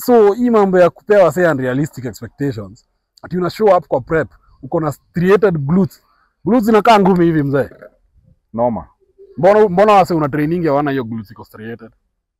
so hii mambo ya kupewa say unrealistic expectations ati una show up kwa prep uko na striated glutes glutes zinakaa ngumi hivi mzee noma mbona mbona wase una training hawana hiyo glutes iko striated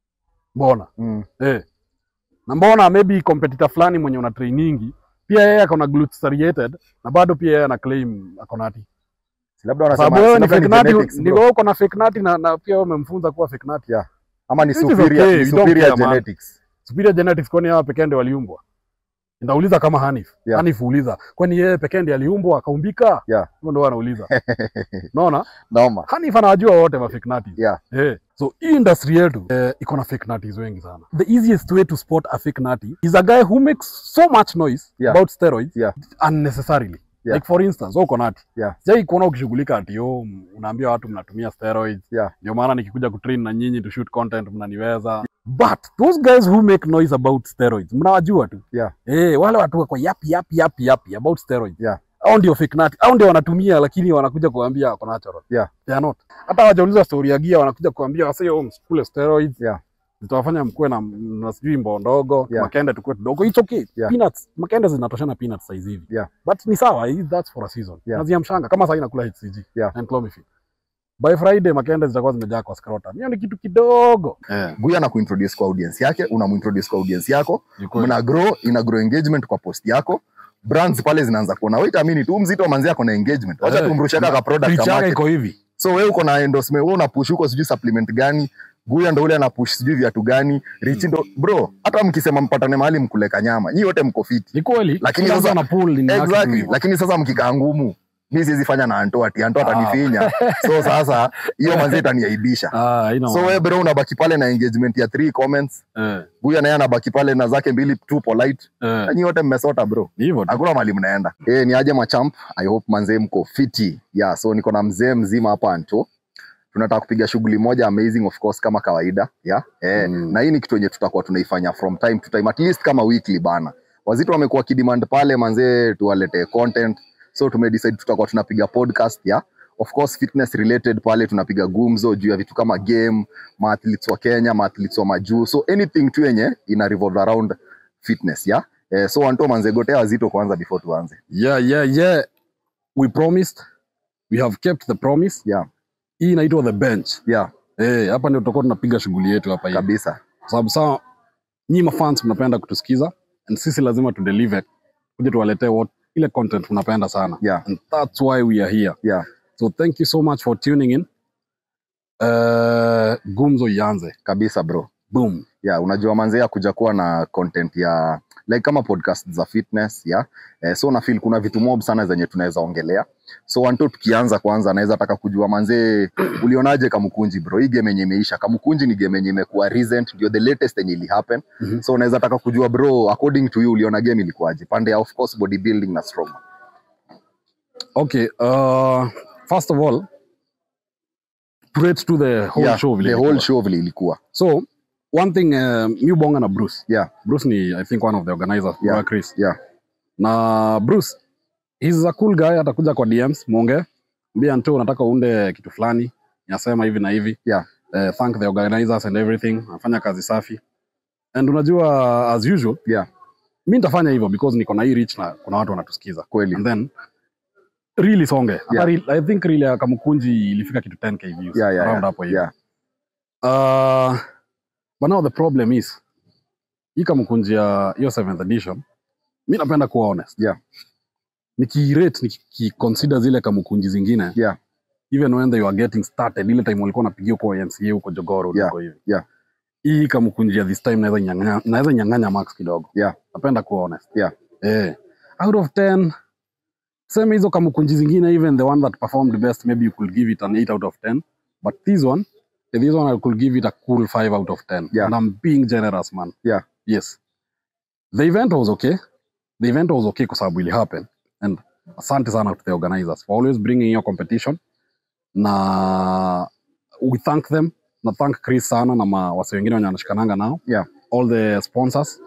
mbona mm. eh na mbona maybe competitor fulani mwenye una training pia yeye ako na glutes striated na bado pia yeye ana claim ako nati Si labda Kwa sababu wanasema wewe ni si labda fake ni nati genetics, ni bro. wewe uko na fake nati na, na pia wewe umemfunza kuwa fake nati Yeah. ama ni Which is superior, okay, ni we don't superior care, man. genetics superior genetics kwani hawa pekee ndio waliumbwa ndauliza kama Hanif Yeah. Hanif uliza kwani yeye pekee ndiye aliumbwa akaumbika Yeah. hivyo ndio wanauliza unaona noma Hanif anawajua wote ma fake nutties Yeah. eh so hii industry yetu eh, iko na fake nutties wengi sana the easiest way to spot a fake nutty is a guy who makes so much noise Yeah. about steroids Yeah. unnecessarily Yeah. like for instance wewe uko nati Yeah. sijai kuona ukishughulika ati yo unaambia watu mnatumia steroids Yeah. ndio maana nikikuja kutrain na nyinyi to shoot content mnaniweza but those guys who make noise about steroids mnawajua tu Yeah. eh wale watu wako yapi yapi yapi yapi about steroids Yeah. au ndio fake nut au ndio wanatumia lakini wanakuja kuambia wako natural Yeah. they are not hata hawajauliza story ya gia wanakuja kuambia wase oh msikule steroids Yeah. zitawafanya mkuwe na, na sijui mboo ndogo Yeah. makende tukue tudogo it's okay Yeah. peanuts makende zinatoshana peanuts size hivi Yeah. but ni sawa hii- that's for a season Yeah. naziamshanga kama sasa inakula HCG Yeah. and clomiphene by friday makende zitakuwa zimejaa kwa scrotum hiyo ni kitu kidogo eh guya na kuintroduce kwa audience yake unamuintroduce kwa audience yako ni kweli. mna grow ina grow engagement kwa post yako brands pale zinaanza kuona wait a minute huyu mzito manzi yako na engagement wacha Eh, tumrushia kaka product Reach ka yake market. iko hivi so wewe uko na endorsement wewe una push huko sijui supplement gani guya ndo ule ana push sijui viatu gani rich ndo bro hata mkisema mpatane mahali mkuleka nyama nyi wote mko fiti ni kweli Lakini Kila sasa- mtu ana pull in yake tu exactly hivyo. lakini sasa mkikaa ngumu mi siwezi fanya na anto ati anto Ah. atanifinya so sasa hiyo manzi itaniaibisha ah haina so maana. wewe bro unabaki pale na engagement ya three comments eh guya naye anabaki pale na zake mbili tu polite eh nanyi wote mmesota bro ni hivyo tu hakuna mali mnaenda eh ni aje machamp i hope manzee mko fiti yeah so niko na mzee mzima hapa anto tunataka kupiga shughuli moja amazing of course kama kawaida yeah eh, Mm. na hii ni kitu yenye tutakuwa tunaifanya from time to time at least kama weekly bana wazito wamekuwa kidemand pale manzee tuwalete content so tumedecide tutakuwa tunapiga podcast yeah of course fitness related pale tunapiga gumzo juu ya vitu kama game maathletes wa kenya maathletes wa majuu so anything tu yenye ina revolve around fitness yeah eh, so wanto manze gotea wazito kwanza before tuanze yeah yeah yeah we promised we have kept the promise yeah hii inaitwa the bench yeah eh hapa ndio tutakuwa tunapiga shughuli yetu hapa hivi kabisa kwa sababu saa nyinyi mafans mnapenda kutusikiza and sisi lazima tu deliver kuja tuwaletee what ile content mnapenda sana yeah and that's why we are here yeah so thank you so much for tuning in uh, gumzo ianze kabisa bro boom yeah unajua manze ya kuja kuwa na content ya like kama podcast za fitness yeah eh, so na feel kuna vitu mob sana zenye tunaweza ongelea so wanto tukianza kwanza naweza taka kujua manze ulionaje kamukunji bro hii game yenye imeisha kamukunji ni game yenye imekuwa recent ndio the latest yenye ili happen Mhm. so unaweza taka kujua bro according to you uliona game ilikuwaje pande ya of course bodybuilding na strong okay uh, first of all straight to the whole yeah, show vile the whole ilikuwa. show vile ilikuwa so one thing uh, mi bonga na bruce yeah bruce ni i think one of the organizers Yeah. yeah. chris yeah na bruce he's a cool guy atakuja kwa dms mwonge mbia nto unataka uunde kitu fulani nasema hivi na hivi Yeah. uh, thank the organizers and everything anafanya kazi safi and unajua as usual Yeah. mi nitafanya hivyo because niko na hii reach na kuna watu wanatusikiza kweli and then really songe Hata Yeah. reel- i think reel ya kamukunji ilifika kitu 10k views yeah yeah around yeah, hapo hivi yeah. Uh, but now the problem is hii kamukunji ya hiyo 7th edition mi napenda kuwa honest Yeah. nikirate nikiconsider zile kamukunji zingine Yeah. even when they were getting started ile time walikuwa napigia huko NCA huko Jogoro Yeah. huko hivi Yeah. hii kamukunji ya this time naweza nyang'anya naweza nyang'anya max kidogo Yeah. napenda kuwa honest Yeah. eh out of 10 sema hizo kamukunji zingine even the one that performed best maybe you could give it an 8 out of 10 but this one this one I could give it a cool 5 out of 10 Yeah. and I'm being generous man Yeah. yes the event was okay the event was okay kwa sababu ili happen and asante sana to the organizers for always bringing your competition na we thank them na thank Chris sana na ma- wase wengine wenye wanashikananga nao Yeah. all the sponsors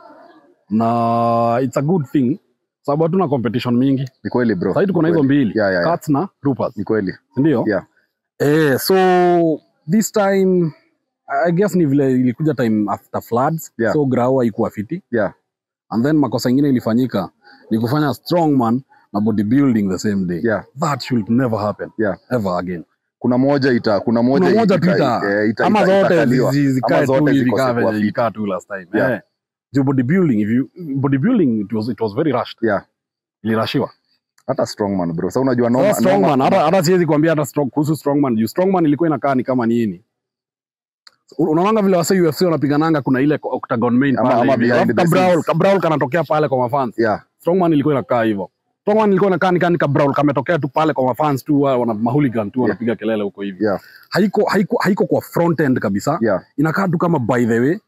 na it's a good thing sababu hatuna competition mingi ni kweli bro sahii tuko na Ni hizo kweli. mbili yeah, yeah, yeah. Cats na Troopers ni kweli sindio Yeah. eh, so this time I guess ni vile ilikuja time after floods Yeah. so grau haikuwa fiti Yeah. and then makosa ingine ilifanyika ni kufanya strongman na bodybuilding the same day Yeah. that should never happen Yeah. ever again kuna moja ita kuna moja kuna moja ita- tu ita- eh, ita- ama ita- zote itakaliwa. zi- zi- zikae Ama tu zote hivi zikose kaa kuwa venye fit. ilikaa tu last time Yeah. eh. juu bodybuilding if you bodybuilding it was, it was very rushed Yeah. ilirashiwa hata strongman bro sa unajua noma- Sasa strongman noma- hata hata siwezi kuambia hata strong, kuhusu strongman juu strongman ilikuwa inakaa ni kama nini unaonanga vile wase UFC wanapigananga kuna ile octagon main Ama- pale ama hivi. behind Alafu the kabrawl scenes. kabrawl kanatokea pale kwa mafans yeah strongman ilikuwa inakaa hivyo strongman ilikuwa inakaa ni kani kabrawl kametokea tu pale kwa mafans tu wa- wana mahooligan tu wanapiga kelele huko hivi yeah haiko haiko haiko kwa front end kabisa yeah inakaa tu kama by the way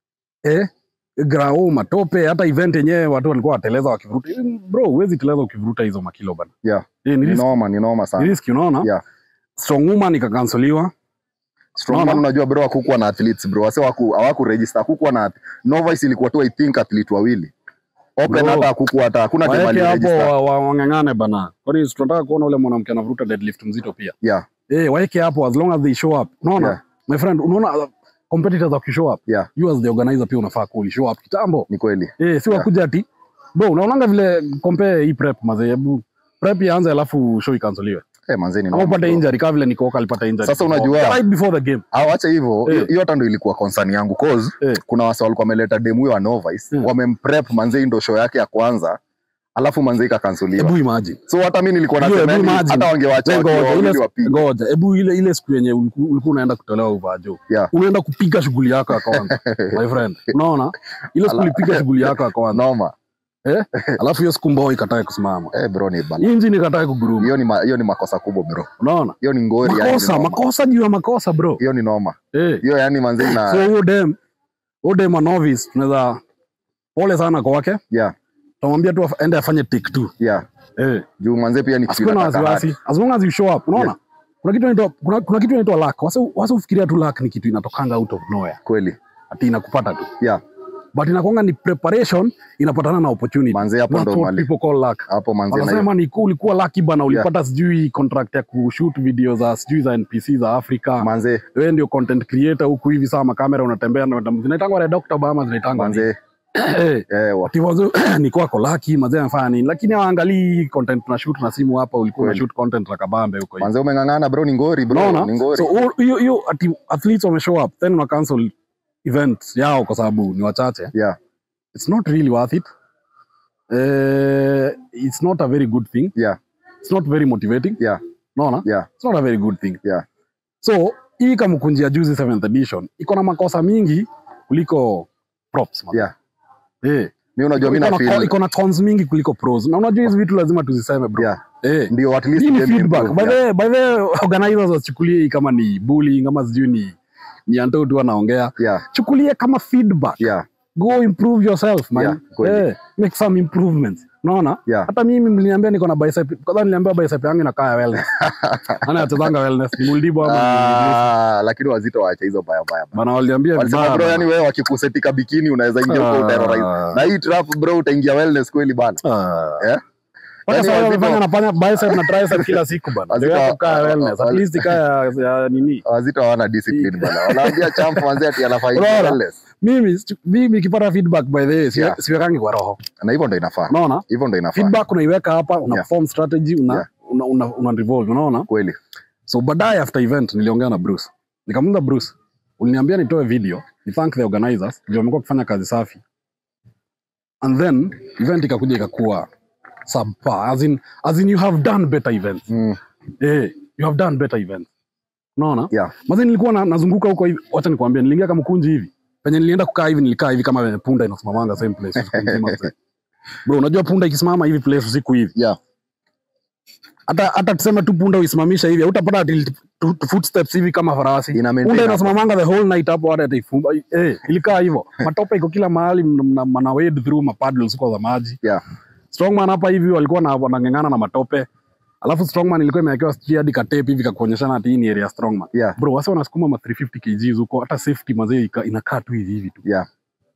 eh grao matope hata event yenyewe watu walikuwa wateleza wakivuruta bro huwezi teleza ukivuruta hizo makilo bana yeah eh, ni ni risk noma ni noma ni sana risk unaona Yeah. strong woman ikakansoliwa strongman Naona. unajua bro hakukuwa na athletes bro wase hawaku hawaku register hakukuwa na novice ilikuwa tu i think athlete wawili open Bro. hata hakukuwa hata hakuna team waeke hapo aliregister wa- wa- wang'ang'ane bana kwani si tunataka kuona ule mwanamke anavuruta deadlift mzito pia yeah eh waeke hapo as long as they show up unaona Yeah. my friend unaona uh, competitors wakishow up yeah you as the organizer pia unafaa ku show up kitambo ni kweli eh si Yeah. wakuja ati bro unaonanga vile compare hii prep mazee hebu prep ianze alafu show ikansoliwe eh manze ni ama noma upate bro. injury kama vile Nikoka alipata injury Sasa before- unajua- right before the game au acha hivyo Eh. hiyo hiyo hata ndo ilikuwa concern yangu cause Eh. kuna wase walikuwa wameleta demu huyo wa novice Mm. wamemprep manze hii ndo show yake ya kwanza alafu manze ikakansuliwa hebu imagine so hata mi nilikuwa Hiyo, nasema hebu yani, imagine. hata wangewacha Ngoja, wakiwa ile- wawili wapige ngoja hebu ile ile siku yenye uliku- ulikuwa unaenda kutolewa uvajo Yeah. unaenda kupiga shughuli yako ya kwanza my friend unaona ile siku Ala. ulipiga shughuli yako ya kwanza noma alafu hiyo siku mbao ikatae kusimama eh bro ni bala injini ikatae kuguruma hiyo ni ma, hiyo ni makosa kubwa bro unaona hiyo ni ngori yani makosa ni noma. makosa juu ya makosa bro hiyo ni noma eh hiyo yani manze ina so huyo dem huyo dem wa novice tunaweza pole sana kwake yeah tutamwambia tu af- aende afanye take two yeah eh juu manze pia ni kitu asikuwe na inataka wasiwasi hard. as long as you show up unaona Yeah. kuna kitu inaitwa kuna, kuna kitu inaitwa luck wase wase ufikiria tu luck ni kitu inatokanga out of nowhere kweli ati inakupata tu yeah but inakwanga ni preparation inapatana na opportunity manze hapo That's ndo what mali people call luck hapo manze na hiyo wanasema ni ulikuwa lucky bana ulipata sijui contract ya kushoot video za sijui za npc za afrika manze wewe ndio content creator huku hivi saa makamera unatembea na zinaitangwa red doctor bama zinaitangwa manze Eh, eh wa- ati wazo ni kwako lucky mazee anafanya nini lakini hawaangalii content tuna shoot na simu hapa ulikuwa na Kweli. shoot content za kabambe huko hivi manze umeng'ang'ana bro ni ngori bro unaona ni ngori so hu- hiyo hiyo ati athletes wame show up then una cancel event yao kwa sababu ni wachache yeah it's not really worth it uh, it's not a very good thing yeah it's not very motivating yeah unaona yeah it's not a very good thing Yeah. so hii kamkunjia juzi 7th edition iko na makosa mingi kuliko props man. yeah eh mi unajua mi iko na na, feel iko na cons mingi kuliko pros na unajua hizi vitu lazima tuziseme bro yeah eh ndio at least hii ni game feedback improve, by yeah. the by the way, organizers wasichukulie hii kama ni bullying ama sijui ni ni Anto tu anaongea yeah chukulie kama feedback yeah go improve yourself man Yeah, kweli. eh, make some improvements unaona yeah hata mimi mliniambia niko na bicep kwanza niliambia bicep yangu inakaa ya wellness ana achezanga wellness ni muldibo ama ni- Ah, lakini wazito waacha hizo baya baya bana waliambia walisema vibaya bro bana. yani wewe wakikusetika bikini unaweza ingia huko Ah. uterrorize na hii trap bro utaingia wellness kweli bana Ah. eh Mpaka Yani sasa wazito- wamefanya nafanya bicep na tricep kila siku bana Wazito- ndio yako kaa wellness at wazito- least kaa ya, ya nini wazito hawana discipline bana wanaambia champ manzi ati anafaa ingia Unaona? wellness mimi sichu- mimi nikipata feedback by the way siwe- Yeah. siwekangi kwa roho na hivyo ndo inafaa unaona hivyo ndo inafaa feedback unaiweka hapa una Yeah. form strategy una, Yeah. una, una, una revolve unaona kweli so baadaye after event niliongea na bruce nikamuza bruce uliniambia nitoe video ni thank the organizers ndio wamekuwa kufanya kazi safi and then event ikakuja ikakuwa subpar as in, as in you have done better events mm, eh, you have done better events unaona yeah mazi nilikuwa na, nazunguka huko hivi wacha nikwambia niliingia kama kunji hivi penye nilienda kukaa hivi nilikaa hivi kama venye punda inasimamanga same place usiku mzima mzee. bro unajua punda ikisimama hivi place usiku hivi yeah hata hata tuseme tu punda uisimamisha hivi utapata ati tu- tu- footsteps hivi kama farasi ina maintain punda hapo. inasimamanga the whole night hapo hata ataifumba eh ilikaa hivyo matope iko kila mahali mna- mna mna wade through mapaddles huko za maji yeah strongman hapa hivi walikuwa na wanang'ang'ana na matope alafu strongman ilikuwa imewekewa sijui hadi katepi hivi kakuonyeshana ati hii ni area strongman yeah bro wase wanasukuma ma 350 kgs huko hata safety mazee ika- inakaa tu hivi hivi tu yeah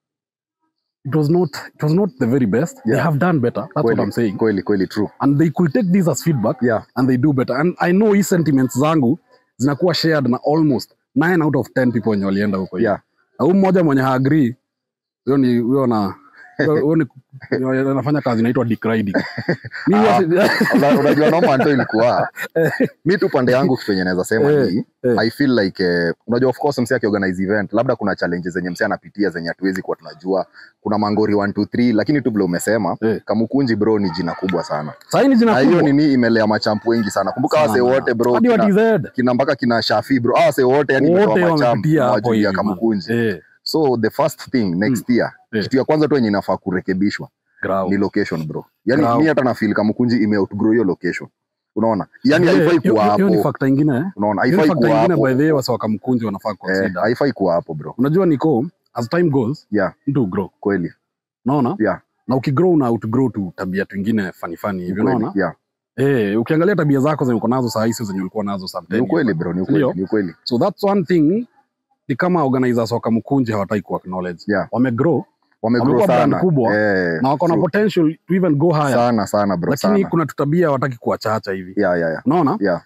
it was not it was not the very best they Yeah. have done better that's what i'm kweli saying kweli kweli true and they could take this as feedback yeah and they do better and i know hii sentiments zangu zinakuwa shared na almost nine out of 10 people wenye walienda huko hivi. Yeah. na huyu mmoja mwenye haagree huyo ni huyo na huyo huyo ni anafanya kazi inaitwa dick riding Mimi Ah. wasi- Una- unajua noma ndo ilikuwa mi tu pande yangu kitu yenye naweza sema Eh, ni eh. i feel like eh, unajua of course msi akiorganize event labda kuna challenges zenye msi anapitia zenye hatuwezi kuwa tunajua kuna mangori 1 2 3 lakini tu vile umesema Eh. kamukunji bro ni jina kubwa sana Sasa hii ni jina na hiyo kubwa nini imelea machampu wengi sana kumbuka sana. wase wote bro hadi wa kina, TZ kina mpaka kina shafi bro ah, wase wote yani wote imetoa machampu wamepitia hapo wajuu ya hivi man. kamukunji eh so the first thing next year Eh. kitu ya kwanza tu yenye inafaa kurekebishwa grau ni location bro yani Bravo. mi hata na feel kamukunji ime outgrow hiyo location unaona yani Eh, haifai hiyo- kuwa hiyo ni hapo factor ingine eh. unaona Hiyo ni haifai factor kuwa ingine hapo by the way wasa wakamkunji wanafaa Eh, consider haifai kuwa hapo bro unajua niko as time goes yeah mtu grow kweli unaona yeah na ukigrow na outgrow tu tabia twingine fani fani hivi kweli, unaona yeah eh ukiangalia tabia zako zenye uko nazo saa hizi zenye ulikuwa nazo ni sometimes ukweli bro ni ukweli Ndio. ni ukweli so that's one thing ni kama organizers wa Kamukunji hawataki ku acknowledge Yeah. wamegrow wamegrow Wamekuwa brand sana kubwa, eh, na wako na so- potential to even go higher sana sana bro lakini sana kuna tutabia hawataki kuwachacha hivi yeah yeah yeah unaona yeah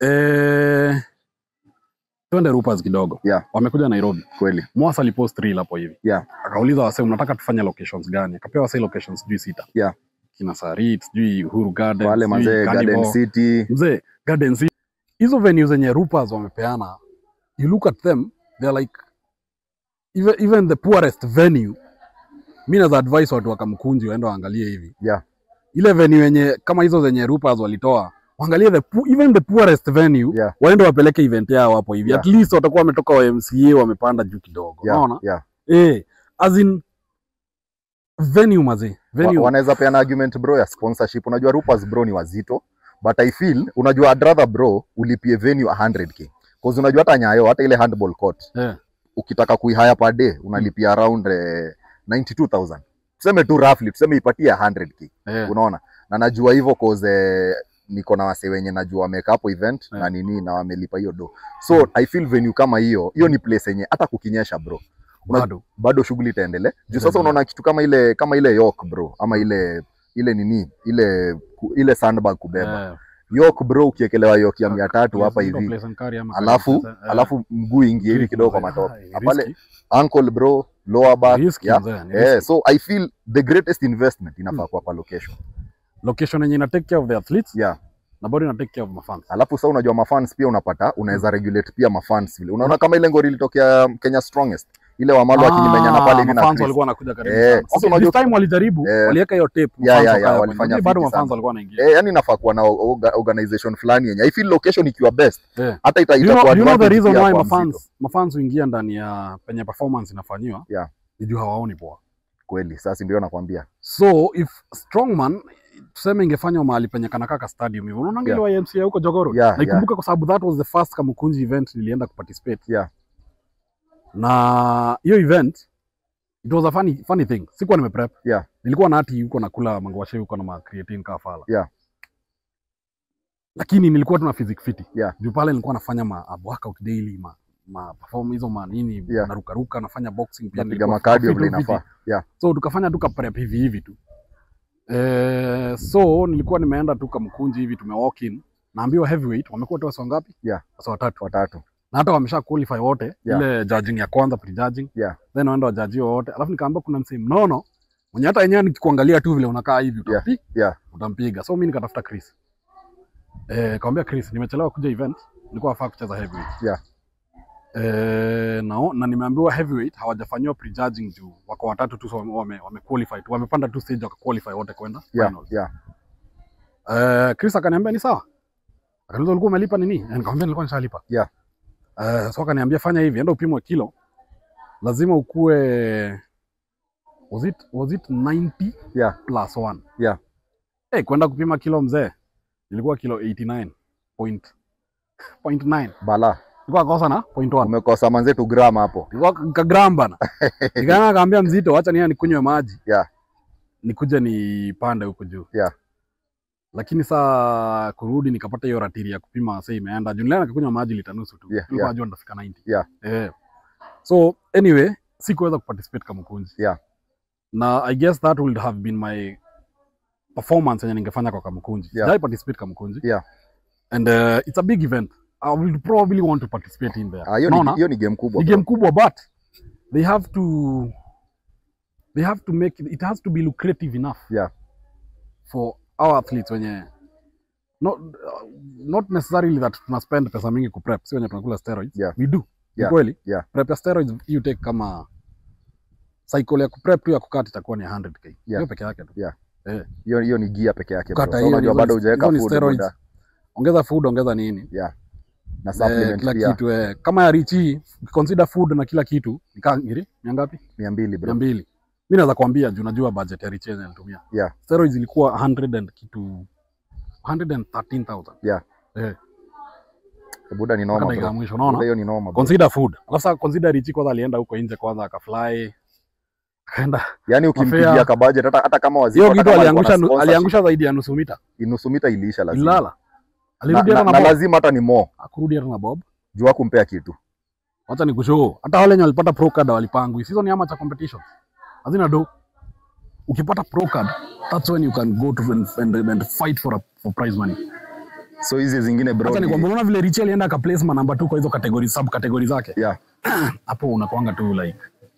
eh twende rupas kidogo Yeah. wamekuja Nairobi kweli Mwasa alipost reel hapo hivi Yeah. akauliza wase mnataka tufanye locations gani akapewa wase locations sijui sita Yeah. kina Sarit sijui Uhuru Garden wale sijui mazee Garden Carnival. City mzee Garden City hizo venues zenye rupas wamepeana you look at them they're like even, even the poorest venue mi naweza advise watu wakamkunji waende waangalie hivi Yeah. ile venue yenye kama hizo zenye rupas walitoa waangalie the pu- even the poorest venue Yeah. waende wapeleke event yao hapo hivi Yeah. at least watakuwa wametoka wa MCA wamepanda juu kidogo yeah unaona yeah eh as in venue mazee venue Wa- wanaweza peana argument bro ya sponsorship unajua rupas bro ni wazito but i feel unajua I'd rather bro ulipie venue 100k cause unajua hata nyayo hata ile handball court eh, ukitaka kuihaya per day unalipia around eh, 92000 tuseme tu roughly tuseme ipatie 100k eh. unaona na najua hivyo cause eh, niko na wase wenye najua wameka hapo event Yeah. na nini na wamelipa hiyo do so i feel venue kama hiyo hiyo ni place yenye hata kukinyesha bro Una- bado bado shughuli itaendelea juu sasa Itaendelea. unaona kitu kama ile kama ile york bro ama ile ile nini ile ku- ile sandbag kubeba eh, york bro ukiekelewa york ya mia tatu place- hapa ndio hivi place and carry ama alafu carry, eh, alafu mguu ingie hivi kidogo kwa mazee, matope ah, na pale risky, ankle bro lower back risky yeah. mzee, ni Eh, risky. so i feel the greatest investment inafaa Mm. kuwa kwa location location yenye ina take care of the athletes yeah na bado ina take care of mafans alafu sasa unajua mafans pia unapata unaweza regulate pia mafans vile unaona kama ile ngori ilitokea Kenya strongest ile wamalo akimenyana pale hivi na mafans Chris. walikuwa wanakuja karibu Eh, sana. sasa Okay, unajua- this time walijaribu Eh, waliweka hiyo tape yeah, mafans yeah, wakaja yeah, kwenye- walifanya lakini bado fiti mafans sana. walikuwa wanaingia eh, yani nafaa kuwa na orga- organization fulani yenye i feel location ikiwa best Eh. hata ita, you know, itakuwa you know the advantage reason pia why kwa mzito. mafans mafans huingia ndani ya penye performance inafanyiwa Yeah. ni juu hawaoni poa kweli sasa ndio nakwambia so if strongman tuseme ingefanywa mahali penye kanakaka stadium hivyo unaona Yeah. ile YMCA huko Jogoro Yeah, naikumbuka kwa sababu that was the first Kamukunji event nilienda kuparticipate Yeah. na hiyo event it was a funny, funny thing sikuwa nimeprep Yeah. nilikuwa na hati huko nakula mangwashe huko na ma creatine kafala Yeah. lakini nilikuwa tu na physique fiti Yeah. juu pale nilikuwa nafanya ma a workout daily ma ma perform hizo ma nini Yeah. narukaruka nafanya boxing pia napiga nilikuwa makadio fit vile fiti. inafaa yeah so tukafanya tu ka prep hivi hivi tu eh, so nilikuwa nimeenda tu kamkunji hivi tume walk in naambiwa heavyweight wamekuwa tu wasa ngapi Yeah. wasa watatu watatu na hata wamesha qualify wote Yeah. ile judging ya kwanza pre-judging Yeah. then waenda wajaji wote alafu nikaambia kuna msee mnono mwenye hata yenyewe nikikuangalia tu vile unakaa hivi utampi, yeah. utampiga so mi nikatafuta Chris eh, kawambia Chris nimechelewa kuja event nilikuwa nafaa kucheza heavyweight Yeah. Eh, na, na nimeambiwa heavyweight hawajafanyiwa prejudging juu wako watatu tu so wame, wame, wame qualify tu wamepanda tu stage waka qualify wote kwenda yeah finals. yeah Eh, Chris akaniambia ni sawa. Akaniuliza ulikuwa umelipa nini? Eh, Nikamwambia nilikuwa nishalipa. Yeah. Eh, so akaniambia fanya hivi, enda upimwe kilo. Lazima ukue was it was it 90 Yeah. plus 1. Yeah. Eh, kwenda kupima kilo mzee. Nilikuwa kilo 89 point point 9. bala Nilikuwa kosa na point 1. umekosa manzetu gram hapo Nilikuwa kagram bana. Nikaanza akaambia mzito, acha niya nikunywe maji. Yeah. Nikuje nipande huko juu. Yeah. Lakini saa kurudi nikapata hiyo ratiri ya kupima sasa imeenda. Juu nilienda nikakunywa maji lita nusu tu. Yeah, Nilikuwa yeah. najua nitafika 90. Yeah. Eh. So anyway, sikuweza kuparticipate kama kunji. Yeah. Na I guess that would have been my performance yenye ningefanya kwa Kamukunji. Yeah. Sijai participate Kamukunji. Yeah. And uh, it's a big event. I will probably want to participate in there. Ah, hiyo ni- Unaona? hiyo ni game kubwa ni bro. game kubwa but they have to they have to make it, it has to be lucrative enough Yeah. for our athletes wenye not, uh, not necessarily that tuna spend pesa mingi ku prep si wenye tunakula steroids Yeah. we do Ni Yeah. kweli Yeah. prep ya steroids you take kama cycle ya ku prep tu ya kukata itakuwa ni 100k hiyo peke yake tu Yeah. eh hiyo hiyo ni gia peke yake bro. Kukata So hiyo unajua hizo bado ni- hujaweka hizo ni food steroids. muda. ongeza food ongeza nini Yeah. Na eh, supplement kila pia kitu eh. kama ya richi consider food na kila kitu nikaa ngiri mia ngapi 200 mia bro. mbili mi naweza kuambia juu najua budget ya Richen alitumia Yeah. steroids ilikuwa 100 and kitu 113000 Yeah. eh Buda ni mpaka noma dakika ya bro. mwisho Buda unaona hiyo ni noma bro. consider food alafu sasa consider Richi kwanza alienda huko nje kwanza akafly akaenda Yaani ukimpigia Mafea. ka budget hata hata kama waziri hiyo hata kitu kama alikuwa aliangusha na sponsorship, aliangusha zaidi ya nusu mita nusu mita iliisha lazima. ilala Na, alirudi na, hata na na bob lazima hata ni more. akurudi hata na bob Juu hakumpea kitu. wacha nikushow hata wale wenye walipata pro card walipangwi season ni amateur competition hazina do ukipata pro card that's when you can go to and, and, and fight for a, for prize money So hizi zingine bro. Acha ni- nikwambia, unaona vile Richie alienda akaplace ma number 2 kwa hizo category sub category zake. Yeah. Hapo unakuanga tu like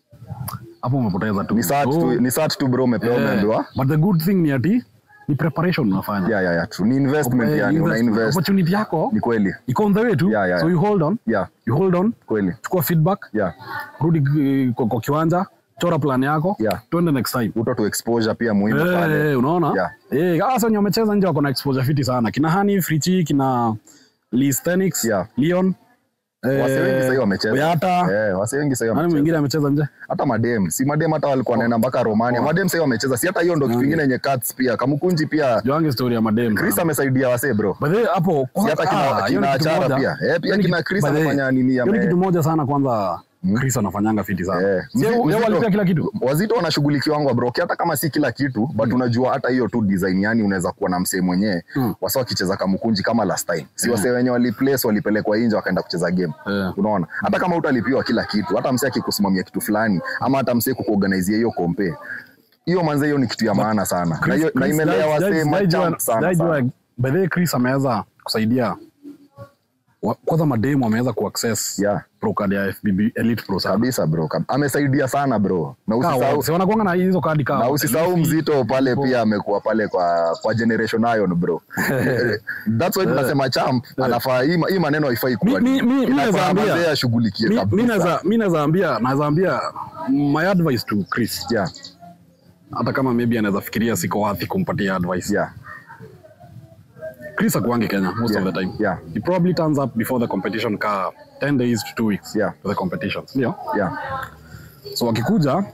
hapo umepoteza tu. Ni search So, tu ni search tu bro umepewa eh, umeambiwa. But the good thing ni ati ni preparation unafanya. Yeah yeah yeah true. Ni investment Eh, yani una investment. invest. Opportunity yako Ni kweli. iko on the way tu. Yeah, yeah, So yeah. you hold on, Yeah, you hold on, kweli. chukua feedback, Yeah. rudi eh, kwa, kwa kiwanja, chora plan yako, Yeah. twende next time. Uto tu exposure pia muhimu pale. Eh, unaona? Yeah. Eh, hasa wenye wamecheza nje wako na exposure fiti sana. Kina Hani, Frichi, kina Listenix, Yeah. Leon. Wase wengi sasa wamecheza. Oyata. Eh, wase wengi sasa Nani wamecheza. mwingine amecheza nje? Hata madem, si madem hata walikuwa wanaenda mpaka Romania. Madem sasa wamecheza. Si hata hiyo ndo kitu kingine yenye cuts pia. Kamukunji pia. Joange story ya madem. Chris amesaidia wase bro. By the way, hapo Si hata kina, ah, hiyo ni kina kitu Achara moja. pia. Eh, pia Hiyo ni kina kitu- Chris by the way, anafanya nini hiyo ni ame kitu moja sana kwanza Chris anafanyanga fiti sana. Eh, Si yeye- mzito- yeye walipia kila kitu. wazito wanashughulikiwangwa bro hata kama si kila kitu but unajua hata hiyo tu design yani unaweza kuwa na msee mwenyewe Mm. wasa wakicheza kamukunji kama last time si wasee wenye waliplace walipelekwa nje wakaenda kucheza game Eh. unaona hata kama utalipiwa kila kitu hata msee akikusimamia kitu fulani ama hata msee kukuorganize hiyo kompe hiyo manze hiyo ni kitu ya maana sana na, hiyo- na imelea wasee machamp sana, sana. By the way, Chris ameweza kusaidia wa- kwanza mademu ameweza kuaccess Yeah. pro card ya FBB Elite Pro sana. kabisa bro kab- amesaidia sana bro na Kaa usisahau wao, si wanakuanga na hizo kadi na kao. usisahau mzito pale pia amekuwa pale kwa kwa generation iron bro that's why tunasema champ anafaa hii ma- hii maneno haifai kuwa Mi- mi- mi- mi Inafaa naweza ambia- mazee ashughulikie Mi- mi kabisa naweza mi naweza ambia naweza ambia my advice to Chris yeah hata kama maybe anaweza fikiria siko wapi kumpatia advice yeah Chris akuangi Kenya most Yeah, of the time. yeah. He probably turns up before the competition ka 10 days to 2 weeks Yeah. to the competitions. Ndio. yeah So akikuja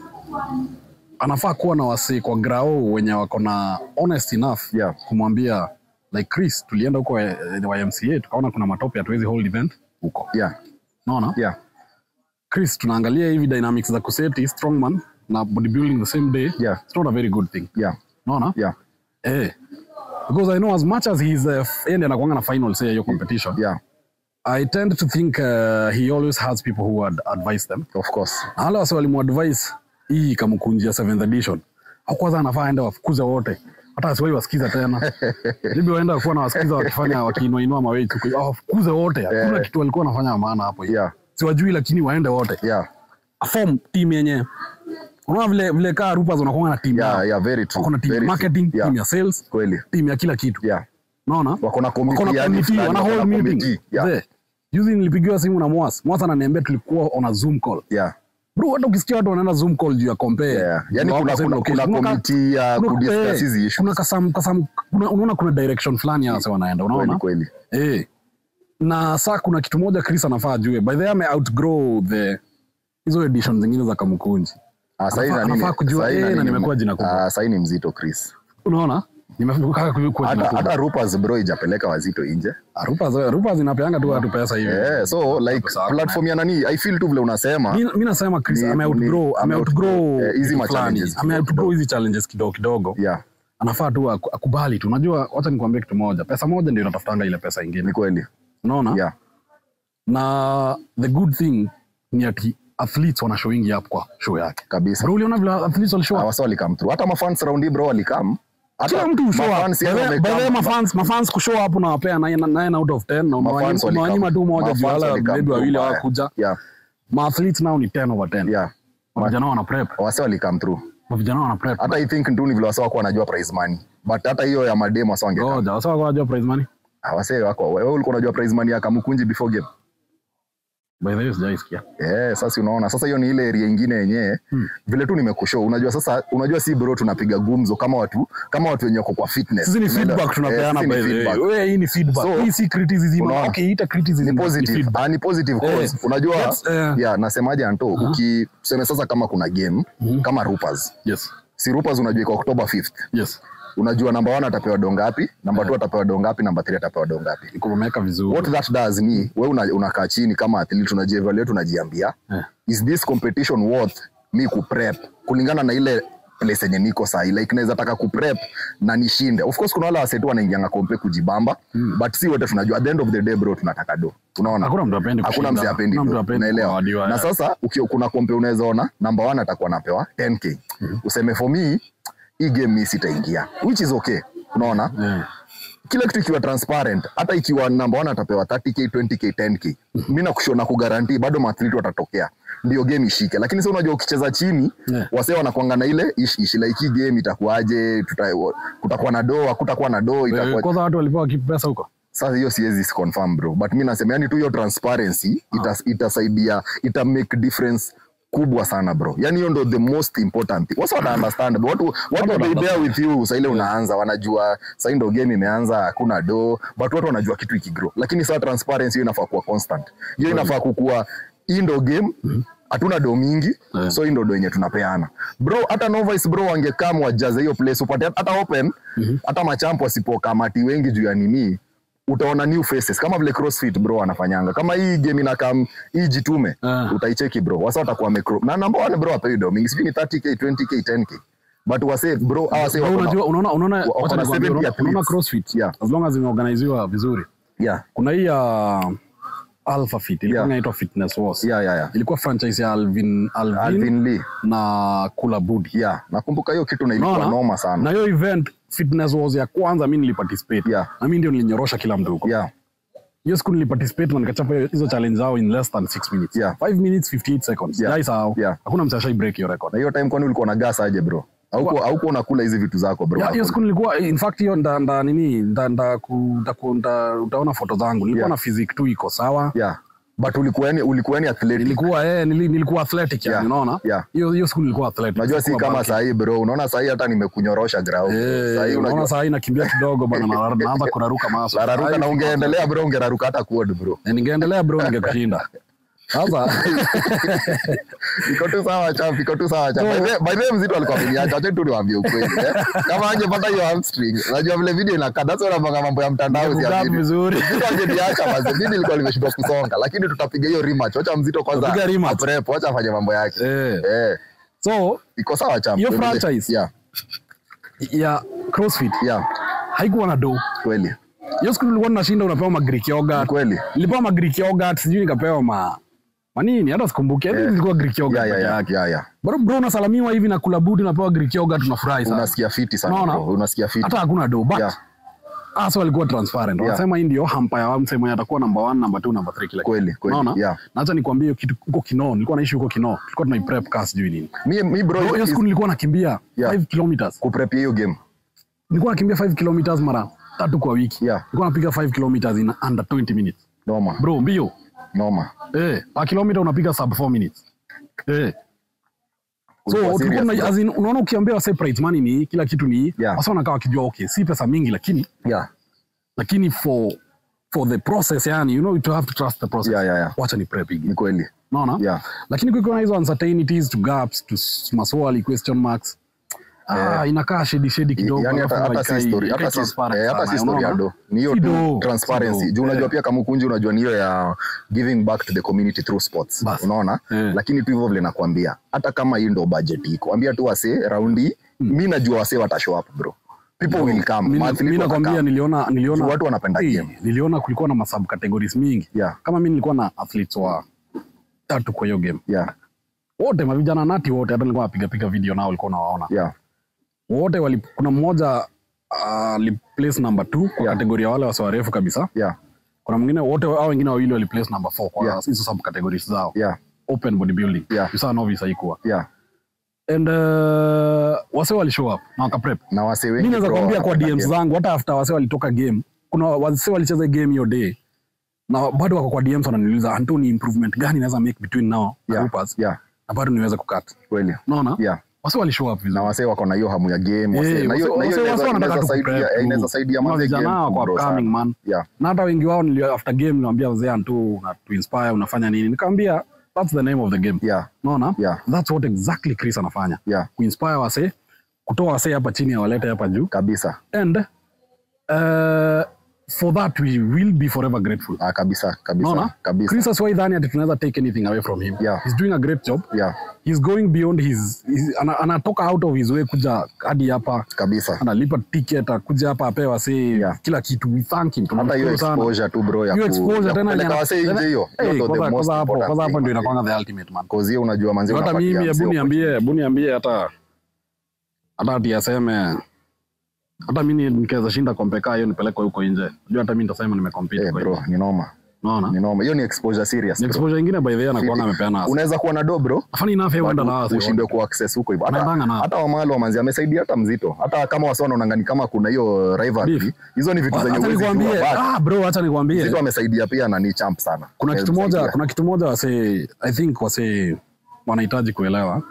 anafaa kuwa na wasi kwa grao wenye wako na honest enough Yeah. kumwambia like Chris tulienda huko eh, YMCA tukaona kuna matope hatuwezi hold event huko. yeah Unaona? yeah Chris tunaangalia hivi dynamics za kuseti strongman na bodybuilding the same day. Yeah. It's not a very good thing. yeah Unaona? yeah Eh. Because I know as much as he's uh, yeye ndiye anakuanga na final say ya hiyo competition. yeah I tend to think uh, he always has people who would advise them. of course Na wale wasi walimuadvise hii kamkunjia 7th edition. Au kwanza anafaa aende wafukuze wote. Hata asiwahi wasikiza tena. Bibi waenda kuwa na wasikiza wakifanya wakiinua inua mawe tu. Ah, wafukuze wote. Hakuna Eh. kitu walikuwa wanafanya maana hapo. yeah Siwajui lakini waende wote. yeah Form team yenye. Unaona vile vile kaa Rupas wanakuwa na team. yeah yao. yeah very true Wako na team ya very true. marketing, yeah team ya sales, kweli team ya kila kitu. yeah Unaona? wako na Wako na committee yani committee, fulani, wana wako na hold meeting. committee. yeah Mzee, Juzi nilipigiwa simu na Mwas. Mwas ananiambia tulikuwa on a Zoom call. yeah Bro, hata ukisikia watu wanaenda Zoom call juu ya compare. yeah yani juu kuna wako same kuna location. kuna Unaona ka- committee ya kuna- kudiscuss eh, hizi issues Kuna kasam kasam kuna, unaona kuna direction fulani hasa wanaenda, kweli unaona? kweli Eh. Na saa kuna kitu moja Chris anafaa ajue. By the way ame outgrow the hizo edition zingine za Kamukunji. Ah, sahi Anafaa- na nini- anafaa kujua, sahi eh, na na nini- nimekuwa jina kubwa. Ah, sahi ni mzito Chris Unaona? Nimefika kuwa jina hata kubwa. hata Rupas bro ijapeleka wazito nje Rupa Rupa zinapeanga tu watu pesa hivi. yeah, so like Sawa. platform ya nani i feel tu vile unasema Mi mi nasema Chris Ni- ame ni- outgrow ame ame outgrow outgrow, eh, hizi vitu ma fulani. challenges ame kidogo outgrow hizi challenges kidogo kidogo. yeah Anafaa tu aku- akubali tu. Unajua, wacha nikwambie kitu moja, pesa moja ndio inatafutanga ile pesa ni ingine, kweli unaona? yeah Na the good thing ni ati athletes wana showing up kwa show yake. kabisa Bro, uliona vile athletes walishow up? wasa walikam through hata mafans round hii bro walikam Hata kila mtu show up. mafans yani By the- by the way, wamekam- mafans mafans kushow up unawapea 9 out of 10 na Mafans umewanyima- umewanyima walikam- tu moja juu mafans wala walikam maybe tu wawili mbaya. hawakuja yeah maathletes nao ni 10 over 10 yeah vijana wana prep wase walikam through vijana wana prep hata i think tu ni vile wase wako wanajua prize money but hata hiyo ya mademo wase wangekam ngoja wasa wako wanajua prize money Ah, wase wako wewe ulikuwa unajua prize money ya kamukunji before game by the way sijaisikia Eh, sasa unaona sasa hiyo ni ile area ingine yenyewe Hmm. vile tu nimekushow unajua sasa unajua si bro tunapiga gumzo kama watu kama watu wenye wako kwa fitness sisi ni Unaelewa? feedback tunapeana Eh, sisi by ni the way feedback. wewe hii ni feedback So, hii si criticism unaona? okay ita criticism ni ni positive feedback ah, ni positive cause Eh, unajua let's, eh, yeah nasemaje anto uki tuseme sasa kama kuna game Mhm. kama Rupas yes si Rupas unajua iko October 5th yes unajua namba 1 atapewa dongapi namba 2 atapewa dongapi namba 3 atapewa dongapi iko wameweka vizuri what that does ni wewe una- unakaa chini kama athlete unajievaluate unajiambia Eh. is this competition worth me kuprep kulingana na ile place yenye niko sahi like naweza taka kuprep na nishinde of course kuna wale wasetu wanaingianga kompe kujibamba Mm. but si wote tunajua at the end of the day bro tunataka do unaona hakuna mtu apendi hakuna kushinda. mzee apendi Hakuna do mtu apendi unaelewa kuawadiwa, na yeah. sasa ukio, kuna kompe unaweza ona namba 1 atakuwa anapewa 10k useme for me hii game mi sitaingia which is okay unaona Yeah. kila kitu ikiwa transparent hata ikiwa namba 1 atapewa 30k 20k 10k mi nakushona kugarantii bado maathlete watatokea ndio game ishike lakini sasa unajua ukicheza chini Yeah. wasee wanakwanga na ile ishi ishi like hii game itakuwaje tuta, kutakuwa na doo hakutakuwa na doo Eh, itakuwa kwanza watu walipewa kipi pesa huko sasa hiyo siwezi confirm bro but mi nasema yani tu hiyo transparency ita, itasaidia ita make difference kubwa sana bro yani hiyo ndo the most important thing wasa wana understand bro. watu watu wana they bear with you saa ile unaanza wanajua saa ndo game imeanza hakuna do but watu wanajua kitu ikigrow lakini saa transparency hiyo inafaa kuwa constant hiyo inafaa kukua hii ndo game hatuna do mingi Yeah. so hii ndo do yenye tunapeana bro hata novice bro wangekam wajaze hiyo place upate hata open hata machampo wasipokamati wengi juu ya nini utaona new faces kama vile crossfit bro wanafanyanga kama hii game inakam hii jitume Ah. utaicheki bro wasa watakuwa wamecro na number one bro apewi do mingi sijui ni 30k 20k 10k but wase bro hawa wase Bro, wako na- unajua unaona unaona wako wacha na nikwambie, 70 unaona- athletes. unaona crossfit Yeah. as long as imeorganiziwa vizuri yeah kuna hii ya alpha fit ilikuwa Yeah. inaitwa fitness wars yeah yeah yeah ilikuwa franchise ya alvin alvin, Alvin Lee na kula budi yeah nakumbuka hiyo kitu na ilikuwa Unaona? noma sana na hiyo event fitness wars ya kwanza mi niliparticipate Yeah. na mi ndio nilinyorosha kila mtu huko yeah hiyo siku niliparticipate na nikachapa hiyo- hizo challenge zao in less than 6 minutes Yeah. 5 minutes 58 seconds Yeah. Sijaisahau. Yeah. hakuna mtu ashai break hiyo record na hiyo time kwani ulikuwa na gas aje bro hauko hauko unakula hizi vitu zako bro Ya, hiyo siku nilikuwa in fact hiyo nda, nda nini nda, nda, ku, nda, ku, nda, utaona foto zangu nilikuwa Yeah. na physique tu iko sawa yeah but ulikuwa yani ulikuwa yani athletic nilikuwa eh, nili, nilikuwa athletic yani Yeah. unaona Yeah. hiyo hiyo siku nilikuwa athletic Unajua si Sikuwa kama bulky. sahii bro, unaona sahii hata nimekunyorosha grau. Eh, Sahii unaona unajua saa hii nakimbia kidogo bana na- naanza kuraruka maso lararuka na ungeendelea bro, ungeraruka hata quad bro. Eh, ningeendelea bro ningekushinda sasa Iko tu sawa champ, iko tu sawa champ. By the- By the way mzito alikuwa ameniacha, acha tu niwaambie ukweli. eh. Kama angepata hiyo hamstring, unajua vile video inakaa, that's why unapanga mambo ya mtandao Ningekukaa usiamini. vizuri Mzito angeniacha basi, mimi nilikuwa nimeshindwa kusonga, lakini tutapiga hiyo rematch. Wacha mzito kwanza. Tupiga rematch. Prep, wacha afanye mambo yake. eh. Eh, so iko sawa champ. Hiyo Tuendelee. franchise. Yeah, ya crossfit yeah, haikuwa na do kweli. hiyo siku nilikuwa nashinda unapewa ma Greek yogurt Kweli. nilipewa ma Greek yogurt sijui nikapewa ma manini hata sikumbuki yeah. nilikuwa Greek yogurt Yeah, yeah, peke yeah, yake yeah, yeah. bro bro unasalamiwa hivi na kula budi unapewa Greek yogurt unafurahi sana Unasikia fiti sana Unaona? bro, unasikia fiti. hata hakuna do but Yeah. hasa walikuwa transparent Yeah. wanasema hii ndio hampa ya mse mwenye atakuwa number 1 number 2 number 3 kila kitu. Kweli, kweli. Unaona? Yeah. na acha nikwambie hiyo kitu huko Kinoo nilikuwa naishi huko Kinoo tulikuwa tunai prep car sijui nini Mi, mi bro, Bro, hiyo is- siku nilikuwa nakimbia Yeah. 5 kilometers kuprep hiyo game. nilikuwa nakimbia 5 kilometers mara tatu kwa wiki Yeah. nilikuwa napiga 5 kilometers in under 20 minutes Noma, bro mbio noma. eh per kilometer unapiga sub 4 minutes eh so Ulikuwa tulikuwa serious, tuna- bro. as in, unaona ukiambia wase prize money ni kila kitu ni Yeah. wasa wanakaa wakijua okay si pesa mingi lakini Yeah, lakini for for the process yani you know you have to trust the process Yeah, yeah, yeah. wacha ni prep higi ni kweli. unaona Yeah. lakini kukiwa na hizo uncertainties to gaps to s- maswali question marks ah inakaa shedi shedi kidogo yani hata alafu hata si haikai- story haikai hata si transparent eh, hata sana, si story ya unaona? do ni hiyo Si tu do, transparency si do. juu unajua Eh. pia kama kunji unajua ni hiyo ya giving back to the community through sports Bas. unaona Eh. lakini tu hivyo vile nakwambia hata kama hii ndo budget iko ambia tu wase raundi mi najua wase watashow up bro people will come Mi- Maathlete mi nakwambia watakam. niliona niliona Juu watu wanapenda Eh, game. niliona kulikuwa na masub categories mingi Yeah. kama mi nilikuwa na athletes wa tatu kwa hiyo game yeah wote mavijana nati wote hata nilikuwa napiga piga video nao ulikuwa unawaona yeah wote wali, kuna mmoja aliplace number two kwa Yeah. kategoria wale wasi warefu kabisa yeah kuna mwingine wote hao wengine wawili waliplace number four kwa Yeah. hizo subcategories zao yeah open bodybuilding Yeah. Yusa novice haikuwa yeah and uh, wase wali show up na wakaprep na wase mi wengi naweza bro, kuambia kwa wanapenda DMs game. zangu hata after wase walitoka game kuna wase walicheza game hiyo day na bado wako kwa DMs wananiuliza Anto ni improvement gani naweza make between now na yeah Rupas yeah na bado niweze kukat kweli unaona yeah wase wali show up na vizuri wase wako na hiyo hamu ya game wase- Eh, na hiyo- wase- na hiyo wase- wase inaweza- wanataka inaweza tu saidia- prep eh, tu. inaweza saidia Kuna manze vijana game wako kubro upcoming, sana. man yeah na hata wengi wao nilio after game niwaambia wazee Anto una to inspire unafanya nini nikamwambia that's the name of the game yeah unaona yeah that's what exactly Chris anafanya yeah kuinspire wase kutoa wase hapa chini awalete hapa juu kabisa and uh, for that we will be forever grateful ah, kabisa kabisa Unaona? kabisa Chris asiwahi dhani ati tunaweza take anything away from him Yeah. he's doing a great job yeah he's going beyond his, his ana, anatoka out of his way kuja hadi hapa kabisa analipa ticket akuja hapa apewa say Yeah. kila kitu we thank him hata hiyo Tunamshukuru sana. exposure tu bro ya hiyo ku- exposure ya tena kupeleka yenye- wase nje tena- hiyo Eh, hiyo ndo the kwanza- most kwanza hapo important kwanza hapo thing, ndio man. inakwanga the ultimate man Cause hiyo unajua manzi hata unapatia mimi msee hebu niambie hebu niambie hata hata ati aseme hata mimi nikiweza shinda kompeka hiyo nipelekwe huko nje unajua hata mimi nitasema nimecompete Eh, kwa bro hiyo ni noma unaona ni noma hiyo ni exposure serious ni bro. exposure ingine by the way anakuanga amepeana unaweza kuwa na do bro afani enough yeye huenda na but wase ushindwe ku access huko hivyo Anaendanga hata na- hata wamalo wamanzi amesaidia hata mzito hata kama wasi wanaonangani kama kuna hiyo rivalry Beef. hizo ni vitu zenye acha huwezi nikwambie jua, but ah bro acha nikwambie mzito amesaidia pia na ni champ sana kuna kitu Amesaidia. moja kuna kitu moja wase i think wase wanahitaji kuelewa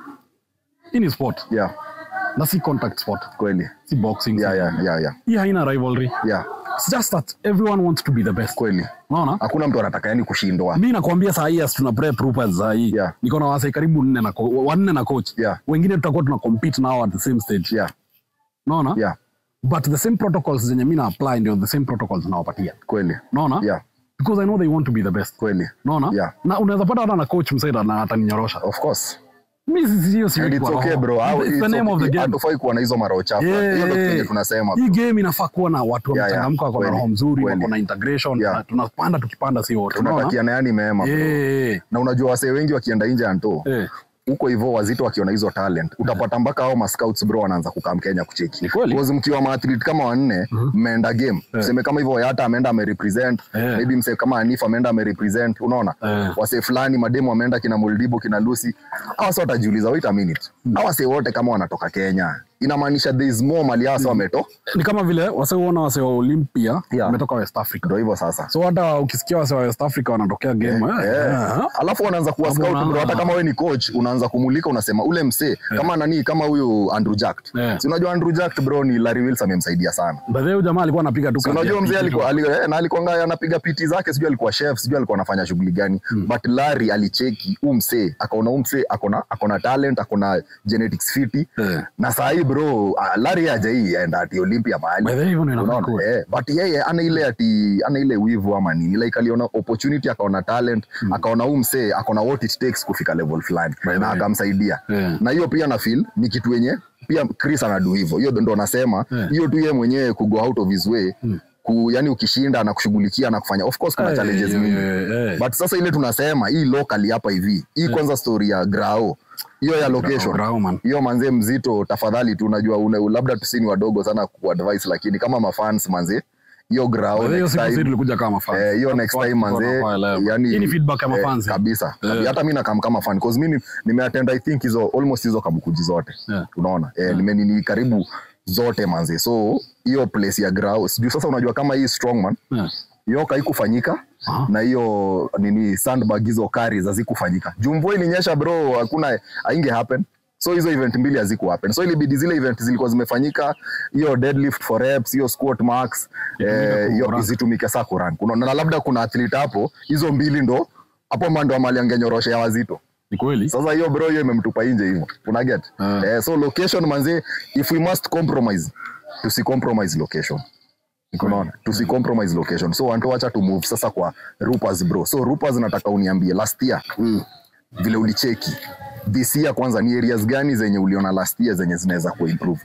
hii ni sport yeah na si contact sport kweli si boxing yeah si- yeah yeah yeah hii haina rivalry yeah it's just that everyone wants to be the best kweli unaona hakuna mtu anataka yani kushindwa mi nakwambia saa hii as tuna prep Rupas saa hii Yeah. niko na wasee karibu nne na ko- wanne na coach Yeah. wengine tutakuwa tuna compete nao at the same stage yeah unaona yeah but the same protocols zenye mi na apply ndio the same protocols nawapatia kweli unaona yeah because i know they want to be the best kweli unaona Yeah. na unaweza pata hata na coach msaida na ataninyorosha of course mi si- hiyo and siweki it's kwa okay roho. bro How- It's the it's name of the okay. game hatufai kuwa na hizo maro chafu Yeah, hiyo ndio yeah. kenye tunasema hii game inafaa kuwa na watu Yeah, yeah. wamechangamka wako na Kweli, roho mzuri kweli. wako na integration Yeah. na tunapanda tukipanda si wote unaona tunatakiana yani mema bro. Eh, na unajua wasee wengi wakienda nje anto eh. huko hivyo wazito wakiona hizo talent utapata mpaka hao mascouts bro wanaanza kukaa mkenya kucheki Ni kweli. Because mkiwa maathlete kama wanne mmeenda game tuseme kama hivyo yata ameenda amerepresent Eh. maybe msee kama anif ameenda amerepresent unaona Eh. wasee fulani mademu wameenda kina muldibo kina lucy hawa wase watajiuliza wait a minute hawa wasee wote kama wanatoka kenya inamaanisha there is more mali hawa wase wameto ni kama vile waseuona wase wa Olympia Yeah. wametoka West Africa ndo hivyo sasa so hata ukisikia wase wa West Africa wanatokea game eh, Eh, eh, alafu wanaanza kuwa Hapo scout bro unaanza- hata kama wewe ni coach unaanza kumulika unasema ule msee kama nani kama huyu Andrew Jack Eh. si unajua Andrew Jack bro ni Larry Wilson amemsaidia sana by the way huyu jamaa alikuwa anapiga tu Si kazi unajua ya mzee PT alikuwa tu. ali, eh, na alikuwa anapiga piti zake sijui alikuwa chef sijui alikuwa anafanya shughuli gani but Larry alicheki huu msee akaona huu msee akona akona talent akona genetics fiti Eh. na saa hii bro ah, Larry hajai enda ati Olympia mahali By the way, hivyo ndio inafaa Unaona? kuwa. Eh, but yeye ana ile ati ana ile wivu ama nini like aliona opportunity akaona talent akaona huu msee akaona what it takes kufika level fulani By the na way. akamsaidia Yeah. na hiyo pia na feel ni kitu yenye pia Chris anadu hivyo hiyo ndo nasema Yeah. hiyo tu yeye mwenyewe ku go out of his way ku, yani ukishinda na kushughulikia na kufanya of course kuna Eh, challenges eh, mingi eh, eh. but sasa ile tunasema hii locally hapa hivi hii kwanza story ya grao hiyo ya location Grau, man. hiyo manzee mzito tafadhali tu unajua una, labda tusini wadogo sana kuadvise lakini kama mafans manzee hiyo grao By the way, hiyo next siku sisi time tulikuja kama fans. Eh, hiyo next Watu time wako manze wanaelewa. yani Hii ni feedback ya eh, mafans. kabisa Eh. hata mi nakam kama fan cause mimi nimeattend i think hizo almost hizo kamukuji zote Yeah. unaona eh, nimenini karibu zote manze so hiyo place ya grau sijui sasa unajua kama hii strongman Yeah. hiyo haikufanyika Aha. na hiyo nini sandbag hizo kari hazikufanyika juu mvua ilinyesha bro hakuna ainge happen so hizo event mbili haziku happen so ilibidi zile event zilikuwa zimefanyika hiyo deadlift for reps hiyo squat max eh, hiyo kurank. zitumike saa kurank Unaona, na labda kuna athlete hapo hizo mbili ndo hapo mando amali angenyorosha ya wazito Ni kweli. sasa hiyo bro hiyo imemtupa nje hivyo una get Ah. eh, so location manze if we must compromise tusicompromise location unaona tusicompromise location so wanto wacha to move sasa kwa rupas bro so rupas nataka uniambie last year Mm. vile ulicheki this year kwanza ni areas gani zenye uliona last year zenye zinaweza kuwa improved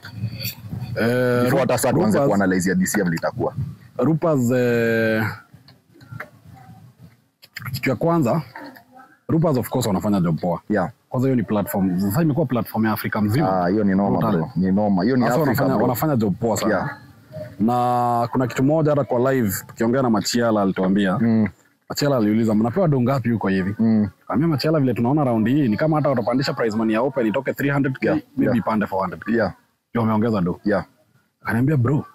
Eh, before hata sasa tuanze Rupas- kuanalyze ya this year vile itakuwa Rupas eh, kitu ya kwanza Rupas of course wanafanya job poa. yeah Kwanza hiyo ni platform. Sasa imekuwa platform ya Afrika mzima. ah hiyo ni noma Total. bro ni noma hiyo ni Sasa Africa wanafanya, bro wanafanya job poa sana. Yeah. na kuna kitu moja hata kwa live tukiongea na machiala alituambia Mm. machiala aliuliza mnapewa do ngapi huko hivi Mm. kaambia machiala vile tunaona raundi hii ni kama hata watapandisha prize money ya open itoke 300k Yeah, maybe yeah. ipande 400k Yeah. ndio wameongeza do Yeah. akaniambia bro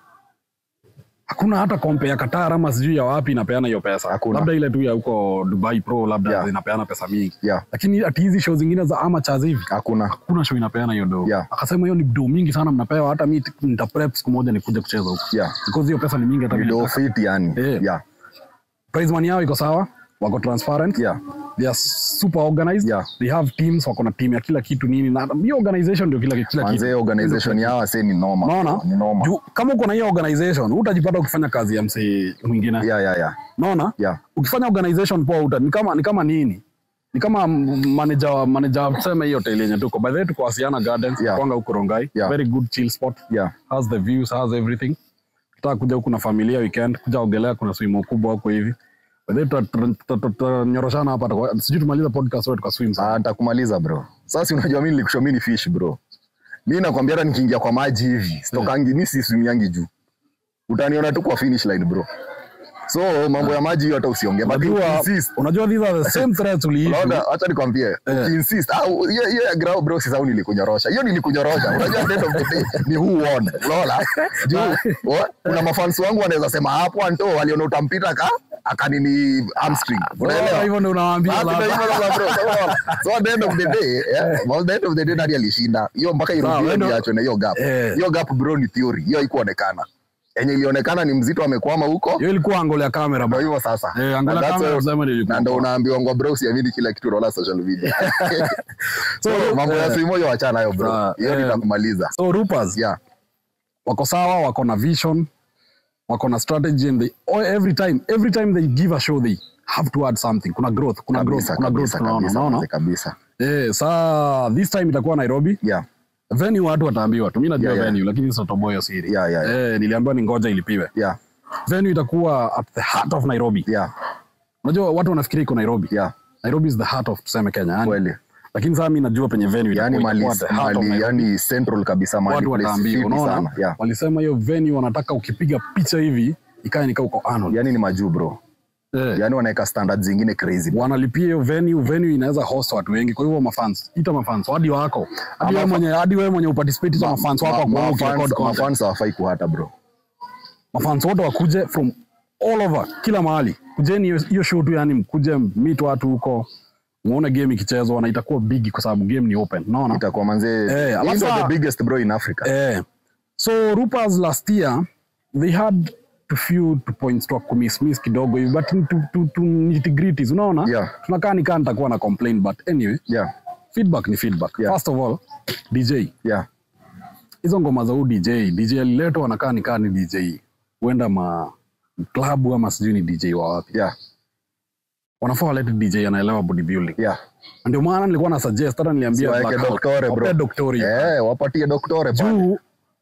hakuna hata kompe ya Qatar ama sijui ya wapi inapeana hiyo pesa Hakuna. labda ile tu ya huko Dubai Pro labda Yeah. inapeana pesa mingi Yeah. lakini ati hizi show zingine za amateurs hivi Hakuna. hakuna show inapeana hiyo do Yeah. akasema hiyo ni do mingi sana mnapewa hata mi nita prep siku moja nikuje kucheza huko Yeah. because hiyo pesa ni mingi hata mimi Video nataka. fit yani. Eh. Yeah. prize money yao iko sawa wako transparent Yeah. they are super organized Yeah. they have teams wako na team ya kila kitu nini na hiyo organization ndio kila kila Manze kitu organization yao ase ni noma. naona Ni noma. juu kama uko na hiyo organization utajipata ukifanya kazi ya msee mwingine Yeah, yeah, yeah. naona Yeah. ukifanya organization poa uta ni kama ni kama nini ni kama m- manager wa- manager wa tuseme hiyo hotel yenye tuko by the way tuko Asiana Gardens Yeah. kwanga huko Rongai Yeah. very good chill spot Yeah. has the views has everything tutaka kuja huku na familia weekend kuja ogelea kuna swimo kubwa huko hivi by the way tuta- tuta- tuta- tutanyoroshana hapa tutakuwa- sijui tumaliza podcast wetu tuka swim Ah, sana nitakumaliza bro. Sasa unajua mimi nilikushow mimi ni fish bro. Mimi nakwambia hata nikiingia kwa maji hivi, sitokangi mimi si swimiangi juu. Utaniona tu kwa finish line bro. So mambo ya maji hiyo hata usiongee. But unajua insist. unajua these are the same threats uliishi Unaona, acha nikwambie, Eh. ukiinsist, ah, hiyo hiyo ya grau bro, sasa nilikunyorosha. Hiyo nilikunyorosha. Unajua at the end of the day ni who won. Unaona? Juu wa- kuna mafans wangu wanaweza sema hapo Anto waliona utampita ka akanini hamstring. Unaelewa? hivyo ndio unawaambia Ah, labda. ndio hivyo sasa bro. So, unaona? So at the end of the day, yeah, well, the end of the day nani alishinda? Hiyo mpaka Sawa, irudiwe wewe niachwe na hiyo gap. Eh. Hiyo gap bro ni theory. Hiyo haikuonekana. Yenye ilionekana ni mzito amekwama huko. hiyo ilikuwa angle ya kamera Ndio bro hivyo sasa. Eh, angle Na ya that's kamera all- tuseme ndio ilikuwa na ndo poa. unaambiwa ngwa bro usiamini kila kitu unaona social media. so mambo ya eh, simu hiyo wachana nayo bro. sawa, Hiyo eh. nitakumaliza. so Rupas Yeah. wako sawa wako na vision wako na strategy and they, oh, every time every time they give a show they have to add something kuna growth kuna growth Kabisa, kuna growth kabisa, tunaona kabisa, unaona kabisa. eh saa this time itakuwa Nairobi Yeah. venue watu wataambiwa tu mimi najua Yeah, yeah. venue lakini sitoboyo siri Yeah, yeah, yeah. eh niliambiwa ni ngoja ilipiwe Yeah. venue itakuwa at the heart of Nairobi Yeah. unajua watu wanafikiria iko Nairobi Yeah. Nairobi is the heart of tuseme Kenya yani Kweli. lakini sasa mimi najua penye venue Yani itakuwa mali, itakuwa at the heart of mali Nairobi yani central kabisa mali watu place wataambiwa fiti unaona sana. Yeah. walisema hiyo venue wanataka ukipiga picha hivi ikae nikaa uko Arnold Yani ni majuu bro. eh. Yani wanaweka standards zingine crazy. wanalipia hiyo venue venue inaweza host watu wengi kwa hivyo mafans ita mafans hadi wako hadi wewe mwenye hadi wewe mwenye uparticipate ita mafans wako Ma- kwa ma- ukirecord mafans- content mafans hawafai kuhata bro. mafans wote wakuje from all over kila mahali kujeni hiyo- hiyo show tu yani mkuje meet watu huko muone game ikichezwa na itakuwa big kwa sababu game ni open unaona Itakuwa manze Eh, hii alafu ndio saa- the biggest bro in Africa. eh so Rupas last year they had to few to points to kumiss miss kidogo hivi but to, to, to nitty-gritties unaona Yeah. tunakaa nikaa nitakuwa na complain but anyway Yeah. feedback ni feedback Yeah. first of all dj Yeah. hizo ngoma za huu dj dj aliletwa anakaa nikaa ni dj huenda ma klabu ama sijui ni dj wa wapi Yeah. wanafaa walete dj anaelewa bodybuilding Yeah. Na ndio maana nilikuwa na suggest hata niliambia Siwaeke Black Hawk, doktore, bro. wapee doktore Eh, wapatie doktore pale. juu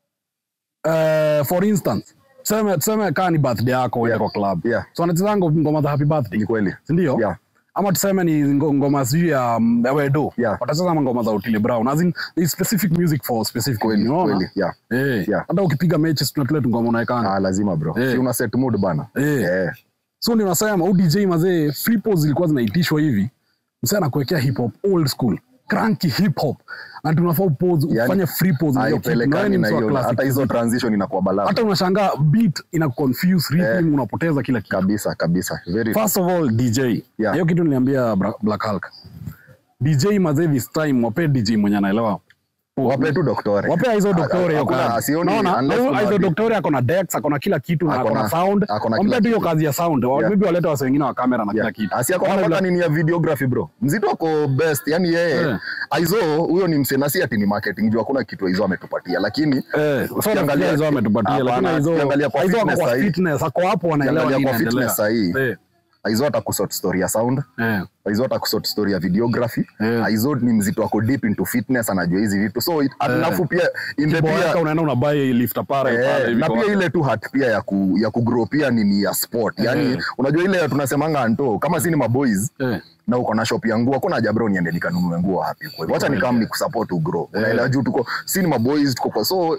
uh, for instance tuseme tuseme kaa ni birthday yako uende Yeah. kwa club Yeah. so wanacheza ngo- ngoma za happy birthday Ni kweli. sindio Yeah. ama tuseme ni ngo- ngoma sijui ya mm, ya wedo Yeah. watacheza ama ngoma za utile brown as in there is specific music for specific Kweli, thing, unaona? kweli. Yeah. Eh, Yeah. hata ukipiga mechi tunatule tu ngoma unaekanga Ah, lazima bro. Eh. Si una set mood bana. Eh. Eh. so ndio nasema huu dj mazee free pose zilikuwa zinaitishwa hivi msee anakuwekea hip hop old school cranky hip hop na tunafaa upose Yani, ufanye free pose na hiyo kitu, na wewe ni haipelekani na mtu wa hiyo classic hata hizo music. transition inakuwa balaa hata unashangaa beat ina confuse rhythm unapoteza kila kitu kabisa kabisa very first of all dj Yeah. hiyo kitu niliambia Bra- black hulk dj mazee this time wape dj mwenye anaelewa wape tu doktore wapea hizo doktore hiyo Hakuna- kazi sioni Unaona? unless Na kuna hizo wadi- doktore ako na dex ako na kila kitu na Ako ako na na- sound ako na wampe kila tu hiyo kitu. kazi ya sound Yeah. maybe walete wase wengine wa kamera na kila Yeah. kitu asi ako Waone mpaka vile- nini ya videography bro mzito ako best yani yeye Eh. aizo huyo ni msenasi ati ni marketing juu hakuna kitu aizo ametupatia lakini Eh, so ukiangalia- nafikiria hizo ametupatia Hapana, lakini hizo ukiangalia kwa hizo wako fitness kwa sahii- fitness ako hapo wanaelewa ukiangalia nini kwa fitness inaendelea. sahii Eh, aizo atakusort story ya sound eh. aizo atakusort story ya videography Eh. aizo ni mzito ako deep into fitness anajua hizi vitu so it- alafu pia in the Kiboeka pia unaenda unabai lifta pale Eh, pale hivi na kwa- pia ile tu hat pia ya ku, ya kugrow pia nini ya sport yani Eh. unajua ile tunasemanga anto kama si ni maboys Eh, na uko na shop ya nguo hakuna haja bro niende nikanunue nguo wapi kwa hivyo acha nikam ni kusupport ugrow unaelewa juu tuko si ni maboys tuko kwa so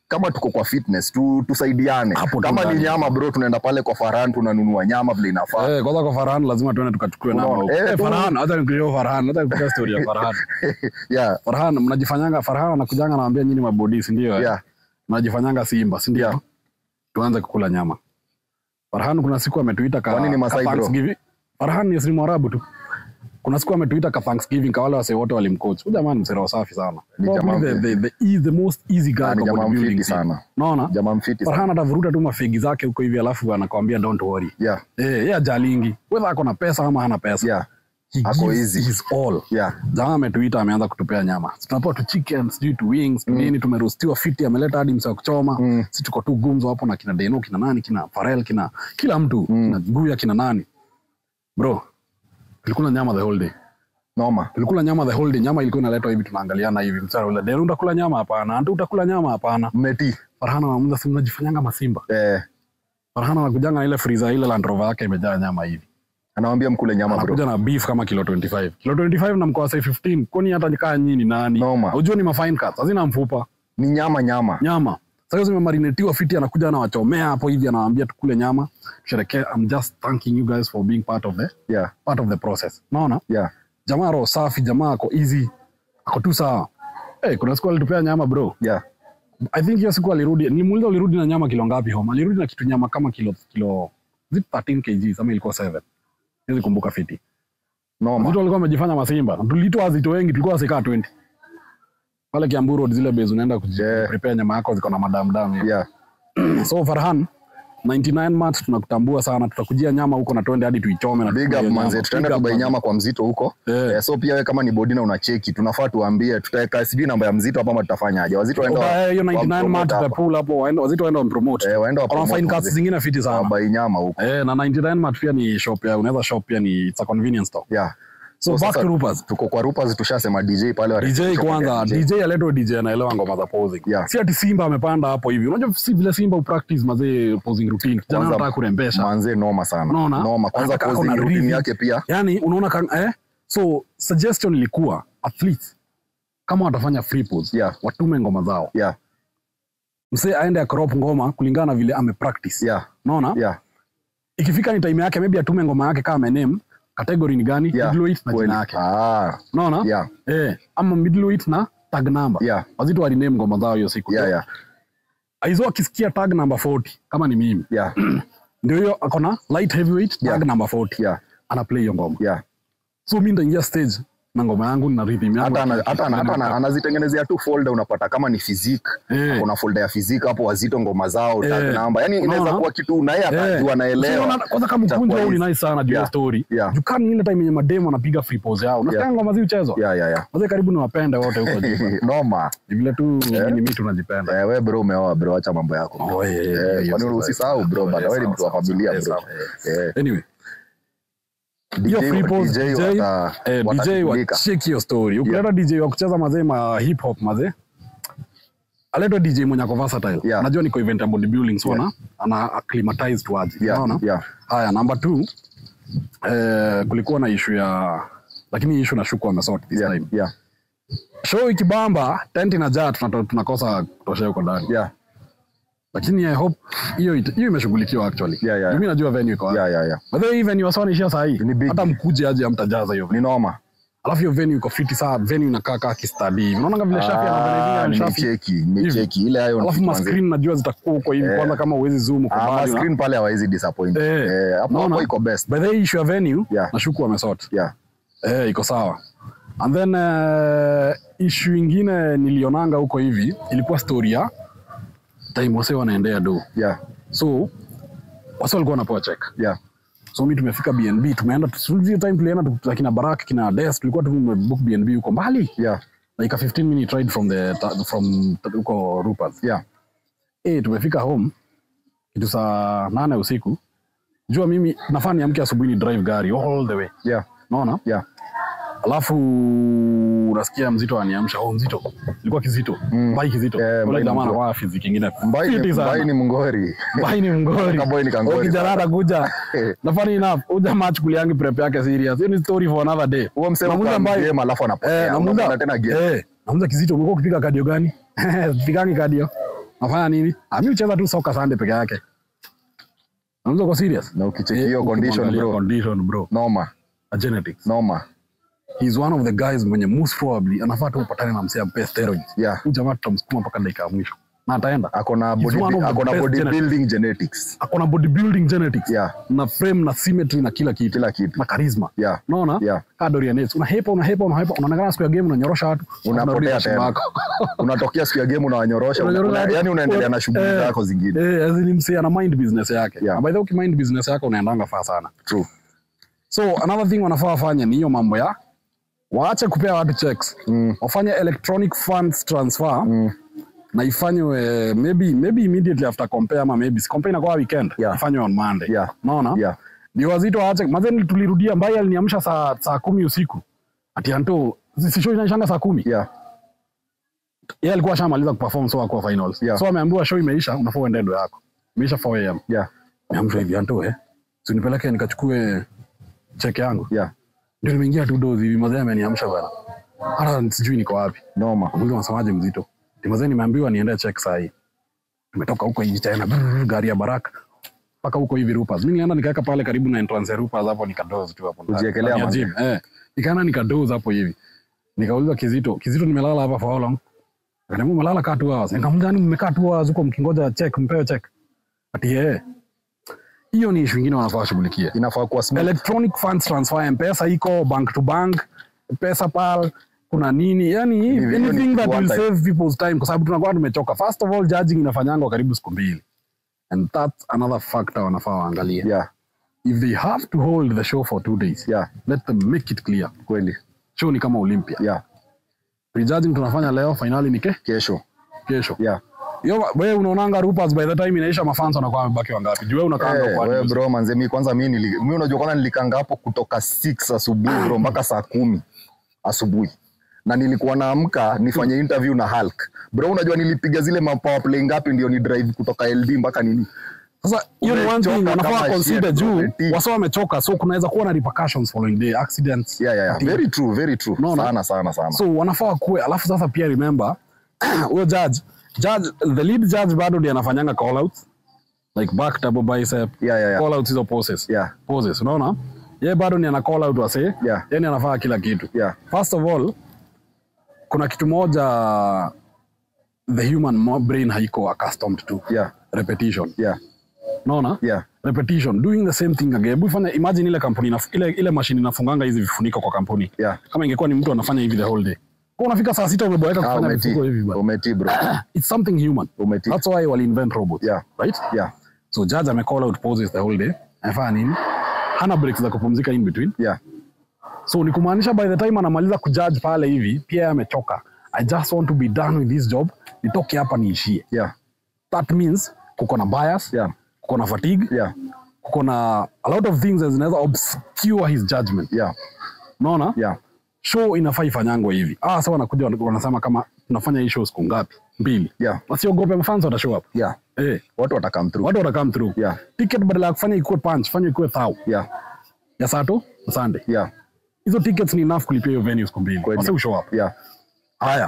kama tuko kwa fitness tu, tusaidiane Hapo tu kama ni ndani. nyama bro tunaenda pale kwa Farhan tunanunua nyama vile inafaa Eh, kwanza kwa Farhan lazima tuende tukachukue namba Unaona? huko. Eh, Eh, tu- Farhan, hata nikueleza Farhan, hata nikueleza story ya Farhan. yeah, Farhan mnajifanyanga Farhan anakujanga anawaambia nyinyi mabodi si ndio? eh? yeah, Mnajifanyanga Simba si ndio? Yeah. Tuanze kukula nyama. Farhan kuna siku ametuita ka, Kwani ni ka Masai bro? Thanksgiving. Farhan ni Muslimu Arabu tu. Kuna siku ametuita ka Thanksgiving kwa wale wasee wote walimcoach. Huyu jamaa ni msero safi sana. Ni Probably jamaa the, mfiti. the, the, is the most easy guy Ah, ni kwa jamaa bodybuilding mfiti scene. sana Unaona? jamaa mfiti sana Farhan atavuruta tu mafegi zake huko hivi alafu anakwambia don't worry. yeah, Eh, yeye ajalingi. Whether ako na pesa ama hana pesa. yeah, He Ako gives easy. his all. yeah, Jamaa ametuita ameanza kutupea nyama. Si Tunapewa tu chicken, sijui tu wings, tu nini tumerostiwa fiti ameleta hadi msa wa kuchoma. Mm. Si tuko tu gumzo hapo na kina Deno, kina nani, kina Farel, kina kila mtu, kina Guya, kina nani. Bro, tulikula nyama the whole day. noma Tulikula nyama the whole day. Nyama ilikuwa inaletwa hivi tunaangaliana hivi. Msara ule Deno utakula nyama hapana. Antu utakula nyama hapana. mmeti Farhana anamuuliza si mnajifanyanga masimba. eh, Farhana anakujanga na ile freezer ile Land Rover yake imejaa nyama hivi. anawambia mkule nyama bro anakuja na beef kama kilo 25 kilo 25 na mkoa sai 15 kwani hata nikaa nyinyi ni nani Noma. unajua ni mafine cuts hazina mfupa ni nyama nyama nyama sasa hizo zimemarinetiwa fiti anakuja anawachomea hapo hivi anawaambia tukule nyama tusherekee i'm just thanking you guys for being part of the yeah, part of the process unaona yeah, jamaa roho safi jamaa ako easy ako tu sawa hey, kuna siku alitupea nyama bro yeah. i think hiyo siku alirudi nimuuliza ulirudi na nyama kilo ngapi home alirudi na kitu nyama kama kilo kilo is it 13 kg ama ilikuwa 7 siwezi kumbuka fiti noma Wazito walikuwa wamejifanya masimba. Tulitoa wazito wengi, tulikuwa wasikaa 20. Pale Kiambu Road zile base unaenda Yeah. kuprepare nyama yako ziko na madam dam. hivi. yeah, So Farhan 99 March tunakutambua sana, tutakujia nyama huko na twende hadi tuichome na big tukule up nyama. manze tutaenda Big up tubai manze. nyama kwa mzito huko Eh. Eh, so pia we kama ni bodina unacheki tunafaa tuambie tutaweka sijui namba ya mzito hapa ama tutafanyaje wazito waenda Oka, eh, hiyo wa- 99 wa- March hapa. tutapull hapo, waende- wazito waenda wampromote. Eh, waenda wa Wana promote fine cuts manze. zingine fiti sana. wabai nyama huko Eh, na 99 March pia ni shop ya unaweza shop pia ni it's a convenience store. yeah. So, So back sasa- to Rupas. tuko kwa rupas tushasema dj pale wa DJ shop ya kwanza, DJ. DJ aletwa DJ anaelewa ngoma za posing. Yeah. Si ati Simba amepanda hapo hivi. Unajua si vile Simba upractice mazee posing routine. Kijana Kwanza- anataka kurembesha. manze noma sana Unaona? noma kwanza Anataka posing ako na routine rhythm. yake pia yani unaona kan, eh? so suggestion ilikuwa athletes kama watafanya free pose Yeah. watume ngoma zao yeah msee aende akrop ngoma kulingana na vile amepractice yeah unaona yeah ikifika ni time yake maybe atume ngoma yake kama name category ni gani Yeah. middleweight na Kweli. jina yake ah unaona yeah eh ama middleweight na tag number yeah wazito waliname ngoma zao hiyo siku yeah yeah aizo akisikia tag number 40 kama ni mimi yeah ndio hiyo akona light heavyweight tag Yeah. number 40 yeah ana play hiyo ngoma yeah so mi nitaingia stage na ngoma yangu na rhythm yangu hata ana- hata ana- hata ana- anazitengenezea tu folder unapata kama ni physique Eh. kuna folder ya physique hapo wazito ngoma zao tag Eh. number yani inaweza Unaona? kuwa kitu na yeye Eh. atajua Usiona- anaelewa kwanza kama Itakuwa ukunja huu ni easy. nice sana juu ya Yeah. story Yeah. jukani ile time yenye mademo anapiga free pose yao nasikia Yeah. ngoma zi uchezwa yeah yeah yeah wazee karibu ni wapende wote huko juu noma ni vile tu ni mimi tunajipenda eh, we bro umeoa bro acha mambo yako Oh, yeah, yeah, Eh, yeah, kwa yes, nini right. usisahau bro Oh, bana yeah, wewe ni sawa, mtu wa sawa, familia sawa, bro sawa. eh anyway hiyo DJ free pose DJ DJ wata- eh, DJ watashughulika. wa check hiyo story ukileta DJ wa kucheza mazee ma hip hop mazee aletwa DJ mwenye ako versatile Yeah. najua niko event ya bodybuilding so ana ana acclimatize to aje Yeah, unaona yeah. haya number 2 eh, kulikuwa na issue ya lakini issue nashuku wamesort this yeah time yeah show ikibamba tent inajaa tunato- tunakosa kutoshea huko ndani yeah lakini i hope hiyo ita- hiyo imeshughulikiwa actually Yeah, yeah. mimi najua venue iko wapi yeah yeah yeah by the way hii venue wasanaishia saa hii Ni big. hata mkuje aje amtajaza hiyo venue ni noma alafu hiyo venue iko fiti saa venue inakaa kaa kistadi hivi unaona vile shafi Ah, anavyofanya shafi nimecheki nimecheki ile hayo alafu ni ma tuanze- screen najua zitakuwa huko hivi Eh. kwanza kama uwezi zoom uko Ah, ma mbali na- screen pale hawawezi disappoint Eh. eh hapo Unaona? hapo iko best by the way issue ya venue Yeah. nashuku wamesort yeah Eh, iko sawa. And then uh, issue ingine nilionanga huko hivi ilikuwa story ya time wase wanaendea do. yeah So wase walikuwa wanapewa check. yeah So mi tumefika BNB, tumeenda hiyo time tulienda tu- kina Barak kina Des tulikuwa tumebook BNB huko mbali. yeah Like a 15 minute ride from the ta- from huko Rupert. yeah Eh, tumefika home kitu saa nane usiku. Jua mimi nafaa niamke asubuhi ni drive gari all the way. yeah Unaona? yeah alafu unasikia mzito aniamsha oh mzito ilikuwa kizito Mm. mbai kizito Eh, ule Mbai ni jamaa mzito. anakuwa fiziki ingine mbai fiti ni sana. mbai ni mngori mbai ni mngori Kaboy ni kangori. Huyo kijana atakuja na funny enough huyu jamaa achukuliangi prep yake serious hiyo ni story for another day huo msemo Namuuliza kwa Mbai- game alafu eh anapotea namuuliza unamuona tena game eh namuuliza kizito umekuwa ukipiga kadio gani sipigangi kadio nafanya nini Ah, mi ucheza tu soka Sunday peke yake Unaweza kwa serious na ukicheki Eh, hiyo condition ukimwangalia bro condition bro noma A genetics noma he's one of the guys mwenye most probably anafaa tu upatane na msee ampe steroids yeah huyu jamaa tutamsukuma mpaka dakika ya mwisho na ataenda akona He's body, one of the akona best bodybuilding genetics akona bodybuilding genetics yeah na frame na symmetry na kila kitu kila kitu na charisma yeah unaona yeah kaa Dorian Yates unahepa unahepa unahepa unaonekana siku ya game unanyorosha watu Unapotea unarudisha tena. shimo yako. unatokea siku ya game unawanyorosha una, Unanyorosha una, hadi- yani unaendelea na shughuli Eh, zako zingine eh, as in msee ana mind business yake Yeah. Na by the way ukimind business yako unaendanga faa sana true so another thing wanafaa wafanye ni hiyo mambo ya waache kupea watu checks mm. wafanye electronic funds transfer Mm. na ifanywe maybe maybe immediately after compare ama maybe si compare inakuwa weekend Yeah. ifanywe on monday Yeah. unaona yeah ndio wazito waache mazeni tulirudia mbai aliniamsha saa saa kumi usiku ati anto si show inaishanga saa kumi yeah yeye alikuwa ashamaliza kuperform so akuwa finals Yeah. so ameambiwa show imeisha unafaa uende ndo yako imeisha 4 am yeah ameamshwa hivi anto eh si nipeleke nikachukue check yangu yeah ndio nimeingia tu dozi hivi mazee ameniamsha bana hata sijui niko wapi noma Mungu unasemaje mzito timazee nimeambiwa niende check saa hii nimetoka huko hivi tena brrr, gari ya baraka mpaka huko hivi Rupas. Mimi nilienda nikaweka pale karibu na entrance ya Rupas hapo nikadoze tu hapo. ndani. Kujiekelea Ndani ya manzi. gym, Eh. Nikaenda nikadoze hapo hivi. Nikauliza Kizito, Kizito nimelala hapa for how long? Akaniambia umelala kaa tu hours. Nikamwambia ni mmekaa tu hours huko mkingoja check, mpewe check. Ati yeye. Hiyo ni issue nyingine wanafaa washughulikie. inafaa kuwa smooth Electronic funds transfer, M-Pesa iko bank to bank, pesa pal, kuna nini? Yani Hivi, hiyo ni anything that will one time. save people's time kwa sababu tunakuwa tumechoka. First of all, judging inafanyangwa karibu siku mbili. And that's another factor wanafaa waangalie. yeah If they have to hold the show for two days, yeah let them make it clear. kweli Show ni kama Olympia. yeah Prejudging tunafanya leo, finali ni ke kesho kesho. yeah Yo, wewe unaonanga Rupas by the time inaisha mafans wanakuwa wamebaki wangapi? Juu wewe unakaa Eh, kwa we bro manze mi kwanza mi nili, mi unajua kwanza nilikanga hapo kutoka 6 asubuhi bro mpaka saa kumi asubuhi na nilikuwa naamka nifanye interview na Hulk bro unajua nilipiga zile ma power play ngapi ndio ni drive kutoka LD mpaka nini Sasa hiyo ni one thing Umechoka wanafaa kama consider shit, juu umetii. wasa wamechoka, so kunaweza kuwa na repercussions following day accidents. yeah, yeah, yeah. Ati- very true very true Unaona? sana sana sana So wanafaa kuwe, alafu sasa pia remember huyo judge judge the lead judge bado ndiye anafanyanga call outs like back double bicep yeah, yeah, yeah. call outs hizo poses Yeah. poses unaona yeye bado ni ana call out wase Yeah. yani anafaa kila kitu Yeah. first of all kuna kitu moja the human mo- brain haiko accustomed to Yeah. repetition Yeah. unaona Yeah. repetition doing the same thing again hebu fanya imagine ile kampuni inaf- ile ile machine inafunganga hizi vifuniko kwa kampuni Yeah. kama ingekuwa ni mtu anafanya hivi the whole day kwa unafika saa sita umeboeka Ah, kufanya umeti vifuniko hivi bwana umeti bro it's something human umeti that's why wali invent robots Yeah. right yeah so judge ame call out poses the whole day anafanya nini hana breaks za kupumzika in between yeah so ni kumaanisha by the time anamaliza kujudge pale hivi pia yeye amechoka i just want to be done with this job nitoke hapa niishie yeah that means kuko na bias yeah kuko na fatigue yeah kuko na a lot of things zinaweza obscure his judgment yeah unaona yeah show inafaa ifanyangwe hivi ah sasa wanakuja wana- wanasema kama tunafanya hii show siku ngapi mbili yeah wasiogope mafans watashow up yeah eh watu watakam through watu watakam through yeah ticket badala ya kufanya ikuwe punch fanya ikuwe thao yeah ya sato na sunday yeah hizo tickets ni enough kulipia hiyo venue siku mbili Kweli. wase ushow up yeah haya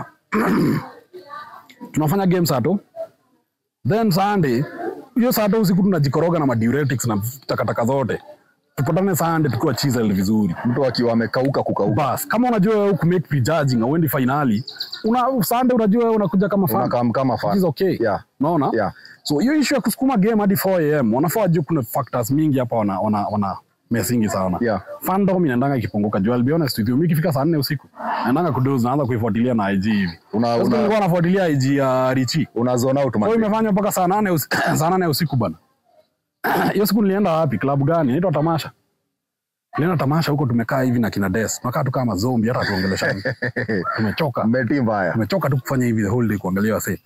tunafanya game sato then sunday hiyo sato usiku tunajikoroga na madiuretics na takataka zote tupatane sunday tukiwa chisel vizuri mtu akiwa amekauka kukauka bas kama unajua wewe kumake prejudging auendi finali una sunday unajua wewe unakuja kama fan unakam kama It is fan okay yeah unaona yeah so hiyo issue ya kusukuma game hadi 4 am wanafaa wajue kuna factors mingi hapa wana, wana, wana mesingi sana Yeah. fandom inaendanga ikipunguka juu I'll be honest with you mimi ikifika saa nne usiku naendanga kudoze naanza kuifuatilia na IG hivi Una- Sasa una- nilikuwa nafuatilia IG ya Richi una zone out kwa man hiyo imefanywa mpaka saa nane usiku, saa nane usiku bana hiyo siku nilienda wapi klabu gani inaitwa tamasha nilienda tamasha huko tumekaa hivi na kina Des tunakaa tu kama zombie hata tuongeleshani tumechoka mmeti mbaya tumechoka tu kufanya hivi the whole day kuangalia wase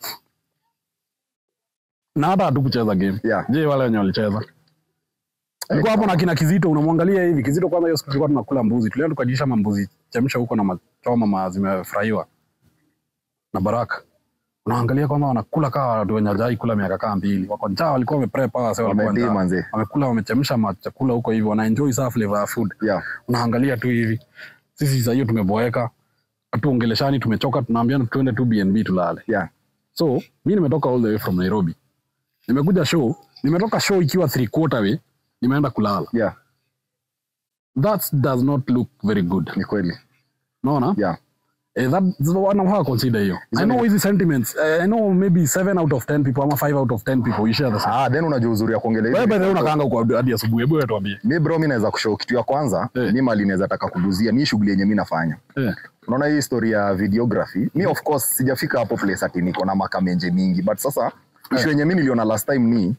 na hata hatukucheza game Yeah. je wale wenye walicheza Nilikuwa hapo na kina Kizito unamwangalia hivi Kizito kwanza hiyo siku tulikuwa tunakula mbuzi tulienda tukajisha mambuzi chemsha huko na machoma ma zimefurahiwa na Baraka unaangalia kwanza wanakula kaa watu wenye hajai kula miaka kaa mbili wako njaa walikuwa wameprep hawa wase walikuwa Wametii njaa manze. wamekula wamechemsha machakula huko hivi wana enjoy saa flavor ya food yeah unaangalia tu hivi sisi saa hiyo tumeboeka hatuongeleshani tumechoka tunaambiana tuende tu BNB tulale yeah so so mi nimetoka all the way from nairobi nimekuja show nimetoka show ikiwa three quarter way nimeenda kulala yeah that does not look very good ni kweli naona yeah Eh, that wanafaa consider hiyo i know hizi sentiments eh, i know maybe 7 out of 10 people ama 5 out of 10 people you share the same ah then unajua uzuri ya kuongelea wewe hivi by the way unakaanga huko hadi asubuhi hebu wewe tuambie mi bro mi naweza kushow kitu ya kwanza Eh. mi mali naweza taka kuguzia ni shughuli yenye mi nafanya eh unaona hii story ya videography mi of course sijafika hapo place ati niko na makamenje mingi but sasa ishu yenye mi niliona last time ni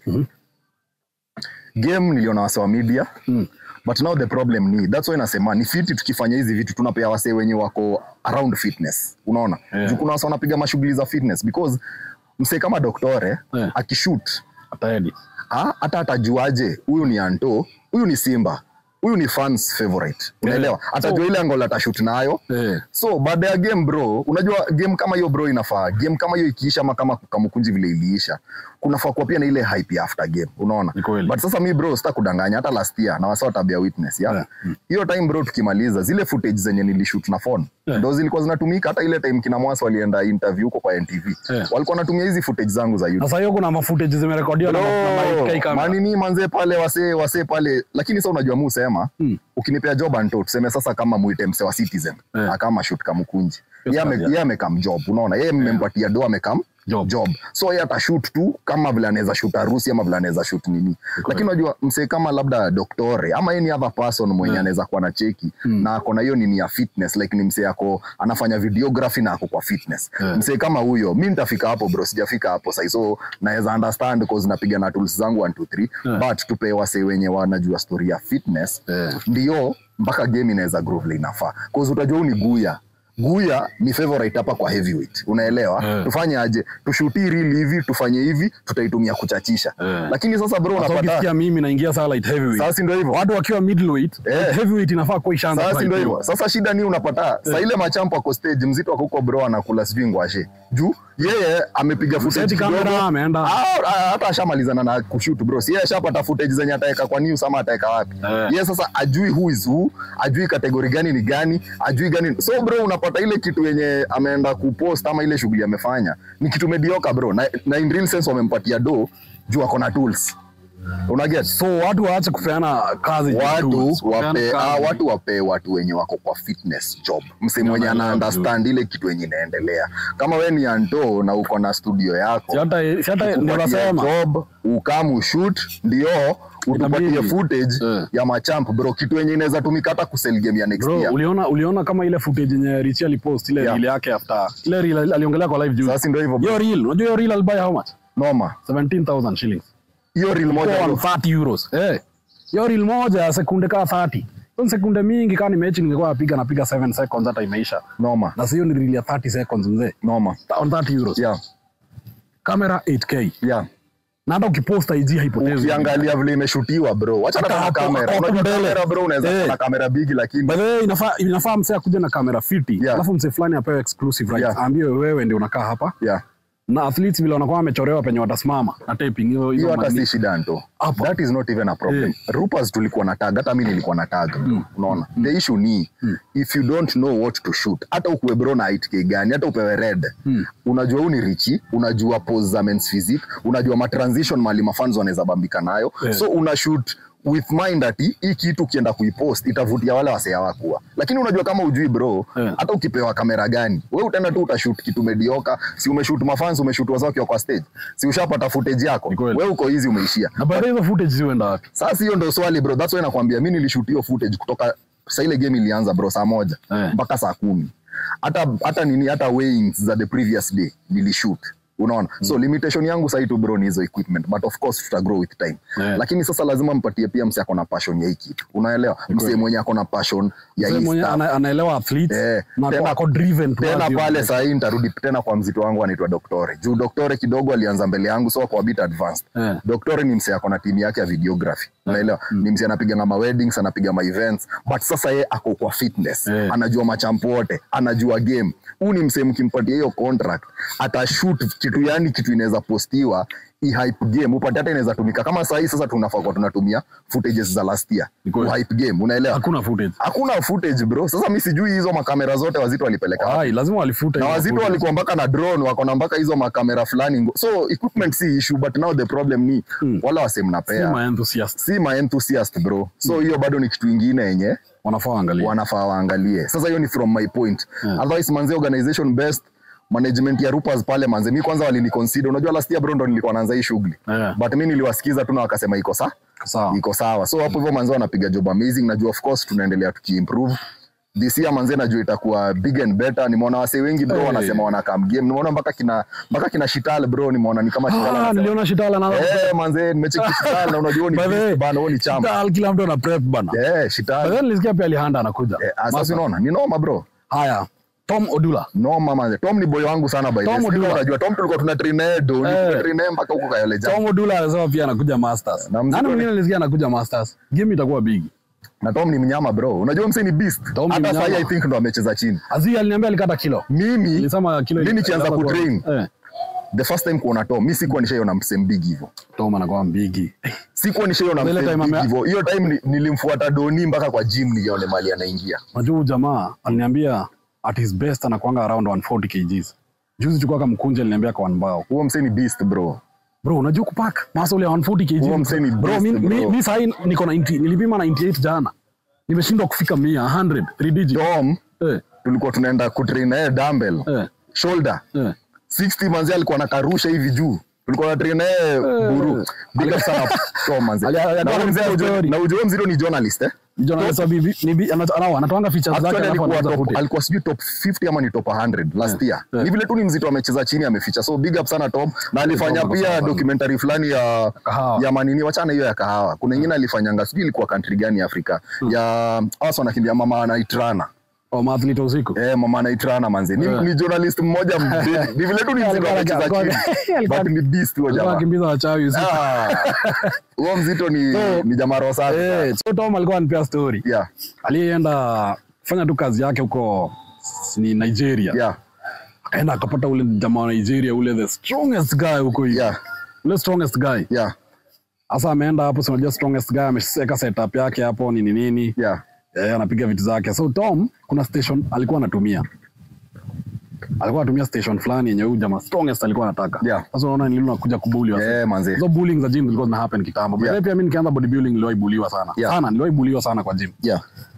game niliona wase wa media Mm. but now the problem ni that's why nasema ni fiti tukifanya hizi vitu tunapea wase wenye wako around fitness unaona Yeah. juu kuna wase wanapiga mashughuli za fitness because msee kama doktore Yeah. akishoot ataedi Ah, hata atajuaje huyu ni anto huyu ni simba huyu ni fans favorite unaelewa Yeah. atajua So- ile angola atashut nayo eh so baada ya game bro unajua game kama hiyo bro inafaa game kama hiyo ikiisha ama kama kamukunji vile iliisha kunafaa kuwa pia na ile hype ya after game unaona Ni kweli. but sasa mi bro sita kudanganya hata last year na wasa tabia witness ya Yeah. hiyo time bro tukimaliza zile footage zenye nilishoot na phone Yeah. ndo zilikuwa zinatumika hata ile time kina mwasa walienda interview huko kwa ntv Yeah. walikuwa wanatumia hizi footage zangu za youtube sasa hiyo kuna mafutage zimerekodiwa na na mic kamera manini manze pale wase wase pale lakini sa unajua mu sema Mm. ukinipea job anto tuseme sasa kama mwite mse wa citizen Eh. akama shoot kamkunji Yes, Yeye ame- yeah. yeye amekam job unaona yeye mmempatia do amekam Job. job so yeye atashoot tu kama vile anaweza shoot harusi ama vile anaweza shoot nini lakini unajua msee kama labda doktore ama any other person mwenye Yeah. anaweza kuwa na cheki Mm. na ako na hiyo nini ya fitness like ni msee ako anafanya videography na ako kwa fitness Yeah. msee kama huyo mi nitafika hapo bro sijafika hapo sai so naweza understand cause napiga na tools zangu 1 2 3 Yeah. but tupe wasee wenye wanajua story ya fitness Yeah. ndio mpaka game inaweza groove vile inafaa cause utajua huu ni guya guya ni favorite hapa kwa heavyweight unaelewa Yeah. tufanye aje tushuti rili hivi tufanye hivi tutaitumia kuchachisha Yeah. lakini sasa bro Sasa unapata ukisikia mimi naingia saa light heavyweight sasa si ndio hivyo watu wakiwa middleweight Eh. heavyweight inafaa kuwa ishaanza sasa si ndio kuhypiwa. hivyo sasa shida ni unapata saa ile machampo ako stage mzito ako huko bro anakula sijui ngwashe juu yeye amepiga footage Seti kamera kidogo ameenda Ah, ah, hata ashamalizana na kushoot bro si yeye ashapata footage zenye ataweka kwa news ama ataweka wapi Eh. yeye sasa ajui who is who ajui kategori gani ni gani ajui gani so bro unapata ile kitu yenye ameenda kupost ama ile shughuli amefanya ni kitu medioka bro na, na in real sense wamempatia do juu ako na tools unaget so watu waache kupeana kazi watu tools, kupeana wape, kazi. ah, watu wape watu wenye wako kwa fitness job mse mwenye ana wanaelewa understand ile kitu yenye inaendelea kama we ni anto na uko na studio yako Si hata si hata ndio tukupatie nasema job ukamu shoot ndio utupatie Itabidi. footage Eh. ya machamp bro kitu yenye inaweza tumika hata kusell game ya next bro year uliona uliona kama ile footage yenye Richie alipost ile Yeah. reel yake after ile reel aliongelea kwa live juice sasa ndio hivyo bro. hiyo reel unajua hiyo reel alibuy how much noma 17000 shillings hiyo reel moja Kwa bro. 30 euros eh hiyo reel moja ya sekunde kaa 30 hizo ni sekunde mingi kama ni mechi ningekuwa napiga napiga 7 seconds hata imeisha noma na sio ni reel ya 30 seconds mzee noma on 30 euros yeah camera 8k yeah na hata ukipost IG haipotezi ukiangalia vile imeshutiwa bro wacha Hata hata na hapo- kamera hapo unajua mbele. kamera bro unaweza Eh. kuwa na kamera bigi lakini By the way, inafaa inafaa msee akuja na kamera fiti Yeah. alafu msee fulani apewe exclusive rights Yeah. aambiwe wewe ndio unakaa hapa yeah na athletes vile wanakuwa wamechorewa penye watasimama na taping hiyo hiyo hiyo hata mani- si shida nto Hapo. that is not even a problem Eh. rupas tulikuwa na tag hata mi nilikuwa na tag bro unaona the issue ni if you don't know what to shoot hata ukuwe bro na 8k gani hata upewe red unajua huu ni richi unajua pose za men's physique unajua matransition mali mafans wanaweza bambika nayo Eh. so una shoot with mind ati hii kitu ukienda kuipost itavutia wale wasea wakuwa lakini unajua kama ujui bro Eh. hata ukipewa kamera gani we utaenda tu utashoot kitu medioka si umeshoot mafans umeshoot wazao wakiwa kwa stage si ushapata footage yako Ni kweli. we uko hizi umeishia na baada hizo footage ziwenda wapi sasa hiyo ndo swali bro that's why nakwambia mi nilishoot hiyo footage kutoka sa ile game ilianza bro saa moja Eh. mpaka saa kumi hata hata nini hata weighings za the previous day nilishoot unaona so limitation yangu sahii tu bro ni hizo equipment but of course tuta grow with time Yeah. lakini sasa lazima mpatie pia mse ako na passion ya hii kitu unaelewa mse mwenye ako na passion ya Mzee hii mwenye stuff. ana, anaelewa athletes Eh, na tena- ako driven tena towards pale hiyo- sahii nitarudi tena kwa mzito wangu anaitwa doktore juu doktore kidogo alianza mbele yangu so ako a bit advanced Eh. doktore ni mse ako na timu yake ya videography unaelewa ni msi anapiga ma weddings anapiga ma events but sasa ye ako kwa fitness Eh. anajua machampu wote anajua game huu ni msee mkimpatia hiyo contract atashoot kitu yani kitu inaweza postiwa i-hype game upate hata inaweza tumika kama sahii sasa tunafaa kwa tunatumia footages za last year Ni kweli. hype game unaelewa hakuna footage hakuna footage bro sasa mi sijui hizo makamera zote wazito walipeleka wapi. Ai, lazima walifute na hizo wazito footage. walikuwa mpaka na drone wako na mpaka hizo makamera fulani ngo- so equipment si issue but now the problem ni Hmm. wala wase Si mnapea ma enthusiast si ma enthusiast bro so hiyo bado ni kitu ingine yenye wanafaa waangalie wanafaa waangalie sasa hiyo ni from my point Yeah. otherwise manze organization best management ya rupas pale manze mi kwanza waliniconsider unajua last year bro ndo nilikuwa naanza hii shughuli Yeah. but mi niliwasikiza tu na wakasema iko sa sawa iko sawa so hapo hivyo manze wanapiga job amazing najua of course tunaendelea tukiimprove this year manze najua itakuwa big and better nimeona wase wengi bro Hey. wanasema wanakam game nimeona mpaka kina mpaka kina shital bro nimeona ni kama shital Ah, anasema niliona shitala na eh manze nimecheki shital na unajua ni By the way, beast bana huo ni chama Shital, kila mtu ana prep bana eh But shital then nilisikia pia Alihanda anakuja eh sasa Master. unaona ni noma bro haya Tom Odula noma manze tom ni boy wangu sana by the way Tom Sijui Odula. unajua tom tulikuwa tuna train naye do Eh. tulikuwa train naye mpaka huko kayole jam Tom Odula anasema pia anakuja Masters Na mzito nani ni- mwingine nilisikia anakuja Masters game itakuwa big na tom ni mnyama bro unajua mse ni beast Tom ni hata mnyama. sasa i think ndo amecheza chini Azi aliniambia alikata kilo mimi nilisema kilo Mimi nikianza ilianza kuwa- kutrain. eh the first time kuona tom mi sikuwa nishaiona mse mbigi hivyo Tom anakuwa big sikuwa nishaiona Ile mse time mbigi ame- hivyo hiyo time ni- nilimfuata doni mpaka kwa gym nione mali anaingia Unajua huyu jamaa aliniambia at his best anakuanga around 140 kgs. Juzi chukua kama mkunje aliniambia kwa mbao. huo mse ni beast bro Bro, unajua kupack muscle ya 140 kg. Huo msee ni bro, beast, mi, mi, bro. mi sahi niko 90, nilipima 98 jana. Nimeshindwa kufika 100, 100, 3 digit. tom Eh, tulikuwa tunaenda kutrain naye dumbbell eh, shoulder eh. 60 manzi alikuwa anakarusha hivi juu tulikuwa na train naye buru big up sana tom manzi Ali- ali- na huyo mzee ali- ujue- ali- na ujue mzito ni journalist eh Jonas wa bibi ni bi- ana- ana- anatoanga features zake Actually alafu alikuwa anaanza top, footage. alikuwa sijui top 50 ama ni top 100 last year. yeah. Ni vile tu ni mzito amecheza chini ameficha. So big up sana Tom na alifanya Tom ako pia sawa sana. documentary fulani ya Kahawa. ya manini wachana hiyo ya kahawa. Kuna nyingine alifanyanga sijui ilikuwa country gani ya Afrika. Ya hasa wanakimbia mama anaitrana. Oh, maathlete usiku. Eh, mama anaitrana manzi. Ni, Yeah. ni journalist mmoja mbili. Ni vile tu ni mzito Alikuwa- amecheza alikuwa- chini. alikuwa- But ni beast huyo Alikuwa jamaa. akimbiza wachawi usiku. Ah. Huyo mzito ni So- ni jamaa roho safi. Eh, so Tom alikuwa anipea story. Yeah. Alienda fanya tu kazi yake huko ni Nigeria. Yeah. Akaenda akapata ule jamaa wa Nigeria ule the strongest guy huko hivi. Yeah. Ule strongest guy. Yeah. Sasa ameenda hapo, si unajua strongest guy ameseka setup yake hapo nini nini. Yeah. Eh, anapiga vitu zake. So Tom kuna station alikuwa anatumia. Alikuwa anatumia station fulani yenye huyu jamaa strongest alikuwa anataka. Yeah. Sasa unaona nililo nakuja kubuli wase. Eh, manzi. Hizo bullying za gym zilikuwa zina happen kitambo. Yeah. Yeah. Pia mimi nikianza bodybuilding niliwahi buliwa sana. Yeah. Sana, niliwahi buliwa sana kwa gym. Yeah.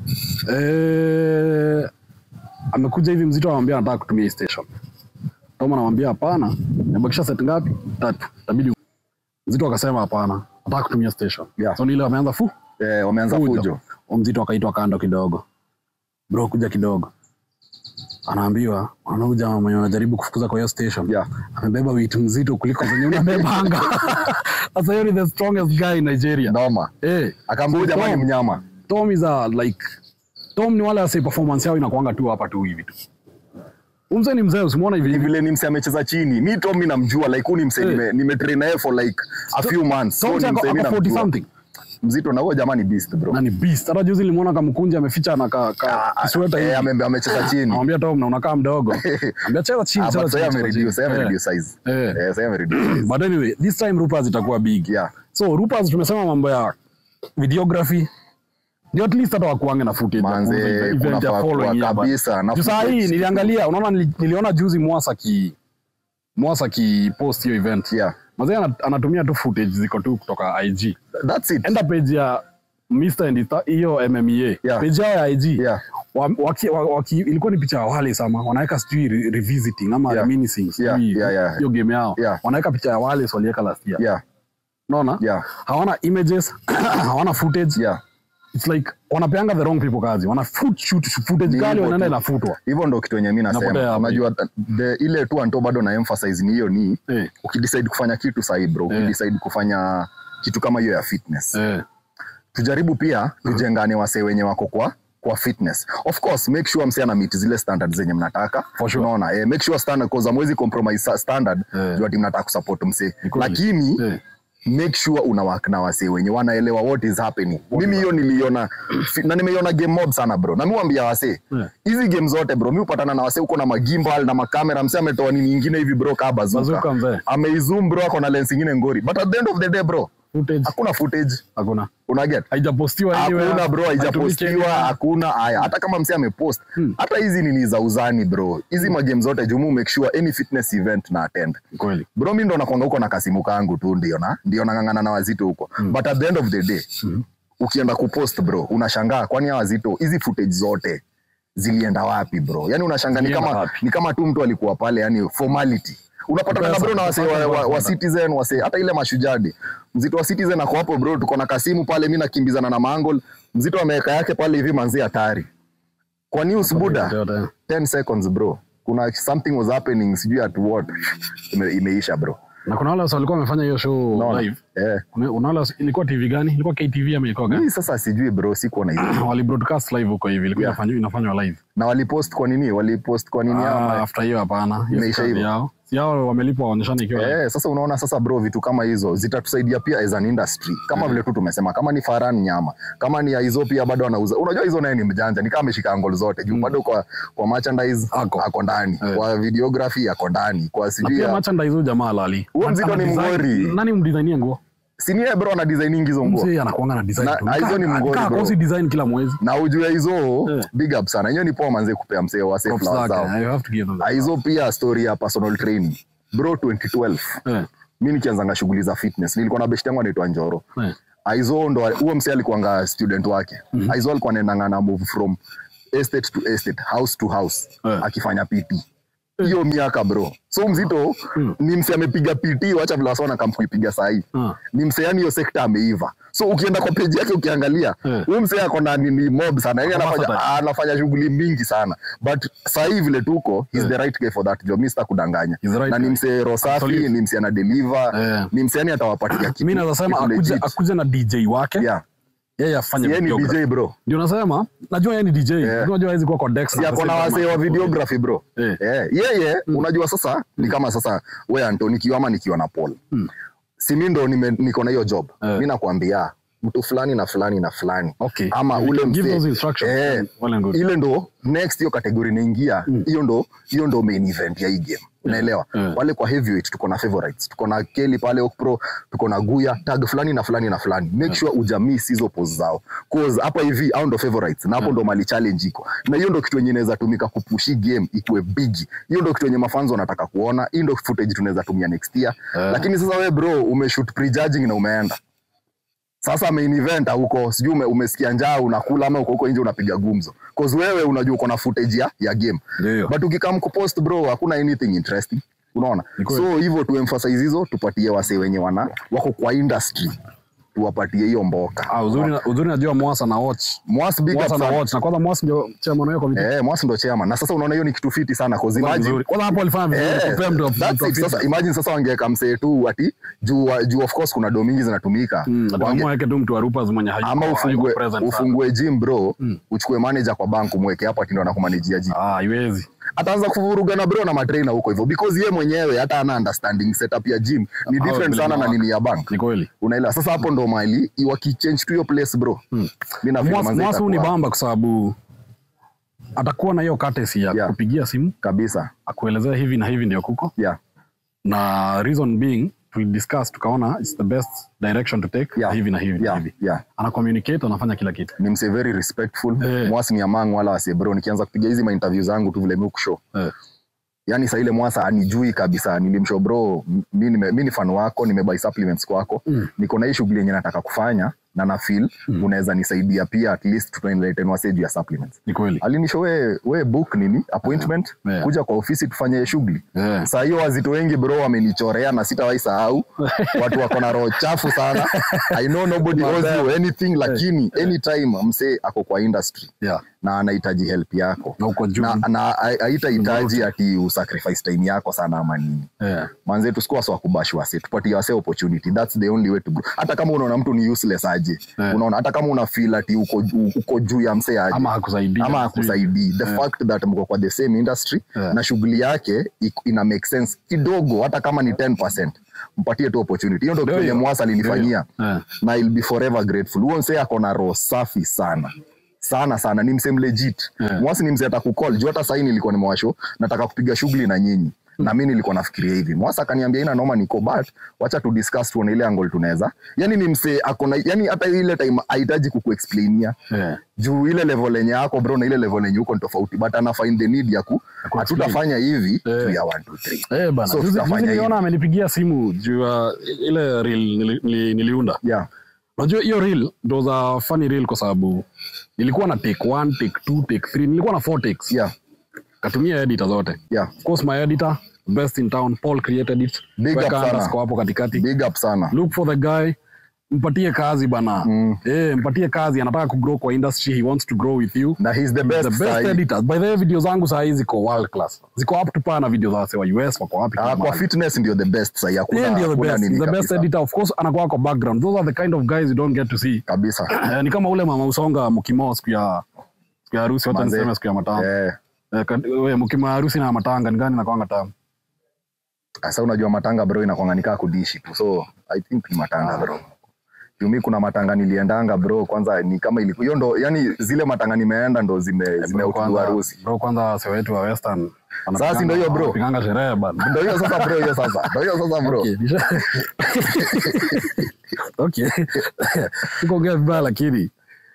Eh, amekuja hivi mzito anamwambia anataka kutumia hii station. Tom anamwambia hapana, nimebakisha set ngapi? Tatu. Itabidi mzito akasema hapana, nataka kutumia station. Yeah. So ni ile wameanza fu Eh, wameanza fujo. fujo. Huyo Mzito akaitwa kando kidogo. Bro, kuja kidogo. Anaambiwa, unaona huyu jamaa mwenye anajaribu kufukuza kwa hiyo station. Yeah. Amebeba weight mzito kuliko zenye unabebanga. Sasa hiyo ni the strongest guy in Nigeria. Noma. Eh. Akaambia jamaa ni Tom- mnyama. Tom is a like Tom ni wale wase performance yao inakuanga tu hapa tu hivi tu. Huyu Mzee ni mzee usimuona hivi ni hivi. vile ni mse amecheza chini mi tom mi namjua like huu ni mse Eh. nime, nimetrain naye for like a few months Tom so ni ako mse mi ako 40 namjua something. mzito na huyo jamaa ni beast bro Na ni beast. Hata juzi nilimuona kamkunja ameficha na ka, ka Ah, kisweta eh, hivi. ame- amecheza chini Anamwambia Tom na unakaa mdogo. Anambia cheza chini, Ah, cheza but sasa chini. cheza amereduce sasa chini. amereduce Eh. size Eh. eh sasa amereduce size But anyway, this time Rupas itakuwa big. yeah So Rupas tumesema mambo ya videography. Ndio at least hata wakuange na footage. ya Manze, kuuza event ya kunafaa following kuwa hapa. kabisa, na Juu saa hii footage. niliangalia, unaona nili- niliona juzi Mwasa ki Mwasa ki post hiyo event. yeah Mazee ana- anatumia tu footage ziko tu kutoka IG. that's it Enda page ya Mr. and Ita- hiyo MMA. Yeah. Page yao ya IG. yeah Wa, waki, wa, waki, ilikuwa ni picha ya wale sama wanaweka sijui re, revisiting ama Yeah. reminiscing sijui Yeah, yeah, yeah. hiyo game yao Yeah. wanaweka picha ya wale waliweka last year yeah unaona yeah hawana images hawana footage yeah it's like wanapeanga the wrong people kazi wana foot shoot footage Ni kali hivyo wanaenda tu. inafutwa hivyo ndo kitu yenye mi Napotea nasema hapo. unajua the, ile tu anto bado na emphasize ni hiyo ni eh, ukidecide kufanya kitu sahi bro Eh. ukidecide kufanya kitu kama hiyo ya fitness eh, tujaribu pia tujengane wasee wenye wako kwa kwa fitness of course make sure msee ana meet zile standard zenye mnataka For sure. unaona eh, make sure standard cause amwezi compromise sa- standard Eh. juu ati mnataka kusupport msee Ni kweli. lakini eh. make sure una work na wasee wenye wanaelewa what is happening mimi hiyo niliona fi- na nimeiona game mob sana bro na miwambia wasee Yeah. hizi game zote bro mi upatana na wasee huko na magimbal na makamera msee ametoa nini ingine hivi bro kaa Bazooka bazuka mzee. ameizoom bro ako na lens ingine ngori but at the end of the day bro Footage hakuna footage hakuna. unaget Haijapostiwa anywhere. hakuna bro haitumiki haijapostiwa anywhere. hakuna haya hata kama msee amepost hata hizi nini za uzani bro hizi magame zote jumu make sure any fitness event na attend Kweli. bro mi ndo nakwanga huko na kasimu kangu tu ndio na ndio nang'ang'ana na wazito huko but at the end of the day ukienda kupost bro unashangaa kwani hawa wazito hizi footage zote zilienda wapi bro yani unashangaa ni Zilienda kama, wapi? ni kama tu mtu alikuwa pale yani formality unapatana na Pesa, bro na wase wa, wa, wa pesa. citizen wase hata ile mashujadi mzito wa citizen ako hapo bro tuko na kasimu pale mi nakimbizana na mangol mzito ameweka yake pale hivi manzi hatari kwa news buda Yote, yote. 10 seconds bro kuna something was happening sijui at what Ime, imeisha bro Na kuna wale wasi walikuwa wamefanya hiyo show Unaona? live. eh Kuna kuna wale wasi- ilikuwa TV gani? Ilikuwa KTV ama ilikuwa gani? mimi sasa sijui bro sikuona hizo Wali broadcast live huko hivi. Ilikuwa Yeah. inafanywa inafanywa live. na walipost kwa nini walipost kwa nini Ah, ama after hiyo hapana. Hiyo si Imeisha kazi hivyo. yao. Si yao wamelipwa waonyeshane ikiwa live. Eh, sasa unaona sasa bro vitu kama hizo zitatusaidia pia as an industry kama vile tu tumesema kama ni faran nyama kama ni hizo pia bado anauza unajua hizo naye ni mjanja ni kama ameshika angle zote juu bado kwa kwa merchandise Ako. ako ndani Eh. kwa videography ako ndani kwa Na sijui pia ya- merchandise huyu jamaa lali. Huyo mzito Ana ni design- mngori. Nani mdesignie nguo? si ni yeye bro ana designing hizo nguo Mzee anakuanga na design Na- tu. na hizo ni Kaa- mngori, kaa bro. kosi design kila mwezi. na ujue hizo Eh. big up sana hiyo ni poa manze kupea msee wa safe Props flowers zake. zao You have to give them Ah, that. hizo pia story ya personal training bro 2012 Eh, mi nikianzanga shughuli za fitness nilikuwa na best yangu anaitwa njoro eh. aizo ndo huo msee alikuanga student wake mm-hmm. aizo alikuwa anaendanga na move from estate to estate house to house Eh. akifanya pt hiyo miaka bro so mzito ni msee amepiga pt wacha vile wasona kam kuipiga sahii Ah. ni msee yani hiyo sekta ameiva so ukienda kwa peji yake ukiangalia Eh. huyu msee ako na nini mob sana yani Ako anafanya, versatile. anafanya shughuli mingi sana but sahii vile tuko he's the right guy for that job mi sita kudanganya He's the right na ni guy. msee rosafi Absolutely. ni msee anadeliver Eh. ni msee yani atawapatia kitu mi naweza sema kitu akuje, legit. akuje na dj wake yeah yeye afanye yeye ni videography. dj bro ndio nasema najua yeye ni dj Yeah. unajua hawezi kuwa kwa Dex si na ako na kusema wasee wa kama- videography bro Eh. Eh, yeye unajua sasa ni kama sasa we anto nikiwa ama nikiwa na paul si mi ndo nime- niko na hiyo job Eh. mi nakwambia mtu fulani na fulani na fulani Okay. ama You ule can give msee- those instructions. eh, Well and good. ile ndo next hiyo kategori inaingia hiyo ndo hiyo ndo main event ya hii game unaelewa Yeah. pale kwa heavyweight tuko na favorites tuko na keli pale okpro tuko na guya tag fulani na fulani na fulani make sure ujamiss hizo pose zao cause hapa hivi au ndo favorites na hapo ndo mali challenge iko na hiyo ndo kitu yenye inaweza tumika kupushi game ikuwe big hiyo ndo kitu yenye mafanzo wanataka kuona hii ndo footage tunaweza tumia next year Yeah. lakini sasa we bro umeshoot prejudging na umeenda sasa main event huko sijui ume, umesikia njaa unakula ama uko huko nje unapiga gumzo cause wewe unajua uko na footage ya, ya game Ndio hiyo. but ukikam kupost bro hakuna anything interesting unaona Ni kweli. so hivyo tu emphasize hizo tupatie wasee wenye wana wako kwa industry tuwapatie hiyo mboka Ah, uzuri na- uzuri najua mwasa na watch Mwas big up mwasa na sana. watch na kwanza mwasa ndio chairman wao committee Eh, Mwas ndo chairman na sasa unaona hiyo ni kitu fiti sana cause imagine vizuri kwanza hapo alifanya vizuri Eh, kupea mtu that's mtu it. Sasa imagine sasa wangeweka msee tu ati juu juu of course kuna do mingi zinatumika Wange- ataamua yake tu mtu wa Rupas mwenye hayuko ama hayuko ufungue present sana. ufungue gym bro uchukue manager kwa bank umweke hapo ati ndo anakumanajia gym ah haiwezi ataanza kuvurugana bro na matrainer huko hivyo because ye mwenyewe hata ana understanding setup ya gym ni Hao different vile sana na mnawaka. nini ya bank ni kweli unaelewa sasa hapo ndo mali wakichange tu hiyo place bro mi nafikiri manze mwasa huu ni itakuwa- bamba kwa sababu atakuwa na hiyo courtesy ya Yeah. kupigia simu kabisa akuelezea hivi na hivi ndio kuko yeah na reason being tulidiscuss tukaona it's the best direction to take Yeah. na hivi na hivi na yeah hivi yeah ana communicate anafanya kila kitu ni mse very respectful Eh. mwasi ni among wala wase bro nikianza kupiga hizi mainterview zangu tu vile mi kushow eh. yani saa ile mwasa anijui kabisa nilimshow bro m- mi nime- mi ni fan wako nimebuy supplements kwako Mm. niko na hii shughuli yenye nataka kufanya na na feel unaweza nisaidia pia at least tutaenlighten wasee juu ya supplements ni kweli alinisho we, we book nini appointment Yeah. kuja kwa ofisi tufanye hiyo shughuli Yeah. saa hiyo wazito wengi bro wamenichorea na sitawahi sahau watu wako na roho chafu sana i know nobody owes you anything lakini anytime msee ako kwa industry yeah. na anahitaji help yako na uko juu na, na ha- haitahitaji ati usacrifice time yako sana ama nini yeah. manze tusikuwa wase wa kubash wase tupatie wase opportunity that's the only way to grow hata kama unaona mtu ni useless aje aje Eh. unaona hata kama una feel ati uko, ju- uko juu ya msee aje ama hakusaidia ama akusaidii the Yeah. fact that mko kwa the same industry Yeah. na shughuli yake iko- ina make sense kidogo hata kama ni 10 mpatie tu opportunity hiyo ndo Ndio kitu yenye hiyo. mwasa alinifanyia Eh. na I'll be forever grateful huo msee ako na roho safi sana sana sana ni msee legit Yeah. mwasi ni msee atakukol juu hata sahii nilikuwa nimewasho nataka kupiga shughuli na nyinyi na mi nilikuwa nafikiria hivi mwasa akaniambia ina noma niko but wacha tu discuss tuone ile angle tunaweza yani ni msee akona yani hata ile time hahitaji kukuexplainia Eh. juu ile level yenye yako bro na ile level yenye uko ni tofauti but ana find the need ya ku ku hatutafanya hivi Eh. tu ya 1 2 3 Eh, bana. So Juzi- tutafanya juzi hivi. niliona amenipigia simu juu ya ile reel nili, nili, niliunda yeah unajua hiyo reel it was a funny reel kwa sababu nilikuwa na take one take two take three nilikuwa na four takes yeah katumia editor zote yeah of course my editor best in town paul created it Big up Weka sana. underscore hapo katikati big up sana look for the guy mpatie kazi bana Mm. eh, mpatie kazi anataka kugrow kwa industry he wants to grow with you na he's the best, the best sahi. editors by the way video zangu saa hii ziko world class ziko up to par na video za wase wa US wako wapi Ah, kila kwa mahali. fitness ndio the best sahi hakuna Yeye ndio the hakuna best nini He's the best kabisa. editor of course anakuwa kwa background those are the kind of guys you don't get to see kabisa Eh, ni kama ule mama usonga mkimo siku ya siku ya harusi wacha Manze. niseme siku ya matanga eh Eh, kad- we, mkimo ya harusi na matanga ni gani nakwanga tamu sasa unajua matanga bro inakwanga nikaa kudishi tu so i think ni matanga bro Jumi kuna matanga niliendanga bro kwanza ni kama ilikuwa hiyo ndo yani zile matanga nimeenda ndo zime Bro, zimeutudu kwanza- harusi bro kwanza wase wetu wa western Sasa si ndio hiyo, bro? wanapiganga sherehe bana ndo hiyo sasa bro hiyo sasa ndo hiyo sasa bro Okay, nisha- okay sikuongea vibaya lakini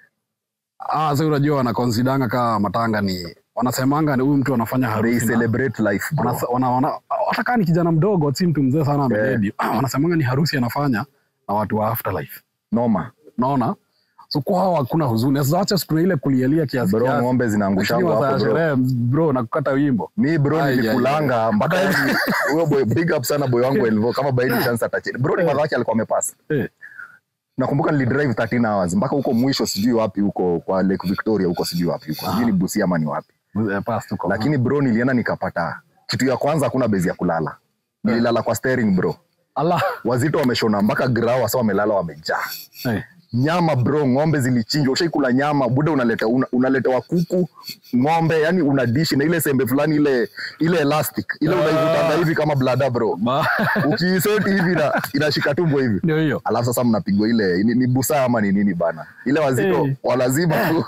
ah, sasa unajua wanakonsidanga kama matanga ni wanasemanga ni huyu mtu anafanya they harusi na- celebrate life bro wana- wana- wana- hata kaa ni kijana mdogo si mtu mzee sana amededi wanasemanga ni harusi anafanya na watu wa afterlife noma naona so kwao hakuna huzuni sasa acha siku ile kulielia kiasi bro kiasi. ng'ombe Lakini zinaangushangwa masaa ya hapo bro sherehe bro na kukata wimbo mi bro Ai, nilikulanga mpaka yani huyo boy big up sana boy wangu Elvo kama by any chance atacheza bro ni madhaki alikuwa amepasa eh, nakumbuka nilidrive 13 hours mpaka huko mwisho sijui wapi huko kwa Lake Victoria huko sijui wapi huko sijui ni Busia ama ni wapi eh, pass tu kwa- lakini bro nilienda nikapata kitu ya kwanza hakuna bezi ya kulala nililala kwa steering bro Allah wazito wameshona mpaka grau wasa wamelala wamejaa eh, nyama bro ng'ombe zilichinjwa ushaikula nyama buda unaleta una, unaletewa kuku ng'ombe yani una dishi na ile sembe fulani ile ile elastic ile Ah. unaivutanga hivi kama blada bro ba- ukiiseti hivi ina, inashika tumbo hivi ndio hiyo alafu sasa mnapigwa ile ni, ni busaa ama ni nini bana ile wazito Eh. walazima tu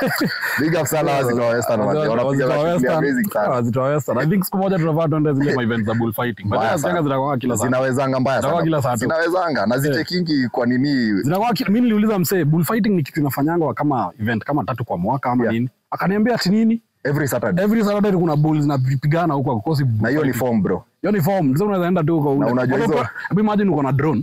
big up sana wazito wa western Wazito- wanapiga wazito wa shughuli Western- amazing sana wazito wa Western. I think siku moja tunafaa tuende zile ma events za bullfighting. But Mbaya nasikianga sana. zinakuwa kila saa. zinawezanga mbaya Zinakuwa kila saa sana tu. zinawezanga na zichekingi kwa nini Zinakuwa ki- mimi niliuliza msee bullfighting ni kitu inafanyangwa kama event kama tatu kwa mwaka ama Yeah. nini akaniambia ati nini every saturday every saturday kuna bulls zinapigana huko kukosi na hiyo ni form bro hiyo ni form sasa unaweza enda tu huko Na unajua Uko- hizo- hebu imagine uko na drone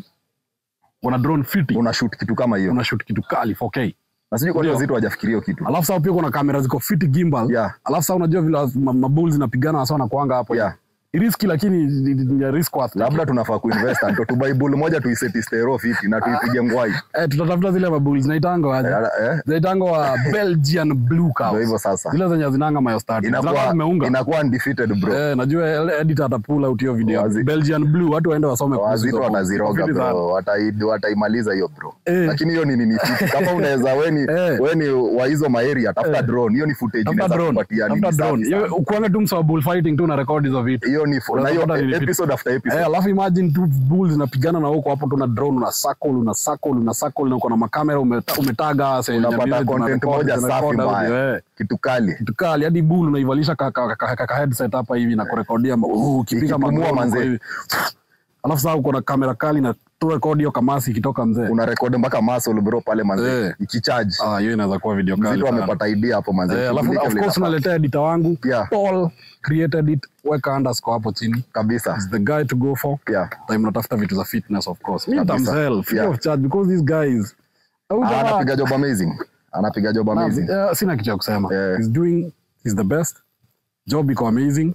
uko na drone fiti una shoot kitu kama hiyo una shoot kitu kali 4K na sijui kwa nini Ndio. wazito hawajafikiria hiyo kitu alafu sasa pia kuna kamera ziko fiti gimbal Yeah. alafu sasa unajua vile ma- mabulls zinapigana hasa wanakuanga hapo Yeah. Ni riski lakini ni- ni ni risk worth labda tunafaa kuinvest ndo tubai bull moja tuiseti stero fiti na tuipige ngwai eh, tutatafuta zile mabulls zinaitanga aje Eh, eh, zinaitanga wa Belgian blue ndo hivyo cows sasa zile zenye zinanga mayostati zinakuwa inakuwa zimeunga inakuwa undefeated bro Eh, najua ele- editor atapula out hiyo video Wazi- Belgian blue watu waende wasome kuhusu wazito hizo wataziroga fiti sana. bro Watai- wataimaliza hiyo bro Eh. lakini hiyo ni nini fiti kama unaweza weni Eh. weni wa hizo maeria tafuta Eh. drone hiyo ni footage Tafuta inaweza drone, kupatia tafuta nini drone. safi Hiyo sana. ukuanga tu msa wa bullfighting tu na record hizo vitu hiyo ni fu- na hiyo Unapata ni fiti. episode after episode Eh, alafu imagine tu bulls zinapigana na huko hapo tuna drone una circle una circle una circle na uko na makamera umeta, umetaga sasa unapata content moja safi mbaya kitu kali kitu kali hadi bull unaivalisha ka, ka, ka, ka, ka headset hapa hivi na kurekodia ma- uh, ukipiga Ikipumua magoma manze. hivi alafu sasa uko na kamera kali na tu record hiyo kamasi ikitoka mzee una record mpaka muscle bro pale manze Eh. ikicharge ah hiyo inaweza kuwa video kali mzito sana. amepata idea hapo manze Eh, alafu Shughulike of vile course inafaa. unaletea editor wangu Yeah. Paul created it weka underscore hapo chini kabisa is the guy to go for yeah time natafuta vitu za fitness of course me Kabisa. myself free Yeah. of charge because these guys Huyu Ah, jamaa- anapiga job amazing anapiga job na- amazing eh, sina kitu ya kusema Yeah. he's doing he's the best job iko amazing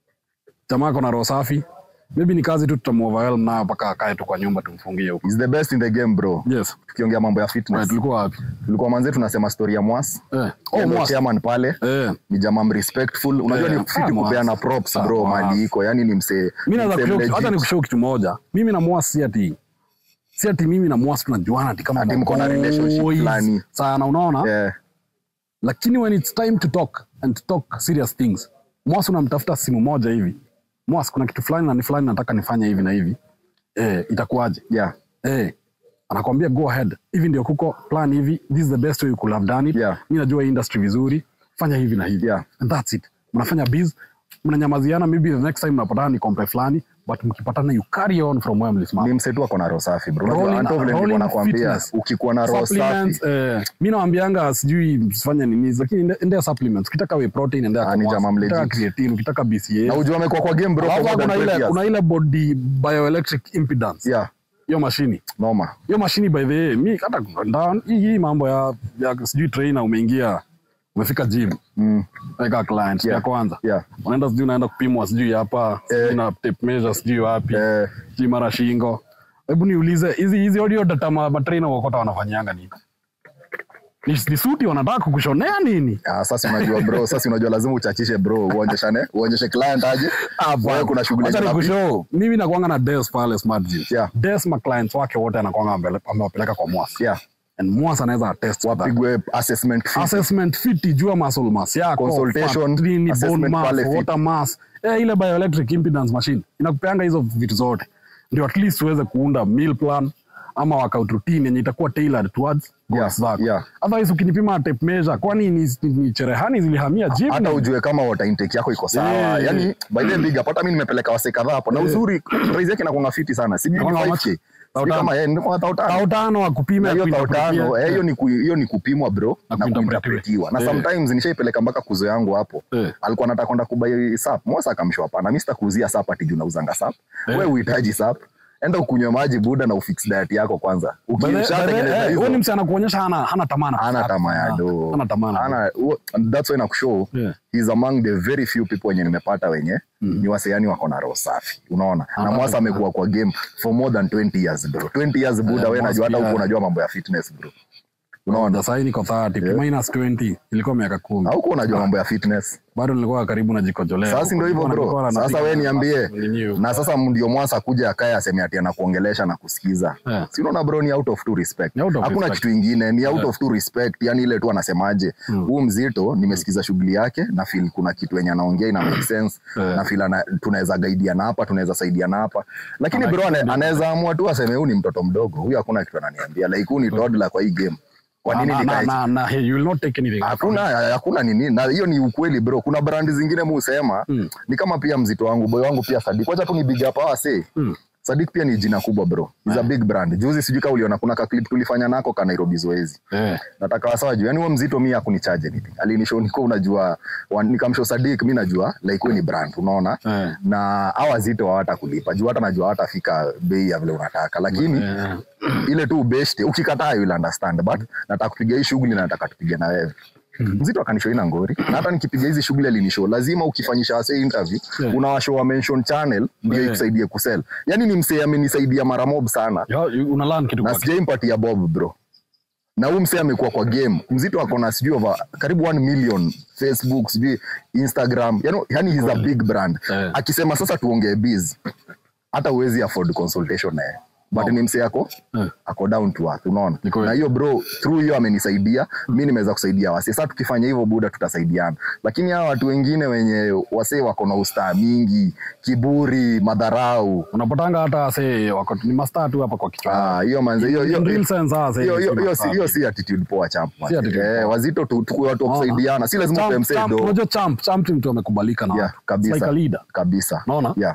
jamaa ako na roho safi maybe ni kazi tu tutamuoverwhelm nayo mpaka akae tu kwa nyumba tumfungie huko He's the best in the game bro yes tukiongea mambo ya right, fitness tulikuwa wapi tulikuwa manze tunasema story ya mwas eh Yeye oh ndo mwas chairman pale eh ni jamaa respectful unajua Eh, ni fiti ah, kupeana Mwas. props Ah, bro Mwas. mali iko yani ni msee mi ni naweza msee kushow legit. hata nikushow kitu moja mimi na mwas si ati si ati mimi na mwasi tunajuana ati kama Ati mko na relationship boys fulani. sana unaona yeah. lakini when it's time to talk and to talk serious things mwasi unamtafuta simu moja hivi mwasi kuna kitu fulani na ni fulani nataka nifanye hivi na hivi eh, itakuwaje Yeah. eh, anakwambia go ahead hivi ndio kuko plan hivi this is the best way you could have done it Yeah. mi najua hii industry vizuri fanya hivi na hivi Yeah. and that's it mnafanya biz mnanyamaziana maybe the next time mnapatana ni kompe fulani but mkipatana you carry on from where mlisimama ni msetu ako na roho safi bro Rolling- Unajua, Anto vile nilikuwa rolling nakwambia fitness. ukikuwa na roho supplements safi eh, mi nawambianga sijui msifanye nini lakini ende- endea supplements ukitaka whey protein endea Ah, ni Kamwas, jamaa ukitaka legit. creatine ukitaka na BCA ujua amekuwa kwa game bro for Alafu more than kuna 20 ile years. kuna ile body bioelectric impedance yeah hiyo mashini noma hiyo mashini by the way mi hata nda- hii hii mambo ya, ya sijui trainer umeingia umefika gym mm. weka client Yeah. ya kwanza yeah unaenda sijui unaenda kupimwa sijui hapa sijui na tape measure sijui wapi eh, sijui mara shingo hebu niulize hizi hizi audio data ma, matrainer wakota wanafanyanga nini ni, ni suti wanataka kukushonea nini ah, sasa unajua bro sasa unajua lazima uchachishe bro uonyeshane uonyeshe client aje wewe kuna shughuli Acha yenye unapi- nikushow mimi nakwanga na Des pale Smart Gym. Yeah. Des ma clients wake wote anakwanga ambele- amewapeleka kwa Mwas. yeah And Mwas anaweza attest to that. wapigwe assessment fee. Assessment fit jua muscle mass yako, Consultation, fat, nini, bone assessment mass, pale fit. water mass. Eh, ile bioelectric impedance machine inakupeanga hizo vitu zote. Ndio at least uweze kuunda meal plan ama workout routine yenye itakuwa tailored towards goals Yeah, zako. yeah. Otherwise ukinipima tape measure kwani ni, ni, ni cherehani zilihamia gym? hata ni- ujue kama water intake yako iko sawa Yeah, yani yeah. by the big up hata mimi nimepeleka wase kadhaa hapo na uzuri price yake inakuwa fiti sana si Inakuanga 5k much? si Tao kama yeye ndio kwa tao tano Tao tano wakupime Na hiyo tao kuinterpretia. tano eh, hiyo ni ku- hiyo ni kupimwa bro Na na kuinterpretiwa. kuinterpretiwa na Eh. sometimes nishaipeleka mpaka kuzo yangu hapo Eh. alikuwa anataka kwenda kubai sap mosa akamshwa hapana mimi sitakuuzia sap ati juu nauzanga sap Eh. wewe uhitaji sap enda ukunywe maji buda na ufix diet yako kwanza By the- by the- ukishatengeneza eh, hizo huyu ni msee anakuonyesha hana hana tamana ana tamaa ya do hana tamana ana huo- that's why nakushow Yeah. he's among the very few people wenye nimepata wenye ni waseani wako na roho safi unaona na Ah, mwasa ah, amekuwa kwa game for more than 20 years bro 20 years buda Yeah, wewe najua hata Mwasa huko pia- unajua mambo ya fitness bro unaona Unaona sasa niko 30 minus 20 ilikuwa miaka 10 hauko unajua mambo ya fitness bado nilikuwa karibu najikojolea sasa ndio hivyo bro sasa wewe niambie na sasa ndio mwasa kuja akae aseme ati anakuongelesha na kusikiza Yeah. si unaona bro ni out of two respect Ni out of hakuna respect. kitu ingine ni out of two respect yani ile tu anasemaje huu mzito nimesikiza shughuli yake na feel kuna kitu yenye anaongea ina make sense Yeah. na feel ana, tunaweza gaidiana hapa tunaweza saidiana hapa lakini bro ana- anaweza amua tu aseme huyu ni mtoto mdogo huyu hakuna kitu ananiambia like huyu ni toddler kwa hii game kwa nini na, nikae na, na, hey, you will not take anything hakuna hakuna nini na hiyo ni ukweli bro kuna brandi zingine mu husema Mm. ni kama pia mzito wangu boy wangu pia sadik wacha tu ni big up hawa say Mm. sadik pia ni jina kubwa bro is a big brand juzi sijui kama uliona kuna ka clip tulifanya nako ka Nairobi zoezi eh nataka wasawa juu yani huo mzito mi hakunichaje anything alinishow niko unajua wa- nikamshow sadik mi najua like huyu ni brand unaona eh na hawa wazito hawata kulipa juu hata najua hawatafika bei ya vile unataka lakini eh, ile tu ubeshte ukikataa you will understand but nataka kupiga hii shughuli na nataka tupige na wewe mzito akanishow ina ngori na hata nikipiga hizi shughuli alinishow lazima ukifanyisha wase interview Yeah. unawashow wa mention channel ndio Yeah. ikusaidie kusell yani ni msee amenisaidia mara mob sana yo, you- una learn kitu na kwa sijaimpatia bob bro na huu msee amekuwa kwa game mzito ako na sijui over karibu 1 million facebook sijui instagram yani, yani he's a big brand Eh. akisema sasa tuongee biz hata uwezi afford consultation naye but No. ni msee ako Eh. ako down to earth unaona Ni kweli. na hiyo bro through hiyo amenisaidia mi nimeweza kusaidia wase sasa tukifanya hivyo buda tutasaidiana lakini hawa watu wengine wenye wasee wako na ustaa mingi kiburi madharau unapatanga hata se wako ni master tu hapa kwa kichwa ah, hiyo manze hiyo hiyo In real sense sasa hiyo hiyo si hiyo si master. hiyo si attitude poa champ man. Si attitude eh, poa. wazito tu tu watu wa kusaidiana si lazima Champ- upe msee champ- do unajua champ champ ni mtu amekubalika na yeah watu It's kabisa like a leader kabisa Unaona? yeah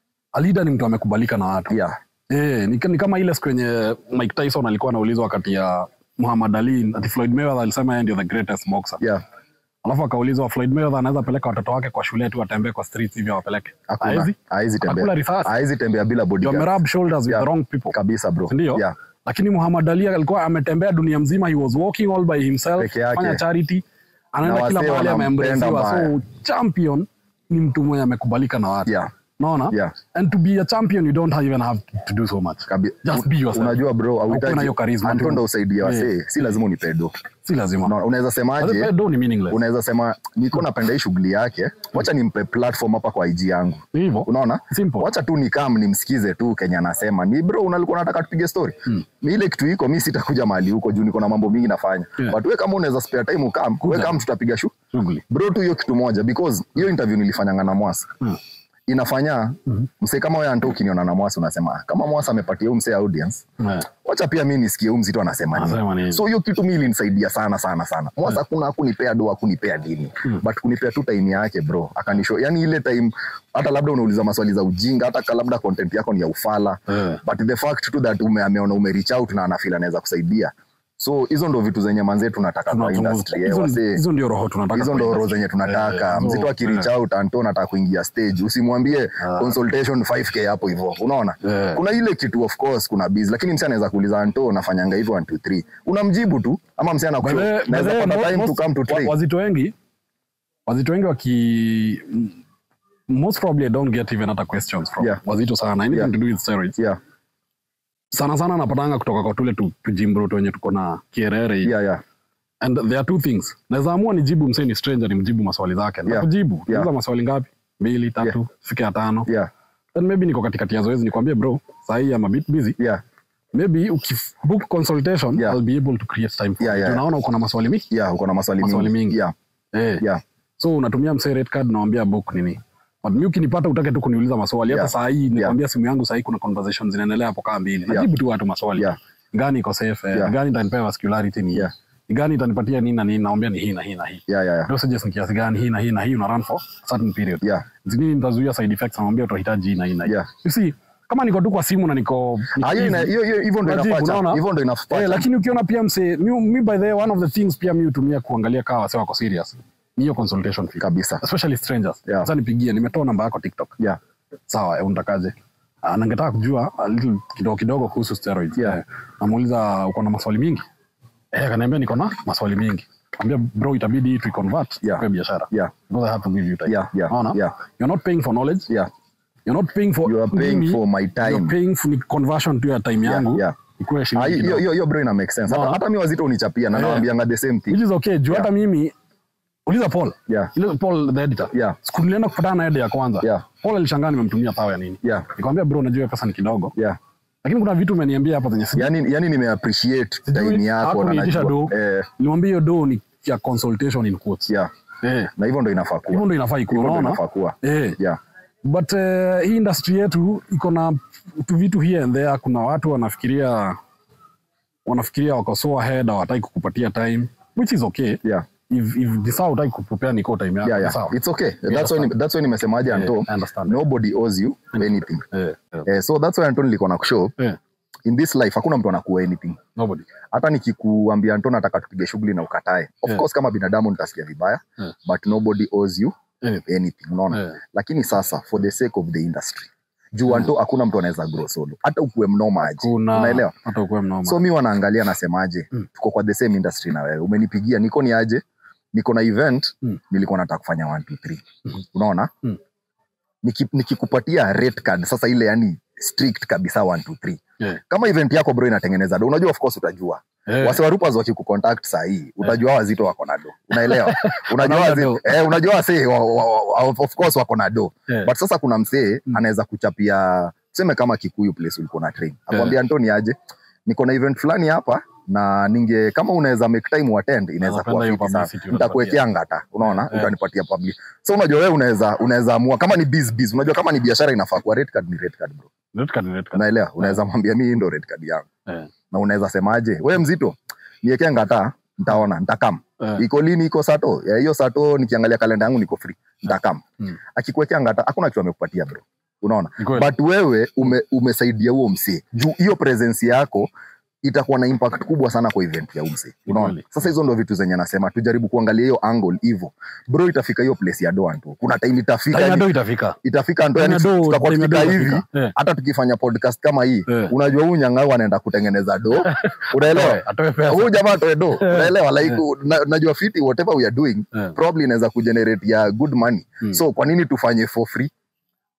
a leader ni mtu amekubalika na watu yeah Eh, ni, ni kama ile siku yenye Mike Tyson alikuwa anaulizwa wakati ya Muhammad Ali ati Floyd Mayweather alisema yeye ndio the greatest boxer. yeah Alafu akaulizwa Floyd Mayweather anaweza peleka watoto wake kwa shule tu atembee kwa streets hivyo wapeleke. hakuna Haezi? haizi Hakuna tembea risasi. haizi tembea bila You bodyguard amerub shoulders with Yeah. the wrong people. kabisa bro Ndio? yeah Lakini Muhammad Ali alikuwa ametembea dunia mzima, he was walking all by himself, Peke yake. fanya charity, anaenda Na kila wasee mahali wanampenda ameembracewa. mbaya. So champion ni mtu mwenye amekubalika na watu. yeah Unaona? yeah And to be a champion you don't even have to do so much. Kabi, Just be yourself. unajua bro Ukuwe na hauhitaji hiyo charisma Anto tu. ndo usaidia wasee si lazima unipedo Si lazima. Unaona, unaweza semaje But do ni meaningless. unaweza sema niko napenda hii shughuli yake wacha nimpe platform hapa kwa IG yangu Ni hivyo. unaona Simple. wacha tu nikam nimsikize tu kenya anasema ni bro unalikuwa nataka tupige story Hmm. mi ile kitu iko mi sitakuja mahali huko juu niko na mambo mingi nafanya Yeah. but we kama unaweza spare time ukam we Kuja. kam tutapiga shu Shughuli. bro tu hiyo kitu moja because hiyo interview nilifanyanga na mwasa Hmm. inafanya Mhm. msee kama wewe anto ukiniona na mwasa unasema "Ah, kama mwasa amepatia huyu msee audience Yeah. wacha pia mi nisikie huyu mzito anasema Anasema nini nini? so hiyo kitu mi ilinisaidia sana sana sana mwasa kuna hakunipea doa hakunipea dini Mm. but kunipea tu time yake bro akanisho yani ile time hata labda unauliza maswali za ujinga hata ka labda content yako ni ya ufala Yeah. but the fact tu that ume, ameona ume reach out na anafeel anaweza kusaidia so hizo ndo vitu zenye manzee tunataka kwa Tunachunguza. industry eh, Hizo- wasee Hizo ndio roho tunataka. hizo kwa ndo roho industry. zenye tunataka Eh, mzito so, akirich eh. out anto nataka kuingia stage usimwambie Ah. consultation 5k hapo hivyo unaona Eh. kuna ile kitu of course kuna busy lakini msi anaweza kuuliza anto nafanyanga hivyo 1 2 3 unamjibu tu ama msi By the- anakusho by naweza the- pata time to most- come to wa- train wazito wengi wazito wengi waki m- most probably I don't get even hata questions from Yeah. wazito sana anything Yeah. to do with steroids yeah sana sana napatanga kutoka kwa tule tu- tujimbruto wenye tuko na kierere hivi. yeah yeah and there are two things naweza amua nijibu msee ni stranger nimjibu maswali zake Yeah. nakujibu Yeah. uliza maswali ngapi mbili tatu fike ya tano yeah then maybe niko katikati ya zoezi nikwambie bro sahii am a bit busy yeah maybe ukibook consultation Yeah. I'll be able to create time for Yeah, you. yeah. Juu naona uko na maswali mingi yeah uko na maswali Maswali mingi mingi. yeah eh. yeah so unatumia msee rate card nawambia book nini but mi ukinipata utake tu kuniuliza maswali hata Yeah. saa hii nikwambia simu yangu sahii kuna conversation zinaendelea hapo kaa mbili Yeah. najibu tu watu maswali Yeah. gani iko safe eh, Yeah. gani itanipea vascularity ni hii Yeah. Ni gani itanipatia nini na nini naambia ni hii na hii na hii yeah yeah yeah dosages ni kiasi gani hii na hii na hii una run for a certain period yeah zingine nitazuia side effects namwambia utahitaji hii na hii na hii Yeah. you see kama niko tu kwa simu na niko Ah, hiyo ina- hiyo hiyo hivyo ndo Unajibu, inafaa unaona? hivyo ndo inafaa Eh, lakini ukiona pia mse mi, mi by the way, one of the things pia mi hutumia kuangalia kawa wase wako serious ni hiyo consultation fee kabisa especially strangers Yeah. sasa nipigie nimetoa namba yako tiktok yeah sawa eh, unatakaje Ah, na ningetaka kujua a little kidogo kidogo kuhusu steroids Yeah. Eh, namuuliza uko na maswali mingi eh akaniambia niko na maswali mingi ambia bro itabidi tu convert Yeah. kwa biashara yeah because i have to give you time Yeah, yeah, Unaona? yeah. you're not paying for knowledge yeah you're not paying for you are paying mimi, for my you're time paying for ni conversion tu ya time Yeah, yangu yeah. ikuwe Ah, shilingi hiyo kidogo. hiyo hiyo bro ina make sense hata, Unaona? hata mi wazito unichapia na Yeah. nawaambianga the same thing which is okay juu Yeah. hata mimi uliza paul yeah ile paul the editor Yeah. siku nilienda kupatana na ede ya kwanza Yeah. paul alishangaa nimemtumia thao ya nini yeah nikamwambia bro najua hiyo pesa ni kidogo yeah lakini kuna vitu umeniambia hapa zenye sijui. yani yani nimeappreciate Sijui, time yako na hakuniitisha najua do. eh, nilimwambia hiyo do ni ya consultation in quotes yeah eh na hivyo ndo inafaa hivyo kuwa ndo inafaa ikuwe hivyo ndo unaona inafaa kuwa eh yeah but uh, hii industry yetu iko na tu vitu here and there kuna watu wanafikiria wanafikiria wako so ahead hawataki kukupatia time which is okay yeah if, if ni sawa utaki kupupea niko time yako yeah ni yeah sawa it's okay that's understand. why that's why nimesemaje Eh, Anto I understand. nobody owes you anything eh, eh, eh, so that's why Anto nilikuwa na kushow eh, in this life hakuna mtu anakuwa anything nobody hata nikikuambia Anto nataka tupige shughuli na ukatae of Yeah. course kama binadamu nitasikia vibaya Yeah. but nobody owes you Anything. anything unaona Eh. lakini sasa for the sake of the industry juu Anto hakuna mtu anaweza grow solo hata ukuwe mnoma aje kuna unaelewa hata ukuwe mnoma so mi wanaangalia nasemaje Mm. tuko kwa the same industry na wewe umenipigia niko ni aje niko na event Mm. nilikuwa nataka kufanya 1 2 3 Mhm. unaona Mm. Niki- nikikupatia rate card sasa ile yani strict kabisa 1 2 3 Eh. kama event yako bro inatengeneza do unajua of course utajua Eh, wase warupas wakikucontact saa hii utajua wazito wako na do unaelewa unajua Wanaona wazito, do. eh, unajua wase wa, wa, wa, of course wako na do eh, but sasa kuna msee Mm. anaweza kuchapia tuseme kama kikuyu place ulikuwa na train akwambia antoni aje niko na event fulani hapa na ninge kama unaweza make time uattend inaweza Napenda kuwa hiyo fiti sana publicity nitakuwekea ngata unaona Eh. utanipatia public so unajua wewe unaweza unaweza amua kama ni biz biz unajua kama ni biashara inafaa kuwa rate card ni rate card bro red card, red card. unaelewa unaweza mwambia mimi hii ndo rate card yangu Eh, na unaweza semaje wewe mzito niwekee ngata nitaona nitakam eh, iko lini iko sato Ya, hiyo sato nikiangalia kalenda yangu niko free nitakam Mm. akikuwekea ngata hakuna kitu amekupatia bro unaona ni kweli. but wewe ume, umesaidia huo msee juu hiyo presence yako itakuwa na impact kubwa sana kwa event ya umse Ni unaona kweli. sasa hizo ndo vitu zenye nasema tujaribu kuangalia hiyo angle hivyo bro itafika hiyo place ya doa tu kuna time itafika Time ya yani, do itafika itafika ndo Time yani ya do- tutakuwa time ya do tukika itafika. hivi Eh, hata tukifanya podcast kama hii Eh. unajua huyu nyang'au anaenda kutengeneza do unaelewa atoe- atoe pesa. huyu jamaa atoe do Eh. unaelewa like Eh. na, najua fiti whatever we are doing Eh, probably inaweza kugenerate ya good money Mm. so kwa nini tufanye for free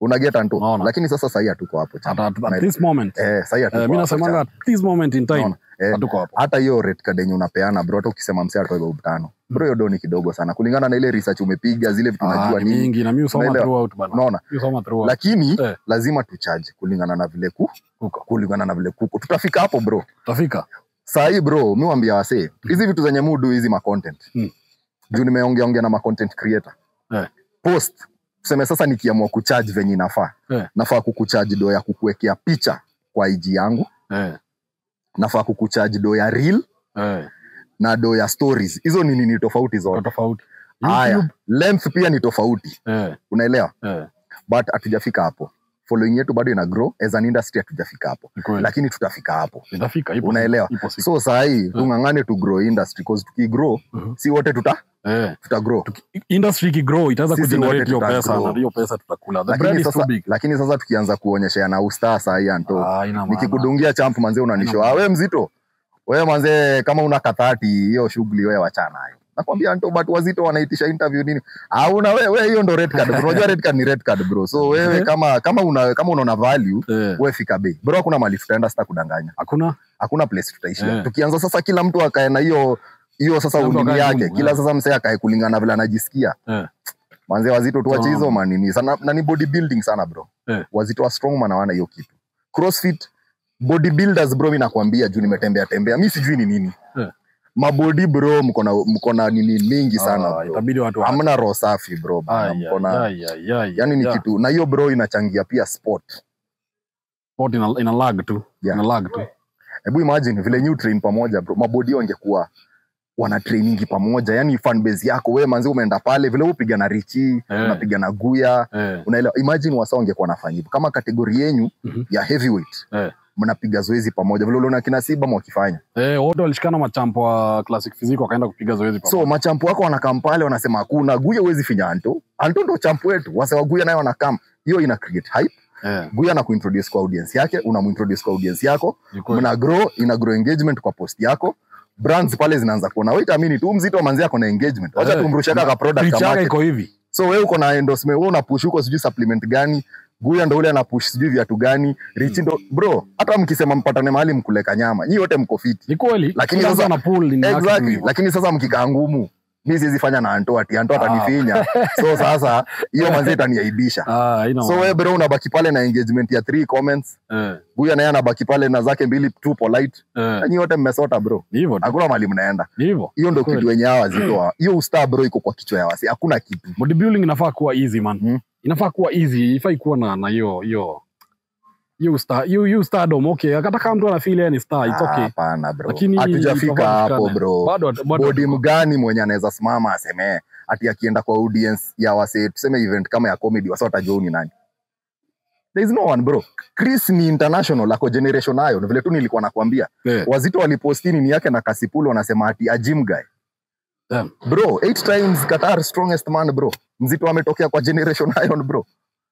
unaget anto Unaona. lakini sasa sahii hatuko hapo at, chama. at, at Unaelewa? this moment eh, sahii eh, hatuko mi hapo nasemanga chama. at this moment in time Unaona? Eh, hatuko hapo hata hiyo red card yenye unapeana bro hata ukisema msee atoe bob tano bro hiyo do ni kidogo sana kulingana na ile research umepiga zile vitu Ah, unajua ni nini mingi na mi usoma Unaelewa? throughout bana unaona mi usoma throughout lakini Eh. lazima tucharge kulingana na vile ku huko kulingana na vile kuko tutafika hapo bro tafika sahii bro mi wambia wasee hizi vitu zenye mudu hizi macontent Mm. juu nimeongea ongea na macontent creator Eh. post tuseme sasa nikiamua kucharge venye inafaa Eh. nafaa kukucharge do ya kukuwekea picha kwa ig yangu eh, nafaa kukucharge do ya reel eh, na do ya stories hizo ni nini tofauti kwa zote tofauti haya YouTube, length pia ni tofauti eh, unaelewa eh, but hatujafika hapo following yetu bado ina grow as an industry hatujafika hapo ni kweli. lakini tutafika hapo itafika ipo Unaelewa? siku, ipo siku. so sahii tung'ang'ane tu grow industry cause tukigrow Mhm. si wote tuta eh, tuta grow industry ikigrow itaweza Sisi kugenerate wote hiyo tuta pesa grow. na hiyo pesa tutakula the bread lakini is too sasa, big lakini sasa tukianza kuonyesha na ustaa sahii anto ah, ina maana nikikudungia champ manze unanishoa Haina we mzito we manze kama una kathati hiyo shughuli we wachana nayo nakwambia anto but wazito wanaitisha interview nini auna we we hiyo ndo red card bro unajua red card ni red card bro so wewe Mhm. kama kama una kama unaona value eh, we fika bei bro hakuna mali tutaenda sita kudanganya hakuna hakuna place tutaishia Eh. tukianza sasa kila mtu akae na hiyo hiyo sasa Kila mtu ulimi akae yake ngumu, kila eh. sasa msee akae kulingana na vile anajisikia eh, manze wazito tuache Sawa. hizo manini sana na ni bodybuilding sana bro Eh. wazito wa strongman hawana hiyo kitu crossfit bodybuilders bro mi nakwambia juu nimetembea tembea mi sijui ni nini Eh. mabodi bro mko na mko na nini mingi sana ah, bro itabidi watu wa- hamna roho safi bro bana. Ai, mko na ai, ai, ai, yani ni ai. kitu na hiyo bro inachangia pia sport Sport ina, ina lag tu Yeah. ina lag tu hebu imagine vile new train pamoja bro mabodi wangekuwa wana trainingi pamoja yani fan base yako wewe manzi umeenda pale vile upiga na richi Eh. unapiga na guya eh, unaelewa imagine wasa wangekuwa nafanya hivyo kama kategori yenyu Mhm. ya heavyweight eh. mnapiga zoezi pamoja vile uliona kina siba mwakifanya Eh, wote walishikana machampo wa classic physique wakaenda kupiga zoezi so pamoja. machampu wako wanakam pale wanasema hakuna guya huwezi finya anto anto ndo champu wetu wase wa guya nayo wanakam hiyo ina create hype eh, guya na kuintroduce kwa audience yake unamuintroduce kwa audience yako ni kweli. mna grow ina grow engagement kwa post yako brands pale zinaanza kuona wait amini tu mzito manzi yako na engagement wacha Eh, tumrushia kaka product Reach ka yake market. iko hivi so wewe uko na endorsement wewe unapush huko sijui supplement gani guya ndo ule anapush sijui viatu gani richi ndo bro hata mkisema mpatane mahali mkuleka nyama nyi wote mko fiti ni kweli Lakini Kila sasa- mtu ana pull nini yake tu exactly hivyo. lakini sasa mkikaa ngumu mi siwezi fanya na anto ati anto Ah. atanifinya so sasa hiyo manzi itaniaibisha Ah, haina so maana. wewe bro unabaki pale na engagement ya three comments eh, guya naye anabaki pale na zake mbili tu polite eh, Na nyi wote mmesota bro ni hivyo tu, hakuna mali mnaenda ni hivyo hiyo ndo Kweli. kitu wenye hawa wazitoa hiyo ustaa bro iko kwa kichwa ya wasi hakuna kitu bodybuilding inafaa kuwa easy man Mm. inafaa kuwa easy ifai kuwa na na hiyo hiyo hiyo star hiyo hiyo stardom okay hata kama mtu anafeel yeye ni star it's Ah, okay hapana bro lakini hatujafika itafaa hapo kushikana. bro bado bado bodi mgani mwenye anaweza simama aseme ati akienda kwa audience ya wase tuseme event kama ya comedy wasa watajua huyu ni nani there is no one bro chris ni international ako generation nayo Ni vile tu nilikuwa nakwambia eh, wazito walipostini ni yake na kasipulu wanasema ati a gym guy damn. bro eight times qatar strongest man bro mzito ametokea kwa generation iron bro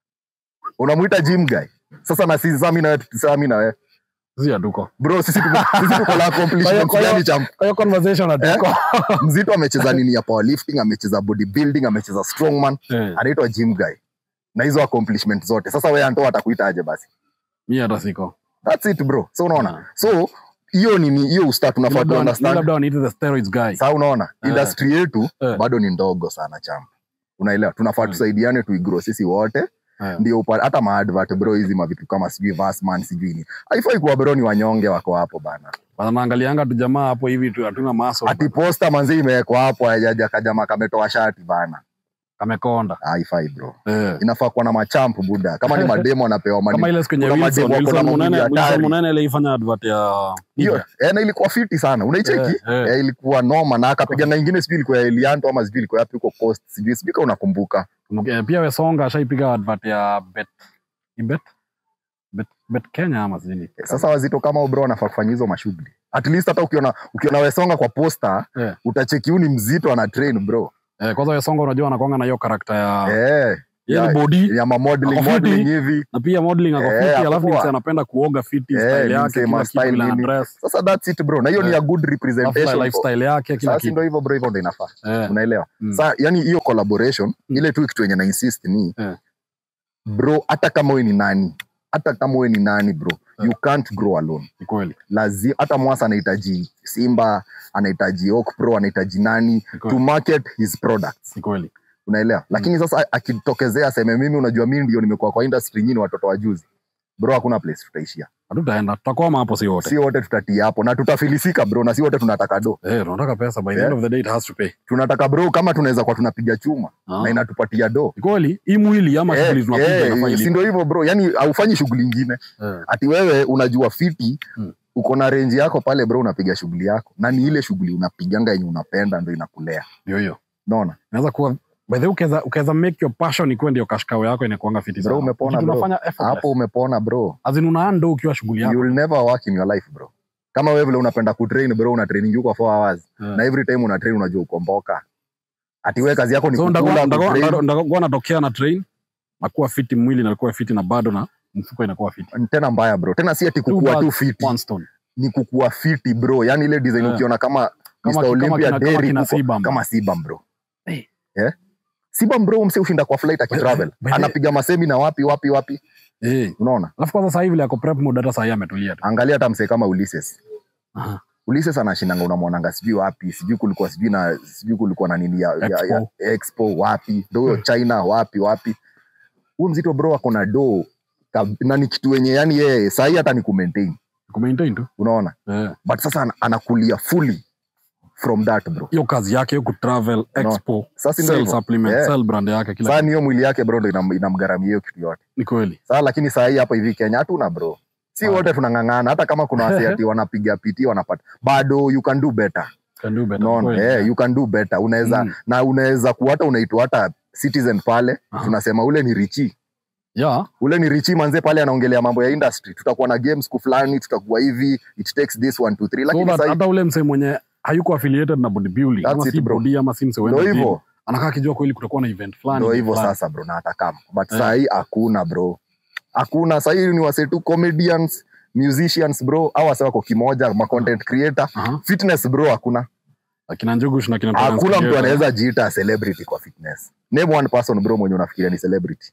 unamwita gym guy sasa na sisi sami na wewe sami na wewe Sisi hatuko bro sisi tuko sisi tuko na accomplishments Kwa hiyo- gani cha kwa hiyo conversation hatuko mzito amecheza nini ya powerlifting amecheza bodybuilding amecheza strongman eh, anaitwa gym guy na hizo accomplishment zote sasa wewe anto atakuita aje basi mimi hata siko that's it bro so unaona Yeah. so hiyo nini hiyo usta tunafaa tu labda understand labda waniite the steroids guy sasa unaona Eh. industry yetu Eh. bado ni ndogo sana chama unaelewa tunafaa Mm. tusaidiane tuigro sisi wote eh, ndio upa- hata maadvert bro hizi mavitu kama sijui Vassman sijui ni haifai kuwa bro ni wanyonge wako hapo bana bana naangalianga tu jamaa hapo hivi tu hatuna maso ati posta manzi imewekwa hapo hajaja kajama kametoa shati bana kamekonda haifai bro eh. inafaa kuwa na machampu buda kama ni mademo anapewa kama mani ile siku yenye kuna Wilson mademu wako Wilson na Munene mwili Wilson hatari. Munene ile ifanya advert ya hiyo eh, na ilikuwa fiti sana unaicheki Eh, eh. Eh, ilikuwa noma na akapiga na ingine sijui ilikuwa ya Elianto ama sijui ilikuwa yapi huko coast sijui sijui kama unakumbuka Eh, pia Wesonga ashaipiga advert ya bet ni bet bet, bet Kenya ama sijui ni- sasa wazito kama bro wanafaa kufanya hizo mashughuli at least hata ukiona ukiona wesonga kwa posta Eh. utacheki huyu ni mzito ana train bro eh, kwanza Wesonga unajua anakwanga na hiyo karakta ya eh yeye ni ya- body ya ma modeling Ako fiti. modeling hivi na pia modeling ako Eh, fiti ako alafu poa. mse anapenda kuoga fiti Eh, style ni yake mse kila ma kitu style vile ana nini. dress sasa that's it bro na hiyo ni Eh. ya good alafu representation lifestyle yake kila sasa kitu ndio hivyo bro hivyo ndio inafaa eh, unaelewa mm. sa yani hiyo collaboration Mm. ile tu kitu yenye na insist ni Eh. bro hata kama we ni nani hata kama we ni nani bro Yeah. you can't grow alone ni kweli lazima hata mwasa anahitaji simba anahitaji Oak pro anahitaji nani ni to kweli market his products ni kweli unaelewa lakini sasa akitokezea aseme mimi unajua mimi ndio nimekuwa kwa industry nyini watoto wa juzi bro hakuna place tutaishia hatutaenda tutakwama hapo si wote si wote tutatia hapo na tutafilisika bro na si wote tunataka do eh tunataka pesa by the Yeah. end of the day it has to pay tunataka bro kama tunaweza kuwa tunapiga chuma Ah. na inatupatia do ni kweli hii mwili ama Eh, shughuli tunapiga eh, inafaa si ilipe. ndio hivyo bro yani haufanyi shughuli ingine Eh, ati wewe unajua fiti Hmm. uko na renji yako pale bro unapiga shughuli yako na ni ile shughuli unapiganga yenye unapenda ndo inakulea ndio hiyo naona inaweza kuwa by the way ukaweza ukaweza make your passion ikuwe ndio kashkao yako inakuanga fiti Bro, sana umepona, Kitu bro. unafanya effortless. hapo umepona bro as in una ando ukiwa shughuli yako you will never work in your life bro kama wewe vile unapenda kutrain bro una training yuko 4 hours Eh. na every time una train unajua ukomboka ati wewe kazi yako ni so kukula kutrain. ndakuwa natokea na train nakuwa fiti mwili nakuwa fiti na bado na mfuko inakuwa fiti tena mbaya bro tena si ati kukua birds, tu fiti one stone ni kukua fiti bro yani ile design Yeah. ukiona kama Kama- Mr. kama Olympia kina- kama Derrick kina huko, Sibam. kama Sibam bro Hey. Eh? Sibam bro mse ushinda kwa flight akitravel By- by the- anapiga masemi na wapi wapi wapi eh unaona alafu kwanza sasa hivi ile ako prep mode hata sasa hivi ametulia tu angalia hata msee kama Ulysses Aha. Ulysses anashindanga unamwonanga sijui wapi sijui kulikuwa sijui na sijui kulikuwa na nini ya, ya, Expo. ya expo wapi ndo huyo China wapi wapi huyu mzito bro ako na do kab- na ni kitu wenye yani yeye sahii hata ni kumaintain kumaintain tu unaona eh but sasa ana- anakulia fully from that bro hiyo kazi yake hiyo kutravel expo sasa ndio sell hivyo. supplement Yeah. sell brand yake kila sasa kitu. ni hiyo mwili yake bro ndo inam- inamgharamia hiyo kitu yote ni kweli sasa lakini saa hii hapa hivi kenya hatuna bro si Ah. wote tunang'ang'ana hata kama kuna wasi ati wanapiga piti wanapata bado you can do better can do better no, kweli. eh, you can do better unaweza Mm. na unaweza kuwa hata unaitwa hata citizen pale Aha. tunasema ule ni richi yeah ule ni richi manze pale anaongelea mambo ya industry tutakuwa na games siku fulani tutakuwa hivi it takes this one two three so lakini that sasa hata ule msee mwenye hayuko affiliated na bodybuilding That's ama it, si bro. body ama si msee ndo wenda gym, hivyo anakaa akijua kweli kutakuwa na event fulani ndo hivyo fulani. sasa bro na hata kama but Eh. saa hii hakuna bro hakuna saa hii ni wase tu comedians musicians bro au wase wako kimoja ma content creator Aha. fitness bro hakuna akina njugush na kina Terence hakuna mtu Kigeto. anaweza jiita celebrity kwa fitness name one person bro mwenye unafikiria ni celebrity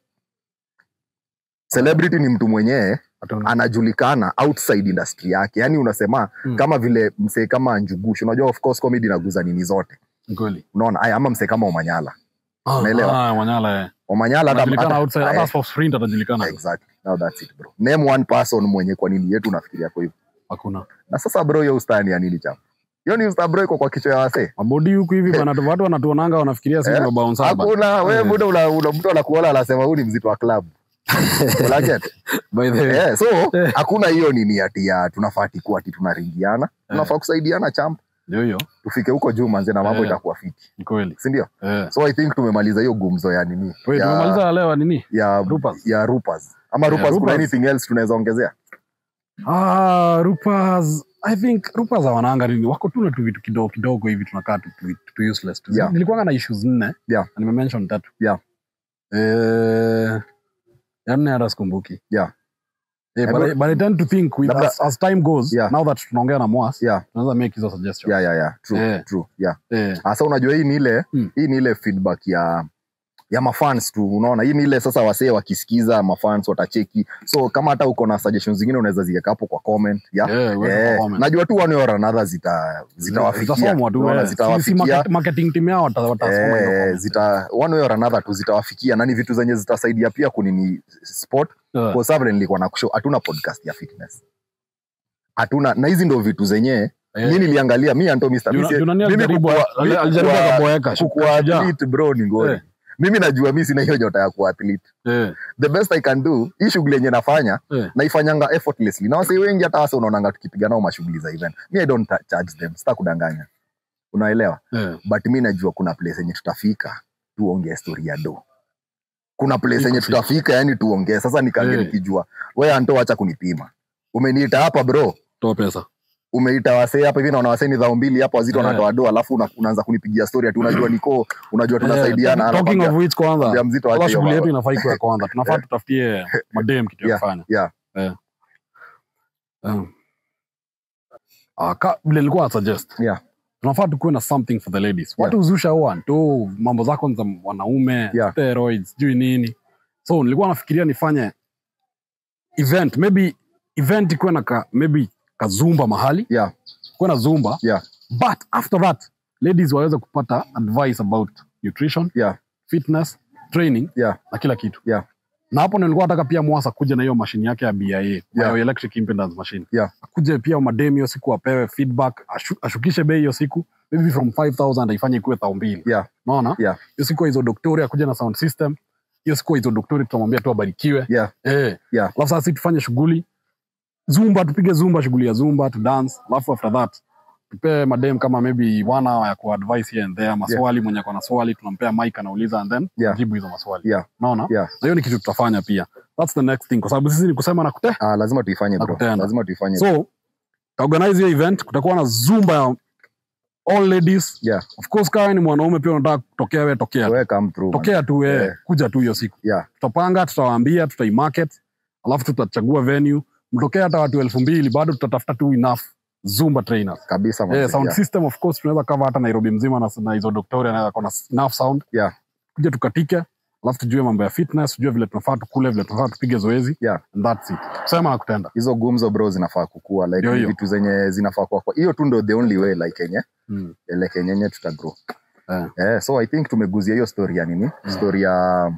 celebrity ni mtu mwenyewe Hata- anajulikana outside industry yake yani unasema Hmm. kama vile msee kama njugush unajua of course comedy inaguza nini zote ni kweli unaona aya ama msee kama omanyala Ah, Unaelewa? ah, Wanyala eh. omanyala hata- anajulikana hata- outside aya, hata for sprint atajulikana exactly now that's it bro name one person mwenye kwa nini yetu unafikiria kwa hivyo hakuna na sasa bro hiyo ustani ya nini chapa hiyo ni usta bro iko kwa kichwa ya wasee mabodi huku hivi bana watu wanatuonanga wanafikiria sisi Eh, ndo bao saba hakuna wewe Eh. muda una, una mtu anakuona anasema huyu ni mzito wa club Unaget? by the way Eh, so Eh. hakuna hiyo nini ati ya tunafaa ati kuwa ati tunaringiana tunafaa kusaidiana champ ndio hiyo tufike huko juu manze na mambo Eh. itakuwa fiti ni kweli si ndio eh so i think tumemaliza hiyo gumzo ya nini Wait, ya, tumemaliza leo nini ya, Rupas. ya rupas ama rupas kuna Rupas. anything else tunaweza ongezea ah rupas i think rupas hawananga nini wako tu na tu vitu kidogo kidogo hivi tunakaa tu, tu, tu useless tu Yeah. nilikuwa na issues nne Yeah. na nimemention tatu Yeah. eh ya nne hata sikumbuki Yeah. Eh, I but, I, got- but I tend to think with Labda- as, as time goes Yeah. now that tunaongea na mwas yeah tunaweza make hizo suggestion yeah yeah yeah true Eh. true yeah eh hasa unajua hii ni ile Hmm. hii ni ile feedback ya ya mafans tu unaona hii ni ile sasa wasee wakisikiza mafans watacheki so kama hata uko na suggestions zingine unaweza ziweka hapo kwa comment yeah? eh weka Eh, kwa comment. najua tu one or another zita zitawafikia Zitasomwa tu Unaona, eh. Si- si zitawafikia market- marketing team yao wata- watasoma hizo Eh, comments. zita one way or another tu zitawafikia na ni vitu zenye zitasaidia pia kunini sport Eh, kwa sababu nilikuwa na kushow hatuna podcast ya fitness hatuna na hizi ndo vitu zenyewe eh. mi niliangalia mi anto Mr. Juna- Misi- Junani mimi alijaribu kukua- ali- mimi alijaribu kukua- akaboeka shu- kukuwa shujaa. athlete bro ni ngori Eh. mimi najua mi sina hiyo nyota ya kuwa athlete Eh, the best i can do hii shughuli yenye nafanya eh. naifanyanga effortlessly na wasee wengi hata wase unaonanga tukipiga nao mashughuli za event mi i don't ta- charge them sita kudanganya unaelewa Eh, but mi najua kuna place yenye tutafika tuongee story ya do kuna place Iko yenye fiti. tutafika yani tuongee sasa nikange Eh. nikijua we anto wacha kunipima umeniita hapa bro toa pesa umeita wasee hapa hivi naona wasee ni dhao mbili hapa wazito Eh. wanatoa do alafu una, unaanza kunipigia story ati unajua niko unajua tunasaidiana Eh, talking anakwambia, of which kwanza "Ambia mzito kila ache hiyo shughuli yetu mambo." inafaa ikuwe ya kwanza tunafaa Eh. tutafutie madem kitu ya Yeah, kufanya yeah. Eh. Um. Ah, ka- vile nilikuwa na suggest Yeah. tunafaa tukuwe na something for the ladies watu huzusha huwa tu mambo zako ni za wanaume Yeah. steroids sijui nini so nilikuwa nafikiria nifanye event maybe event ikuwe na ka, maybe kazumba mahali yeah kuwe na zumba yeah but after that ladies waweze kupata advice about nutrition yeah fitness training yeah na kila kitu yeah na hapo ndio nilikuwa nataka pia mwasa kuja na hiyo mashine yake ya BIA yeah. electric impedance machine yeah akuje pia madem hiyo siku apewe feedback ashu, ashukishe bei hiyo siku maybe from 5000 aifanye ikuwe thao mbili yeah unaona yeah hiyo siku hizo doktori akuja na sound system hiyo siku hizo doktori tutamwambia tu abarikiwe yeah eh yeah alafu sasa sisi tufanye shughuli zumba tupige zumba shughuli ya zumba to dance alafu after that tupe madem kama maybe one hour ya kuadvise here and there maswali mwenye ako na swali tunampea mic anauliza and then Yeah. jibu hizo maswali yeah unaona yeah na hiyo ni kitu tutafanya pia that's the next thing kwa sababu sisi ni kusema na kute ah, lazima tuifanye bro Nakupenda. lazima tuifanye so organize hiyo event kutakuwa na zumba ya all ladies yeah of course kama ni mwanaume pia unataka kutokea we tokea we come through man. tokea tu we Yeah. kuja tu hiyo siku yeah tutapanga tutawaambia tutaimarket alafu tutachagua venue mtokea hata watu elfu mbili bado tutatafuta tu enough zumba trainers kabisa man. yeah, sound yeah. system of course tunaweza cover hata nairobi mzima na, na hizo doktori anaweza kona enough sound yeah kuja tukatike alafu tujue mambo ya fitness tujue vile tunafaa tukule vile tunafaa tupige zoezi yeah and that's it kusema na kutenda hizo gumzo bro zinafaa kukua like Ndio ni hiyo. vitu zenye zinafaa kuwa kwa hiyo tu ndo the only way like yenye mm. like yenye yenye tutagrow eh. eh, so i think tumeguzia hiyo story ya nini story ya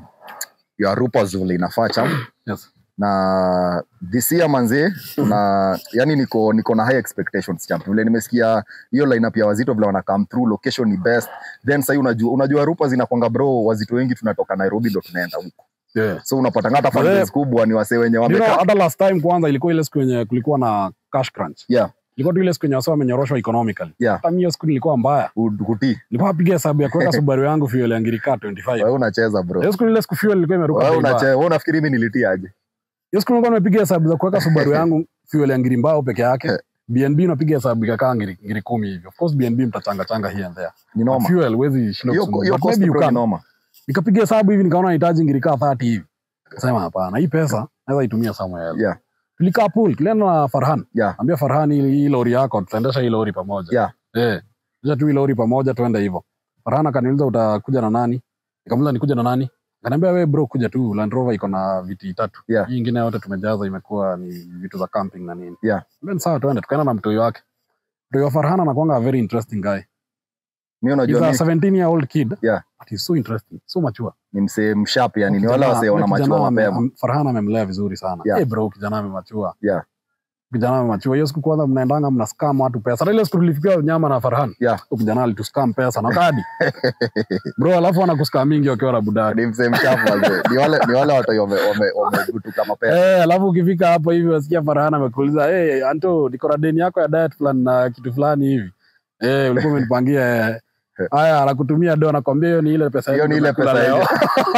ya rupa zule inafaa champ yes. na this year manze na yani niko niko na high expectations champ vile nimesikia hiyo lineup ya wazito vile wana come through location ni best then sasa unajua unajua rupa zinakwanga bro wazito wengi tunatoka Nairobi ndo tunaenda huko yeah. so unapata hata But, eh, fans kubwa ni wasee wenye You know, wamekaa hata last time kwanza ilikuwa ile siku yenye kulikuwa na cash crunch yeah ilikuwa tu ile siku yenye wasa wamenyoroshwa economically yeah hata mimi hiyo siku nilikuwa mbaya ud- kuti nilikuwa napiga hesabu ya kuweka subaru yangu fuel ya ngirika 25 wewe unacheza bro hiyo siku ile siku fuel ilikuwa imeruka wewe bei mbaya. unacheza wewe unafikiri mimi nilitia aje hiyo siku nilikuwa nimepiga hesabu za kuweka subaru yangu fuel ya ngiri mbao peke yake bnb unapiga hesabu ikakaa ngiri, ngiri kumi hivi of course bnb mtachanga changa here and there ni But noma fuel huwezi shinda hiyo kusumbua. hiyo But cost maybe you bro ni can. noma nikapiga hesabu hivi nikaona nahitaji ngiri kaa 30 hivi kasema hapana hii pesa naweza itumia somewhere else yeah tulikaa pool tulienda na farhan yeah ambia farhan hii hii lori yako tutaendesha hii lori pamoja yeah Eh, acha tu hii lori pamoja tuende hivyo. Farhan akaniuliza utakuja na nani? Nikamuuliza nikuja na nani? Akaniambia wewe bro kuja tu Land Rover iko na viti tatu. Yeah. Hii ingine yote tumejaza imekuwa ni vitu za camping na nini. Yeah. Then sawa tuende tukaenda na mtoi wake. Mtoi wa Farhan anakuanga a very interesting guy. mimi He's unajua a mimi 17 year old kid. Yeah. But he's so interesting, so mature. ni msee msharp yani ni Kijana- wale wasee wana ule kijana machua ame- mapema am- Farhan amemlea vizuri sana. Yeah. Eh bro kijana amemachua. yeah Kijana amemachua. Hiyo siku kwanza mnaendanga mna scam watu pesa. Hata ile siku tulifika nyama na Farhan. yeah Huyo kijana alituscam pesa na kadi. bro alafu anakuscam mingi wakiwa na budaki ni msee msharp wazee ni wale ni wale watu wame wame wamegutuka mapema Eh, alafu ukifika hapo hivi wasikia Farhan amekuuliza hey, Anto niko na deni yako ya diet plan na kitu fulani hivi eh, ulikuwa umenipangia eh. haya anakutumia do anakwambia hiyo ni ile pesa hiyo yetu ni ile tumekula pesa leo. ile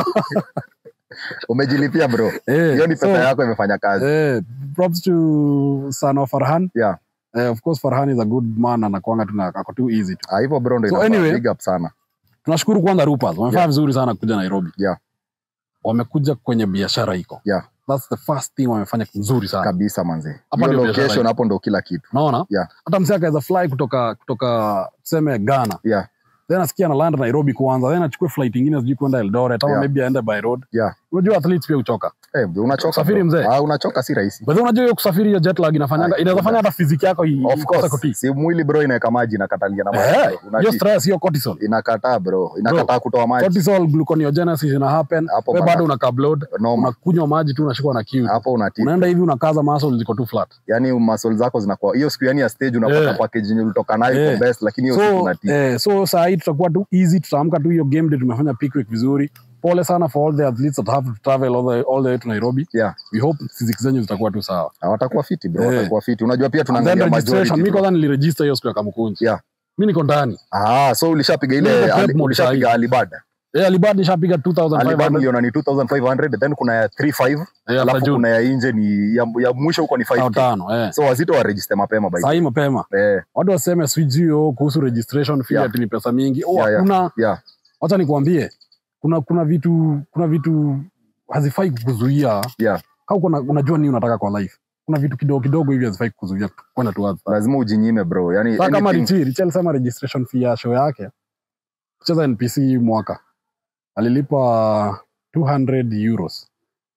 umejilipia bro Eh, hiyo ni pesa so, yako imefanya kazi eh, props to son of Farhan yeah eh, of course Farhan is a good man anakuanga tu na ako too easy tu Ah, hivyo bro ndo So inafaa anyway, big up sana tunashukuru kwanza Rupas wamefanya Yeah. vizuri sana kuja Nairobi Yeah. wamekuja kwenye biashara iko Yeah. that's the first thing wamefanya nzuri sana kabisa manze Hapa hiyo ndio biashara location iko. hapo ndo kila kitu unaona Yeah. hata msee akaweza fly kutoka kutoka tuseme Ghana yeah then asikia na land Nairobi kwanza then achukue flight ingine sijui kwenda Eldoret ama Yeah. maybe aende by road yeah unajua athletes pia uchoka eh unachoka Usafiri bro. mzee. ah unachoka si rahisi but unajua hiyo kusafiri hiyo jet lag inafanyanga Ah, inaweza fanya hata physique yako i- of ikose course kutii. si mwili bro inaweka maji inakatalia na maji eh bro. hiyo Unatii. stress hiyo cortisol inakataa bro inakataa kutoa maji cortisol gluconeogenesis ina happen Hapo wewe bana. bado una carb noma unakunywa maji tu unashikwa na kiu hapo unatii unaenda hivi unakaza muscle ziko tu flat yani muscle zako zinakuwa hiyo siku yani ya stage unapata Yeah. package yenye ulitoka nayo Yeah. iko best lakini hiyo siku so unatii eh, so saa hii tutakuwa tu easy tutaamka tu hiyo game day tumefanya pickwick vizuri pole sana for all the athletes that have to travel all the, all the way to Nairobi yeah we hope physics zenyu zitakuwa tu sawa Ah, watakuwa fiti bro Yeah. watakuwa fiti unajua pia And then tunaangalia registration majority mi bro. kwanza niliregister hiyo siku ya kamukunji Yeah. mi niko ndani ah so ulishapiga Niko ile prep ali- mode ulishapiga sahi. alibada eh alibad nishapiga alibada 2500 niliona ni 2500 then kuna ya 35 eh after alafu June kuna ya nje ni ya, ya mwisho huko ni au 5 tano eh so wazito wa register mapema by the saa way. hii mapema eh watu waseme sijui kuhusu registration fee Yeah. ati ni pesa mingi oh Yeah, yeah. hakuna yeah wacha nikwambie kuna kuna vitu kuna vitu hazifai kukuzuia yeah kama kuna, unajua nini unataka kwa life kuna vitu kidogo kidogo hivi hazifai kukuzuia kwenda towards that. lazima ujinyime bro yani Sasa kama anything- Richi, Richi alisema registration fee ya show yake kucheza NPC hii mwaka alilipa 200 euros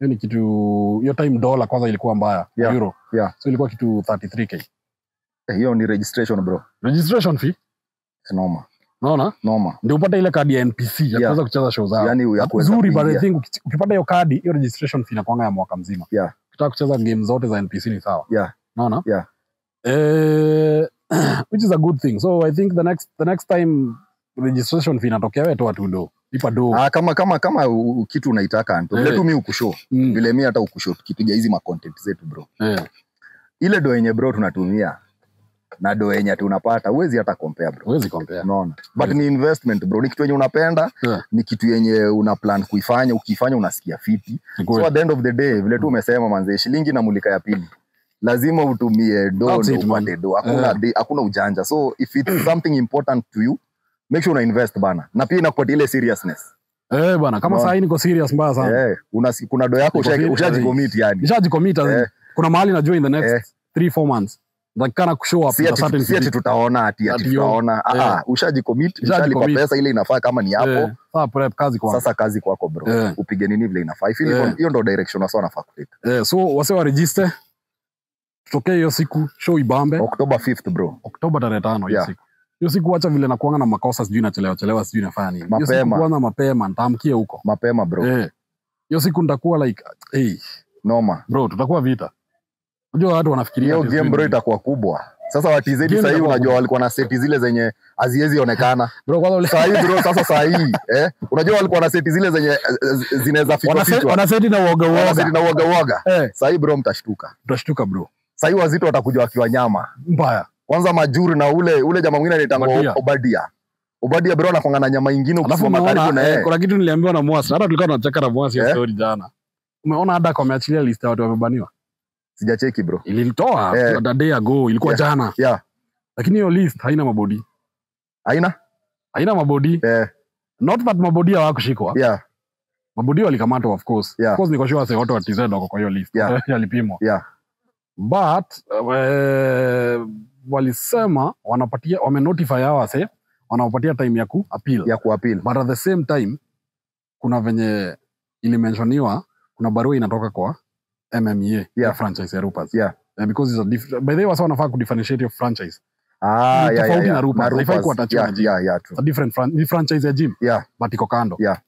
hiyo ni kitu hiyo time dola kwanza ilikuwa mbaya Yeah. euro Yeah. so ilikuwa kitu 33k Eh, hiyo ni registration bro registration fee noma unaona noma ndio upate ile kadi ya npc ya Yeah. kuweza kucheza show zao yani ya kuweza nzuri but I kuingia. think uki- ukipata hiyo kadi hiyo registration fee inakuanga ya mwaka mzima Yeah. ukitaka kucheza game zote za npc ni sawa Yeah. unaona Yeah. eh, which is a good thing so i think the next the next time registration fee inatokea wewe toa tu do ipa do Ah, kama kama kama u- u- kitu unaitaka Anto, vile Eh. tu mi ukushow mm. vile mi hata ukushow tukipiga hizi macontent zetu bro eh. ile do yenye bro tunatumia na do yenye ati unapata huwezi hata compare bro huwezi compare unaona but Yes. ni investment bro ni kitu yenye unapenda Yeah. ni kitu yenye una plan kuifanya ukifanya unasikia fiti Ni so kweli. at the end of the day vile tu umesema manze shilingi na mulika ya pili lazima utumie do That's ndo it, man. upate do hakuna, Yeah. de- hakuna ujanja so if it's something important to you make sure una invest bana na pia inakupatia ile seriousness eh bwana kama Unaona? saa hii niko serious mbaya sana eh, una, kuna do yako Niko usha- serious. ushajicommit yani nishajicommit as in, Eh. kuna mahali najua in the next Eh. three four months takikana kushow up si with a ati certain si ati physique. tutaona ati ati Ati yo. tutaona ah Eh. ah ushajicommit Ushajicommit. ushalipa pesa ile inafaa kama ni hapo Eh, saa prep kazi kwa sasa kazi kwako bro Eh. upige nini vile inafaa I feel Eh. hivyo- hiyo ndo direction wasa wanafaa kuteka eh, so wase wa register tutokee hiyo siku show ibambe October 5th bro Oktoba tarehe tano hiyo Yeah. siku hiyo siku wacha vile nakuanga na makosa sijui nachelewa chelewa sijui nafanya nini hiyo siku Mapema. kwanza mapema nitaamkia huko mapema bro eh hiyo siku nitakuwa like hey, noma bro tutakuwa vita unajua watu wanafikiria hiyo ati game sijui bro nini. itakuwa kubwa sasa watizedi Game sahii itakuwa unajua kubwa. walikuwa na seti zile zenye haziwezi onekana bro kwanza ule- sahii bro sasa sahii eh? unajua walikuwa na seti zile zenye eh, zinaweza fichwa wanase- fichwa. wanaseti na uoga Wanaseti uoga na uoga uoga eh sahii bro mtashtuka utashtuka bro sahii wazito watakuja wakiwa nyama mbaya kwanza majuri na ule ule jamaa mwingine Obadia. anaitangwa obadia obadia bro anakwanga na nyama ingine alafu ukisimama karibu umeona na eh, yeye kuna kitu niliambiwa na Mwasi hata tulikuwa tunacheka na Mwasi hiyo Eh? story jana umeona Adak wameachilia list ya watu wamebaniwa sijacheki bro ilitoa Eh. a day ago ilikuwa Yeah. jana yeah lakini hiyo list haina mabodi aina haina mabodi eh, not that mabodi hawakushikwa yeah mabodi walikamatwa of course Yeah. of course niko sure wase wote wa TZ wako kwa hiyo list Yeah. yalipimwa yeah but uh, walisema wanapatia wamenotify hao wase wanawapatia time ya ku appeal ya kuapil but at the same time kuna venye ilimenshoniwa kuna barua inatoka kwa mmea ya Yeah. franchise ya Rupas Yeah. Eh, because it's a diff- by the way wasa wanafaa kudifferentiate your franchise ah, Ni yeah, yeah, tofauti yeah. na Rupas. Na Haifai Rupas. kuattachiwa yeah, na gym. yeah, yeah, It's true. a different fran- ni franchise ya gym Yeah. but iko kando Yeah.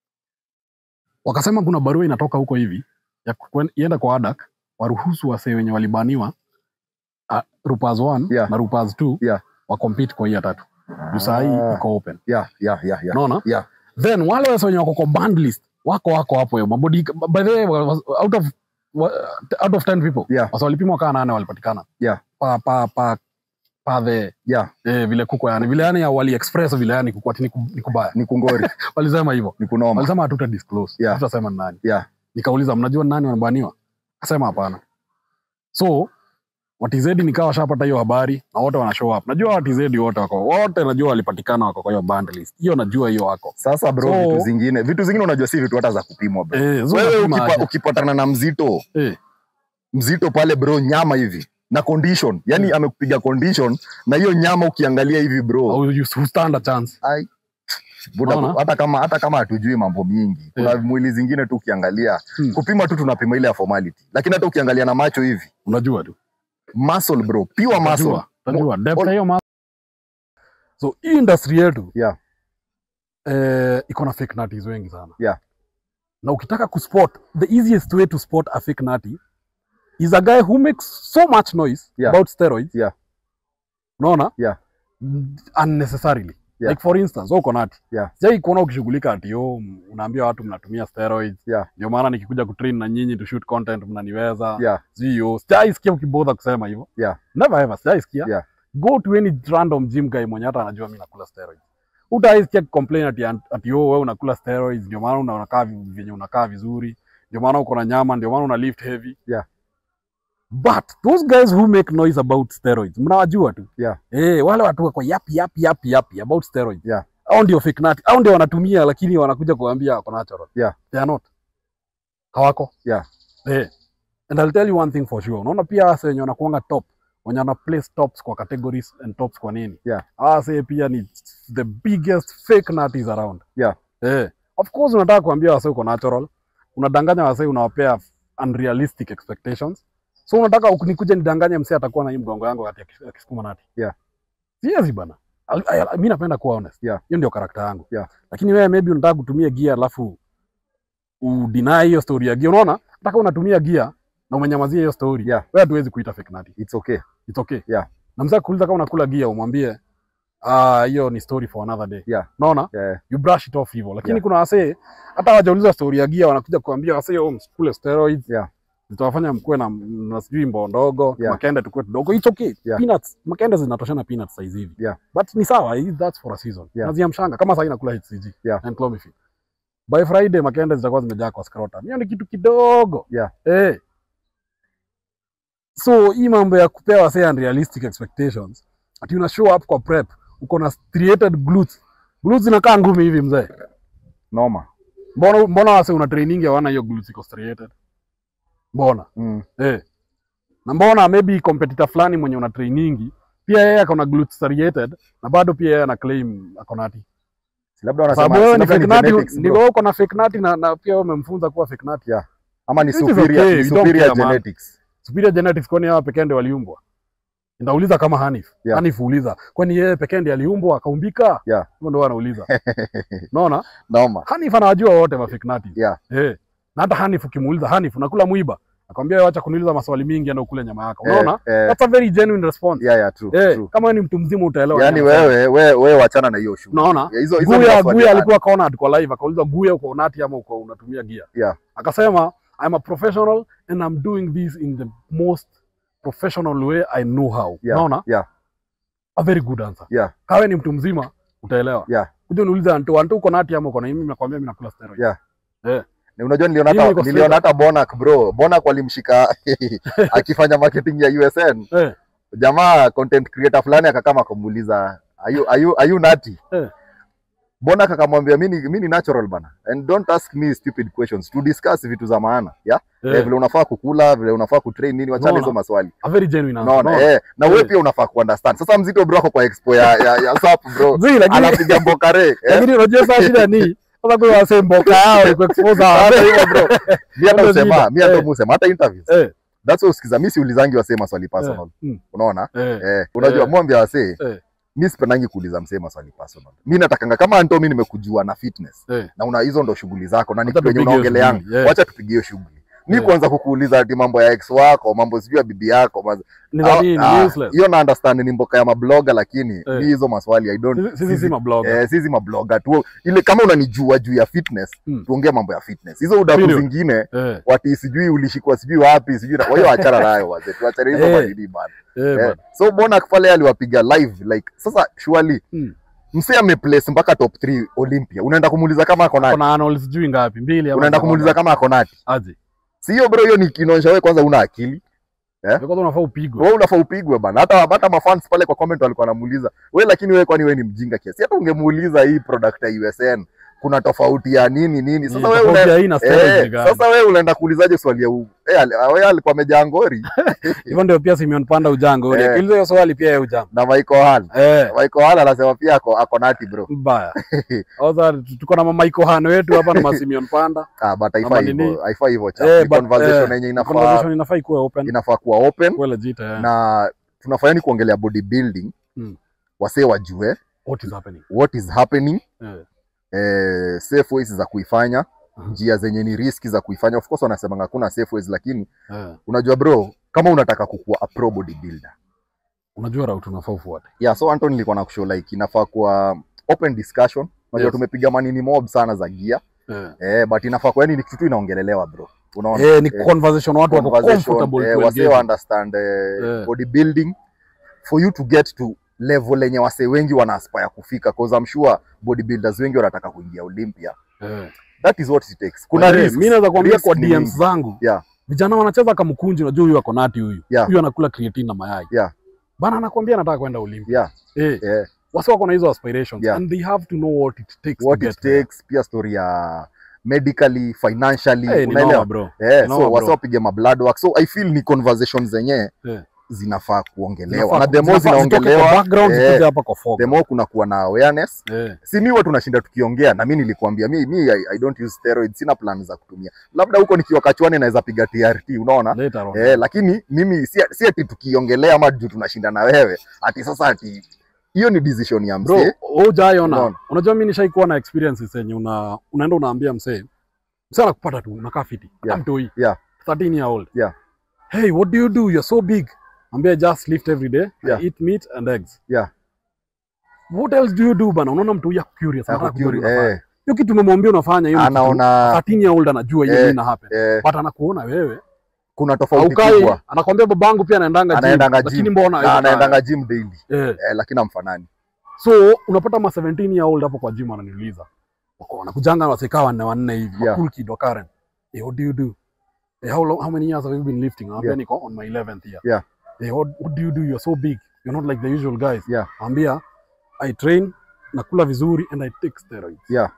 wakasema kuna barua inatoka huko hivi ya kwen- ienda kwa adak waruhusu wasee wenye walibaniwa uh, rupas 1 Yeah. na rupas 2 Yeah. wakompete kwa hii ya tatu juu saa hii Ah, iko open yeah, yeah, yeah, yeah. unaona Yeah. then wale wase wenye wako kwa band list wako wako hapo hiyo mabodi by the way was- out of wa- out of 10 people Yeah. wase walipimwa kaa nane walipatikana Yeah. pa pa pa pa the Yeah, eh, vile kuko yani vile yani wali express vile yani kuko ati ni ku- ni kubaya ni kungori walisema hivyo ni kunoma walisema hatuta disclose Yeah. hatutasema ni nani Yeah. nikauliza mnajua ni nani wanabaniwa akasema hapana so watizedi nikawa washapata hiyo habari na wote wana show up najua watizedi wote wako wote najua walipatikana wako kwa hiyo band list hiyo najua hiyo wako sasa bro So- vitu zingine vitu zingine unajua si vitu hata za kupimwa bro eh, zo wewe unapima ukipa, aje? ukipatana na mzito eh, mzito pale bro nyama hivi na condition yani Mm. amekupiga condition na hiyo nyama ukiangalia hivi bro au you stand a chance ai buda, Unaona? hata kama hata kama hatujui mambo mingi kuna Yeah. mwili zingine tu ukiangalia Hmm. kupima tu tunapima ile ya formality lakini hata ukiangalia na macho hivi unajua tu muscle bro pure muscle Utajua, utajua. Depth all- ya hiyo ma- so hii industry yetu Yeah. eh, iko na fake nutties wengi sana Yeah. na ukitaka kuspot the easiest way to spot a fake nutty is a guy who makes so much noise Yeah. about steroids Yeah. unaona Yeah. Mm, unnecessarily Yeah. like for instance uko nati Yeah. sijai kuona ukishughulika ati yo m- unaambia watu mnatumia steroids Yeah. ndio maana nikikuja kutrain na nyinyi to shoot content mnaniweza yeah sio sijaisikia ukibodha kusema hivyo Yeah. never ever sijaisikia Yeah. go to any random gym guy mwenye hata anajua mi nakula steroids utaisikia complain ati ati yo wewe unakula steroids ndio maana una- unakaa vi- venye unakaa vizuri ndio maana uko na nyama ndio maana una lift heavy Yeah. but those guys who make noise about steroids mnawajua tu Yeah. eh wale watu wako yapi yapi yapi yapi about steroids Yeah. au ndio fake nut au ndio wanatumia lakini wanakuja kuambia wako natural Yeah. they are not hawako Yeah. eh and I'll tell you one thing for sure unaona pia wase wenye wanakuanga top wenye wana place tops kwa categories and tops kwa nini Yeah. wase pia ni the biggest fake nutties around Yeah. eh of course unataka kuambia wase uko natural unadanganya wasee unawapea unrealistic expectations so unataka uk- nikuje nidanganye msee atakuwa na hii mgongo yangu wakati akis- akisukuma nati Yeah. siwezi bana Al- al- mi napenda kuwa honest Yeah. hiyo ndio karakta yangu Yeah. lakini wewe maybe unataka kutumia gia alafu udeny hiyo story ya gia unaona nataka unatumia gia na umenyamazia hiyo story Yeah. wewe hatuwezi kuita fake nati it's okay it's okay Yeah. na mzee akuuliza kama unakula gia umwambie ah hiyo ni story for another day Yeah. unaona yeah. you brush it off hivyo lakini Yeah. kuna wasee hata wajauliza story ya gia wanakuja kuambia wasee oh, msikule steroids Yeah. zitawafanya mkuwe na, na sijui mboo ndogo Yeah. makende tukue tudogo it's okay Yeah. peanuts makende zinatoshana peanuts size hivi Yeah. but ni sawa hii- that's for a season Yeah. naziamshanga kama sasa nakula HCG Yeah. and clomiphene by friday makende zitakuwa zimejaa kwa scrotum hiyo ni kitu kidogo Yeah. eh so hii mambo ya kupewa say unrealistic expectations ati una show up kwa prep uko na striated glutes glutes zinakaa ngumi hivi mzee noma mbona mbona wase una training hawana hiyo glutes iko striated mbona mm. eh na mbona maybe competitor fulani mwenye una training pia yeye akona glutes striated na bado pia yeye ana claim akona ati Si labda kwa wanasema sababu wewe si ni labda fake ni nati genetics, ni bro. wewe uko na fake nati na, na pia wewe umemfunza kuwa fake nati ama ni Which is superior, okay, ni we don't superior care, man. genetics superior genetics kwani hawa pekee ndio waliumbwa ndauliza kama Hanif Yeah. Hanif uuliza kwani yeye pekee ndiye aliumbwa akaumbika Yeah. hivyo ndio anauliza unaona noma Hanif anawajua wote ma fake nati Yeah. eh na hata Hanif ukimuuliza Hanif unakula mwiba akwambia wewe acha kuniuliza maswali mingi na ukule nyama yako unaona eh, eh, that's a very genuine response yeah, yeah, true, eh true. kama wewe ni mtu mzima utaelewa yani nini wewe wewe wewe wachana na hiyo shughuli unaona Yeah, hizo hizo ni Guya maswali Guya ya- alikuwa kaona kwa live akauliza Guya uko unati ama uko unatumia gear Yeah. akasema I'm a professional and I'm doing this in the most professional way I know how Yeah, unaona yeah. a very good answer Yeah. kawe ni mtu mzima utaelewa Yeah. kuja uniulize antu antu uko nati ama uko na mimi nakwambia mimi nakula steroid Yeah. eh Na unajua niliona Mimi hata niko niliona straight hata Bonak bro Bonak walimshika akifanya marketing ya USN eh jamaa content creator fulani akakama akamuuliza are you, are you, are you nati Eh. Bonak akamwambia mimi mimi ni natural bana and don't ask me stupid questions to discuss vitu za maana yeah? eh. eh vile unafaa kukula vile unafaa kutrain nini wachana Unaona? hizo maswali a very genuine answer unaona unaona? eh na wewe Eh. pia unafaa kuunderstand sasa mzito bro ako kwa expo ya ya, ya SAP bro Zii, lakini anapiga mbokare eh lakini unajua saa shida ni sasa kwa wase mboka yao iko expose hata hawa hivyo bro mi hata Ndio usema shida. mi hata Eh. musema hata interviews eh that's why usikiza mi siulizangi wasee maswali personal mm. unaona eh eh unajua Eh. mwambia wasee Eh. mi sipendangi kuuliza msee maswali personal mi natakanga kama anto mi nimekujua na fitness eh na una hizo ndo shughuli zako na ni Wacha kitu yenye tupige hiyo unaongeleanga shughuli, yeah. wacha tupige hiyo shughuli mi Yeah. kuanza kukuuliza ati mambo ya ex wako mambo sijui ya bibi yako maz- ni za nini Ah, useless hiyo na understand ni mboka ya mabloga lakini Eh. mi hizo maswali i don't Sisi- sisi si mablogger eh, sisi mabloga tu ile kama unanijua juu ya fitness Mm. tuongee mambo ya fitness hizo udaku Period. zingine eh wati sijui ulishikwa sijui wapi sijui na- kwa hiyo achana nayo wazee tuachane hizo Eh. madini bana eh eh. bana. so bona pale aliwapiga live like sasa surely Mm. msee ameplace mpaka top 3 Olympia unaenda kumuuliza kama ako nati kuna Arnold sijui ngapi mbili ama unaenda ngapi? kumuuliza kama ako nati aje si hiyo bro hiyo ni inaonyesha wewe kwanza una akili Wewe kwanza unafaa upigwe wewe unafaa upigwe bana hata hata mafans pale kwa comment walikuwa wanamuuliza wewe lakini wewe kwani wewe ni mjinga kiasi hata ungemuuliza hii product ya USN kuna tofauti ya nini nini sasa wewe una una ina steroids ni Eh, gani? sasa wewe unaenda kuulizaje swali ya u... eh, ali- wewe alikuwa amejaa ngori hivyo ndio pia Simeon Panda ujango Eh. eh. Kilizo hiyo swali pia yeye ujango na Michael Hall. eh Michael Hall anasema pia ako, ako nati bro. mbaya sasa tuko na Michael Han wetu hapa na ma Simeon Panda Ah, but Ama haifai nini? hivyo, haifai hivyo cha. Eh, Ni but, conversation eh, yenye inafaa conversation inafaa ikuwe open inafaa kuwa open kuwe legit eh na tunafanya ni kuongelea bodybuilding. Mm. Wasee wajue what is happening what is happening, eh eh, safe ways za kuifanya, Mhm. njia zenye ni riski za kuifanya. Of course wanasema hakuna safe ways, lakini eh unajua bro, kama unataka kukuwa a pro bodybuilder unajua route unafaa ufuate yeah so Anton nilikuwa na kushow like inafaa kuwa open discussion unajua Yes. tumepiga manini mob sana za gear eh eh but inafaa kuwa yani ni kitu tu inaongelelewa bro unaona eh ni Eh, conversation watu wako conversation, comfortable eh, to wasee engage. wa understand eh, Eh. bodybuilding for you to get to level lenye wasee wengi wana aspire kufika cause I'm sure bodybuilders wengi wanataka kuingia Olympia eh that is what it takes kuna Eh, risks. mimi naweza kuambia Risk kwa ni DMs mingi. zangu Yeah. vijana wanacheza kamkunji unajua huyu ako nati huyu Yeah. huyu anakula creatine na mayai Yeah. bana anakwambia anataka kwenda Olympia yeah eh yeah wasi wako na hizo aspirations Yeah. and they have to know what it takes what to it get there. takes pia story ya medically financially Eh, ni unaelewa noma bro Eh, Noma, so bro. wasi wapige ma blood work so i feel ni conversation zenye Eh. zinafaa kuongelewa Zinafaa- na the more zinafaa zitoke kwa zinaongelewa background, eh, zikuje hapa kwa fog. the more kuna kuwa na awareness Eh, si mi huwa tunashinda tukiongea na mi nilikuambia mi, mi I, I don't use steroids sina plan za kutumia labda huko nikiwa kachwani naweza piga TRT unaona later on. eh, lakini mimi si, si ati tukiongelea ama juu tunashinda na wewe ati sasa ati hiyo ni decision ya Bro, msee hujaiona. Unaona? Unajua mimi nishaikuwa na experiences yenye una unaenda unaambia msee. Msee anakupata tu unakaa fiti. Yeah. Kama mtoi. Yeah. 13 year old. Yeah. Hey, what do you do? You're so big. Ambia just lift every day. Yeah. I eat meat and eggs. Yeah. What else do you do bana? Unaona mtu ya curious. Ako anataka kujua curi- unafanya. eh, Hiyo kitu umemwambia unafanya hiyo. ni kitu anaona 13 year old anajua hiyo Eh, nini ina happen. eh, But anakuona wewe. kuna tofauti Haukai, kubwa anakwambia babangu pia anaendanga gym. Anaendanga Lakini gym. mbona na hawezi anaendanga gym daily fanya? Eh. eh, lakini amfanani So unapata ma 17 year old hapo kwa gym wananiuliza. Wako wanakujanga wasekaa wanne wanne hivi. Yeah. Yeah. Cool kid wa Karen. Hey, what do you do? Hey, how long how many years have you been lifting? Ambia Yeah. niko on my 11th year. Yeah. Hey, what, what do you do? You're so big. You're not like the usual guys. Yeah. Ambia I train, nakula vizuri and I take steroids. Yeah.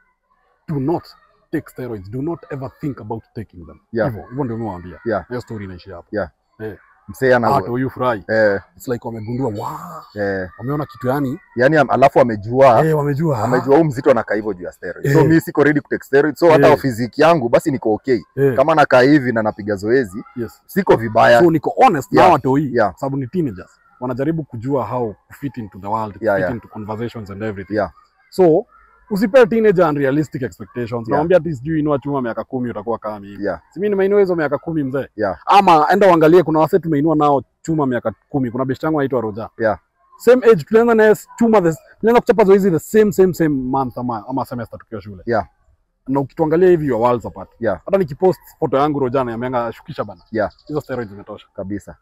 Do not take steroids. Do not ever think about taking them. Yeah. Hivyo, hivyo ndio nimewaambia. Yeah. Hiyo story inaishia hapo. msee ana Hata huyu furahi. eh, It's like wamegundua, wow, eh, wameona kitu yani, yani am- alafu amejua eh, wamejua. ah, amejua huu mzito anakaa hivyo juu ya steroid so Eh. mi siko ready kutake steroid so hata Eh. fiziki yangu basi niko okay eh, kama nakaa hivi na napiga zoezi yes. siko vibaya so niko honest Yeah. na watoi Yeah. kwa sababu ni teenagers wanajaribu kujua how to fit into the world Yeah, fit yeah. into conversations and everything Yeah. so usipee teenager unrealistic expectations Yeah. nawambia ati sijui inua chuma miaka kumi utakuwa kama mimi yeah, si mimi nimeinua hizo miaka kumi mzee Yeah. ama enda uangalie kuna wase tumeinua nao chuma miaka kumi kuna best yangu anaitwa Roja Yeah. same age tulianza naye chuma the tulianza kuchapa zoezi the same same same month ama, ama semester tukiwa shule Yeah. na ukituangalia hivi you are worlds apart Yeah. hata nikipost foto yangu Roja na yameanga shukisha bana Yeah. hizo steroids zimetosha kabisa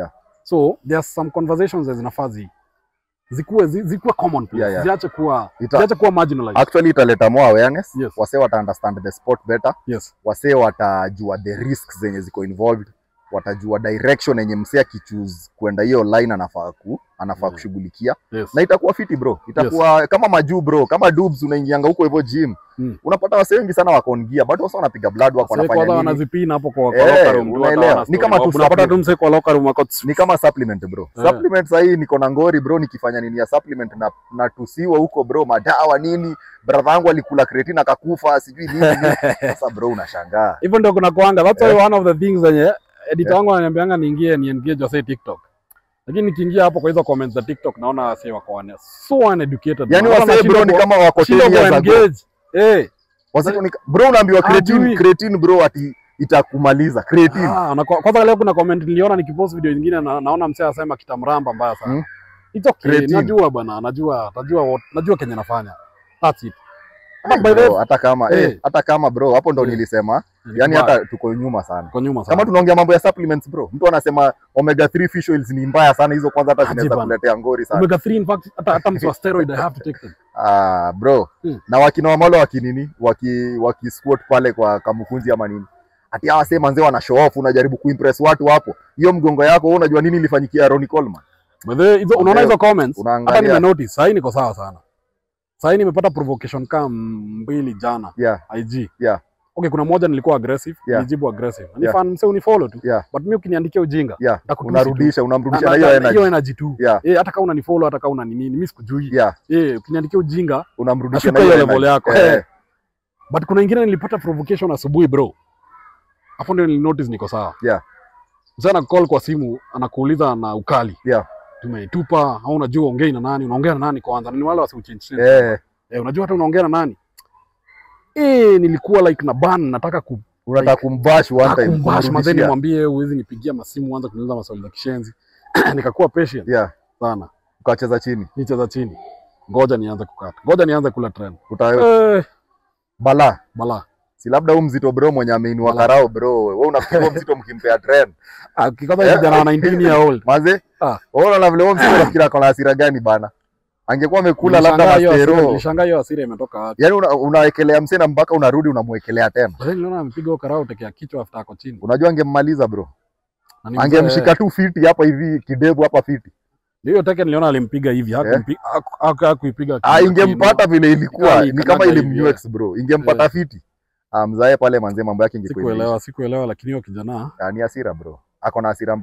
so there are some conversations that zinafaa zi zikuwe zi, zikuwe commonplace Yeah, yeah. ziache kuwa Ita, ziache kuwa marginalized actually italeta more awareness Yes. wasee wata understand the sport better yes wasee watajua the risks zenye ziko involved watajua direction yenye msee akichoose kwenda hiyo line anafaa ku anafaa Mm. kushughulikia yes na itakuwa fiti bro itakuwa kama majuu bro kama dubs unaingianga huko hivyo gym Mm. unapata wasee wengi sana wako on gear bado wasa wanapiga blood wako Sasa kwanza wanafanya nini wanazipina hapo kwa, kwa Eh, locker room tu, watu unaelewa. hawana Ni story. kama tu unapata tu supplement. mse kwa locker room wako ni kama supplement bro Eh. supplement sahii niko na ngori bro nikifanya nini ya supplement na natusiwa huko bro madawa nini brother yangu alikula creatine akakufa sijui nini nini. sasa bro unashangaa hivyo ndio kuna kuanga that's why one of the things zenye editor wangu ananiambianga niingie ni engage wase TikTok lakini nikiingia hapo kwa hizo comments za TikTok naona wase wako wane so uneducated yani Hata wasee bro nashindwa ni ku- kama wako nashindwa 10 years ago ku-engage. eh Wasee ni- bro unaambiwa creatine Hajui. creatine bro ati itakumaliza creatine Ah, na kwa- kwanza leo kuna comment niliona nikipost video nyingine na, naona msee anasema kitamramba mbaya sana. Hmm. It's okay, Creatine. najua bwana, najua, najua what, najua kenye nafanya. That's it. Hata Eh, by the bro, way, hata kama Eh. eh, hata kama bro hapo ndo Eh. nilisema ni yani kubaya. hata tuko nyuma sana kwa nyuma sana. kama tunaongea mambo ya supplements bro mtu anasema omega 3 fish oils ni mbaya sana hizo kwanza hata Aje zinaweza bana. kuletea ngori sana Omega 3 in fact hata hata mtu wa steroid I have to take them. Ah, bro Hmm. na wakina wamalo wakinini waki waki squat pale kwa kamukunzi ama nini ati hawa sema manzee wana show off unajaribu kuimpress watu hapo hiyo mgongo yako wewe unajua nini ilifanyikia Ronnie Coleman By the way, hizo unaona hizo comments? Hata unaangalia nime notice, sasa niko sawa sana. Sasa nimepata provocation kama mbili jana yeah IG. Yeah. Okay, kuna moja nilikuwa aggressive, Yeah. nilijibu aggressive. Ni Yeah. fan msee unifollow tu. yeah But mimi ukiniandikia ujinga, yeah nitakutusi tu. unarudisha unamrudisha Na- na na- hiyo na- energy energy tu. yeah Eh, hata kama unanifollow hata kama una nini, mimi sikujui. yeah Eh, ukiniandikia ujinga, unamrudisha nashuka na hiyo hiyo level energy. yako. Eh, Eh. But kuna ingine nilipata provocation asubuhi bro. Hapo ndio nilinotice niko sawa. Yeah. Mzee call kwa simu anakuuliza na ukali. Yeah. Tumeitupa, au unajua ongei na nani? Unaongea na nani kwanza? Ni wale wasiuchange. eh Eh, unajua hata unaongea na nani? Eh, nilikuwa like na ban nataka ku unataka kumbash one time kumbash mazeni kumrudishia. mwambie huwezi nipigia masimu anza kuniuliza maswali za kishenzi. Nikakuwa patient yeah sana. ukacheza chini Nicheza chini. Ngoja nianze kukata. Ngoja nianze kula trend. uta Eh, bala bala. si labda huu mzito bro mwenye ameinua Bala. karao bro wewe unafikiri huo mzito mkimpea trend Ah, kikata Eh, kijana wa 19 year old. maze Ah. wewe unaona vile huo mzito unafikiri ako na hasira gani bana angekuwa amekula labda Nilishangaa hiyo hasira- mastero Nilishangaa hiyo hasira imetoka wapi. yani una, unawekelea msee na mpaka unarudi unamwekelea tena Baadaye niliona amepiga huo karao tekea kichwa after ako chini. unajua angemmaliza bro Na ni mzee- angemshika tu fiti hapa hivi kidevu hapa fiti Hiyo teke niliona alimpiga hivi, hakumpiga haku- haku- hakuipiga. ah, ingempata vile ilikuwa Kali, ni kama kanyaga ilimnyex bro ingempata Eh. fiti ah, mzae pale manzee mambo yake ingekuwa imeisha. Sikuelewa, sikuelewa lakini hiyo kijana Ah, ni hasira bro ako na hasira mbaya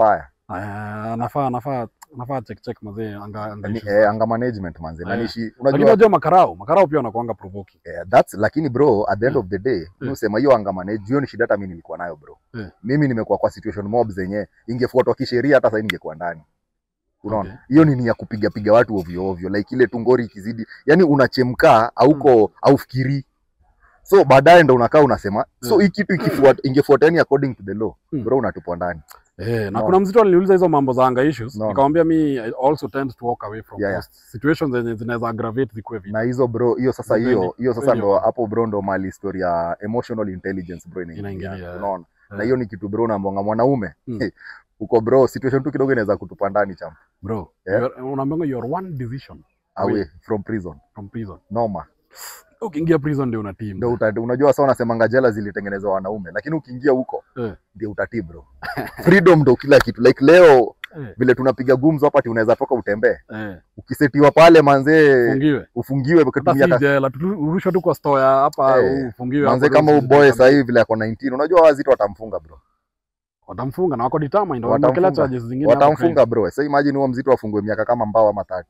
Ah, nafaa nafaa nafaa check check mazee anga anga Ni, issues. eh, anga management manze Eh. nanishi Lakini unajua unajua makarao, makarao pia wanakuanga provoking. eh, that's lakini bro at the end Mm. of the day Mm. unasema hiyo anga manage hiyo ni shida hata mimi nilikuwa nayo bro Mm. mimi nimekuwa kwa situation mob zenye ingefuatwa kisheria hata sasa ningekuwa ndani unaona Okay. hiyo ni ni ya kupiga piga watu ovyo ovyo like ile tungori ikizidi yani unachemka auko aufikiri so baadaye ndo unakaa unasema so Mm. hii kitu ikifuata ingefuata yani according to the law Mm. bro unatupwa ndani Eh, na No. kuna mzito aliniuliza hizo mambo za anga issues, No. nikamwambia mi I also tend to walk away from Yeah, yeah. those situations zenye zinaweza aggravate zikuwe vita. na hizo bro hiyo sasa Very- hiyo hiyo sasa very ndo okay. hapo bro ndo mali story ya emotional intelligence bro inaingia Inaingilia, unaona na Eh, hiyo ni kitu bro nambonga mwanaume Mm. hey, uko bro situation tu kidogo inaweza kutupa ndani cha bro, Yeah. you're- unaambiwa you're one decision away Away. from prison from prison. noma Ukiingia prison ndio unatii. ndio uta, unajua sasa unasemanga jela zilitengenezwa wanaume lakini ukiingia huko Eh. ndio utatii bro freedom ndo kila kitu like leo Eh, vile tunapiga gumzo hapa ati unaweza toka utembee eh, ukisetiwa pale manzee ufungiwe. ufungiwe Hata ukitumia si ka- jela, tu- urushwe tu kwa store ya hapa Eh, ufungiwe. manze hapo, kama ndio uboy usijue sasa hivi vile ako 19 unajua wazito watamfunga bro watamfunga na wako determined, Watamfunga. wamewekelea charges zingine hapo watamfunga bro sasa imagine huo mzito afungwe miaka kama mbao ama 30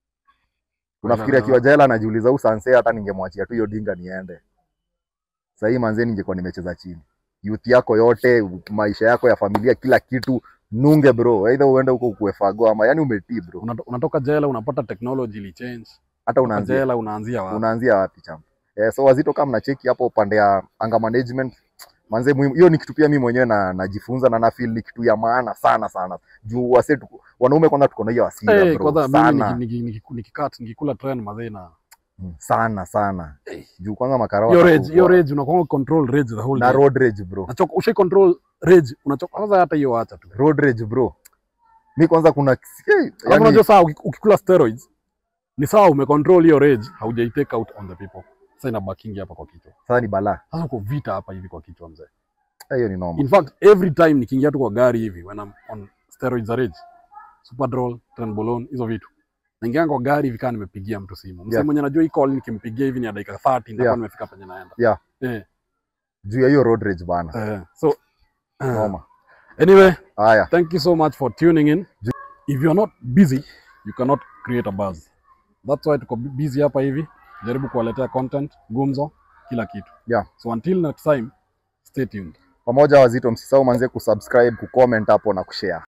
unafikiri akiwa jela anajiuliza huu sanse hata ningemwachia tu hiyo dinga niende sasa hii manze ningekuwa nimecheza chini youth yako yote maisha yako ya familia kila kitu nunge bro either uende huko kuefago ama yani umetii bro Unato- unatoka jela unapata technology ili change. hata Unatoka unaanzia jela unaanzia wapi? unaanzia wapi chama eh, so wazito kama mnacheki hapo upande ya anga management manze muhimu hiyo ni kitu pia mimi mwenyewe na najifunza na na feel ni kitu ya maana sana sana juu wase tuko- wanaume kwanza tuko na hiyo hasira Eh, bro kwanza mimi sana niki- niki- niki- nikikat nikikula train mazee na Mm, sana sana Eh. juu kwanza makarawa hiyo rage, watakuwa- hiyo rage unakuwa control rage the whole na day. road rage bro Unachoka ushai control rage, unachoka kwanza hata hiyo acha tu. road rage bro mi kwanza kuna hey, Alafu yani, unajua saa uki- ukikula steroids ni sawa umecontrol hiyo rage, haujai take out on the people. Sasa inabakingi hapa kwa kichwa. sasa ni balaa Sasa uko vita hapa hivi kwa kichwa mzee. Eh, hiyo ni noma In fact, every time nikiingia tu kwa gari hivi when I'm on steroids za rage, Superdrol, Trenbolone, hizo vitu. Naingia kwa gari hivi kama nimepigia mtu simu. Msee Yeah. mwenye najua hii call nikimpigia hivi ni ya dakika 30 ndio Yeah. nimefika penye naenda. Yeah. Eh, juu ya hiyo road rage bana eh, so uh, noma anyway, haya thank you so much for tuning in. If you're not busy, you cannot create a buzz. That's why tuko bu- busy hapa hivi. Jaribu kuwaletea content, gumzo, kila kitu. Yeah. So until next time, stay tuned. pamoja wazito msisahau manze kusubscribe kucomment hapo na kushare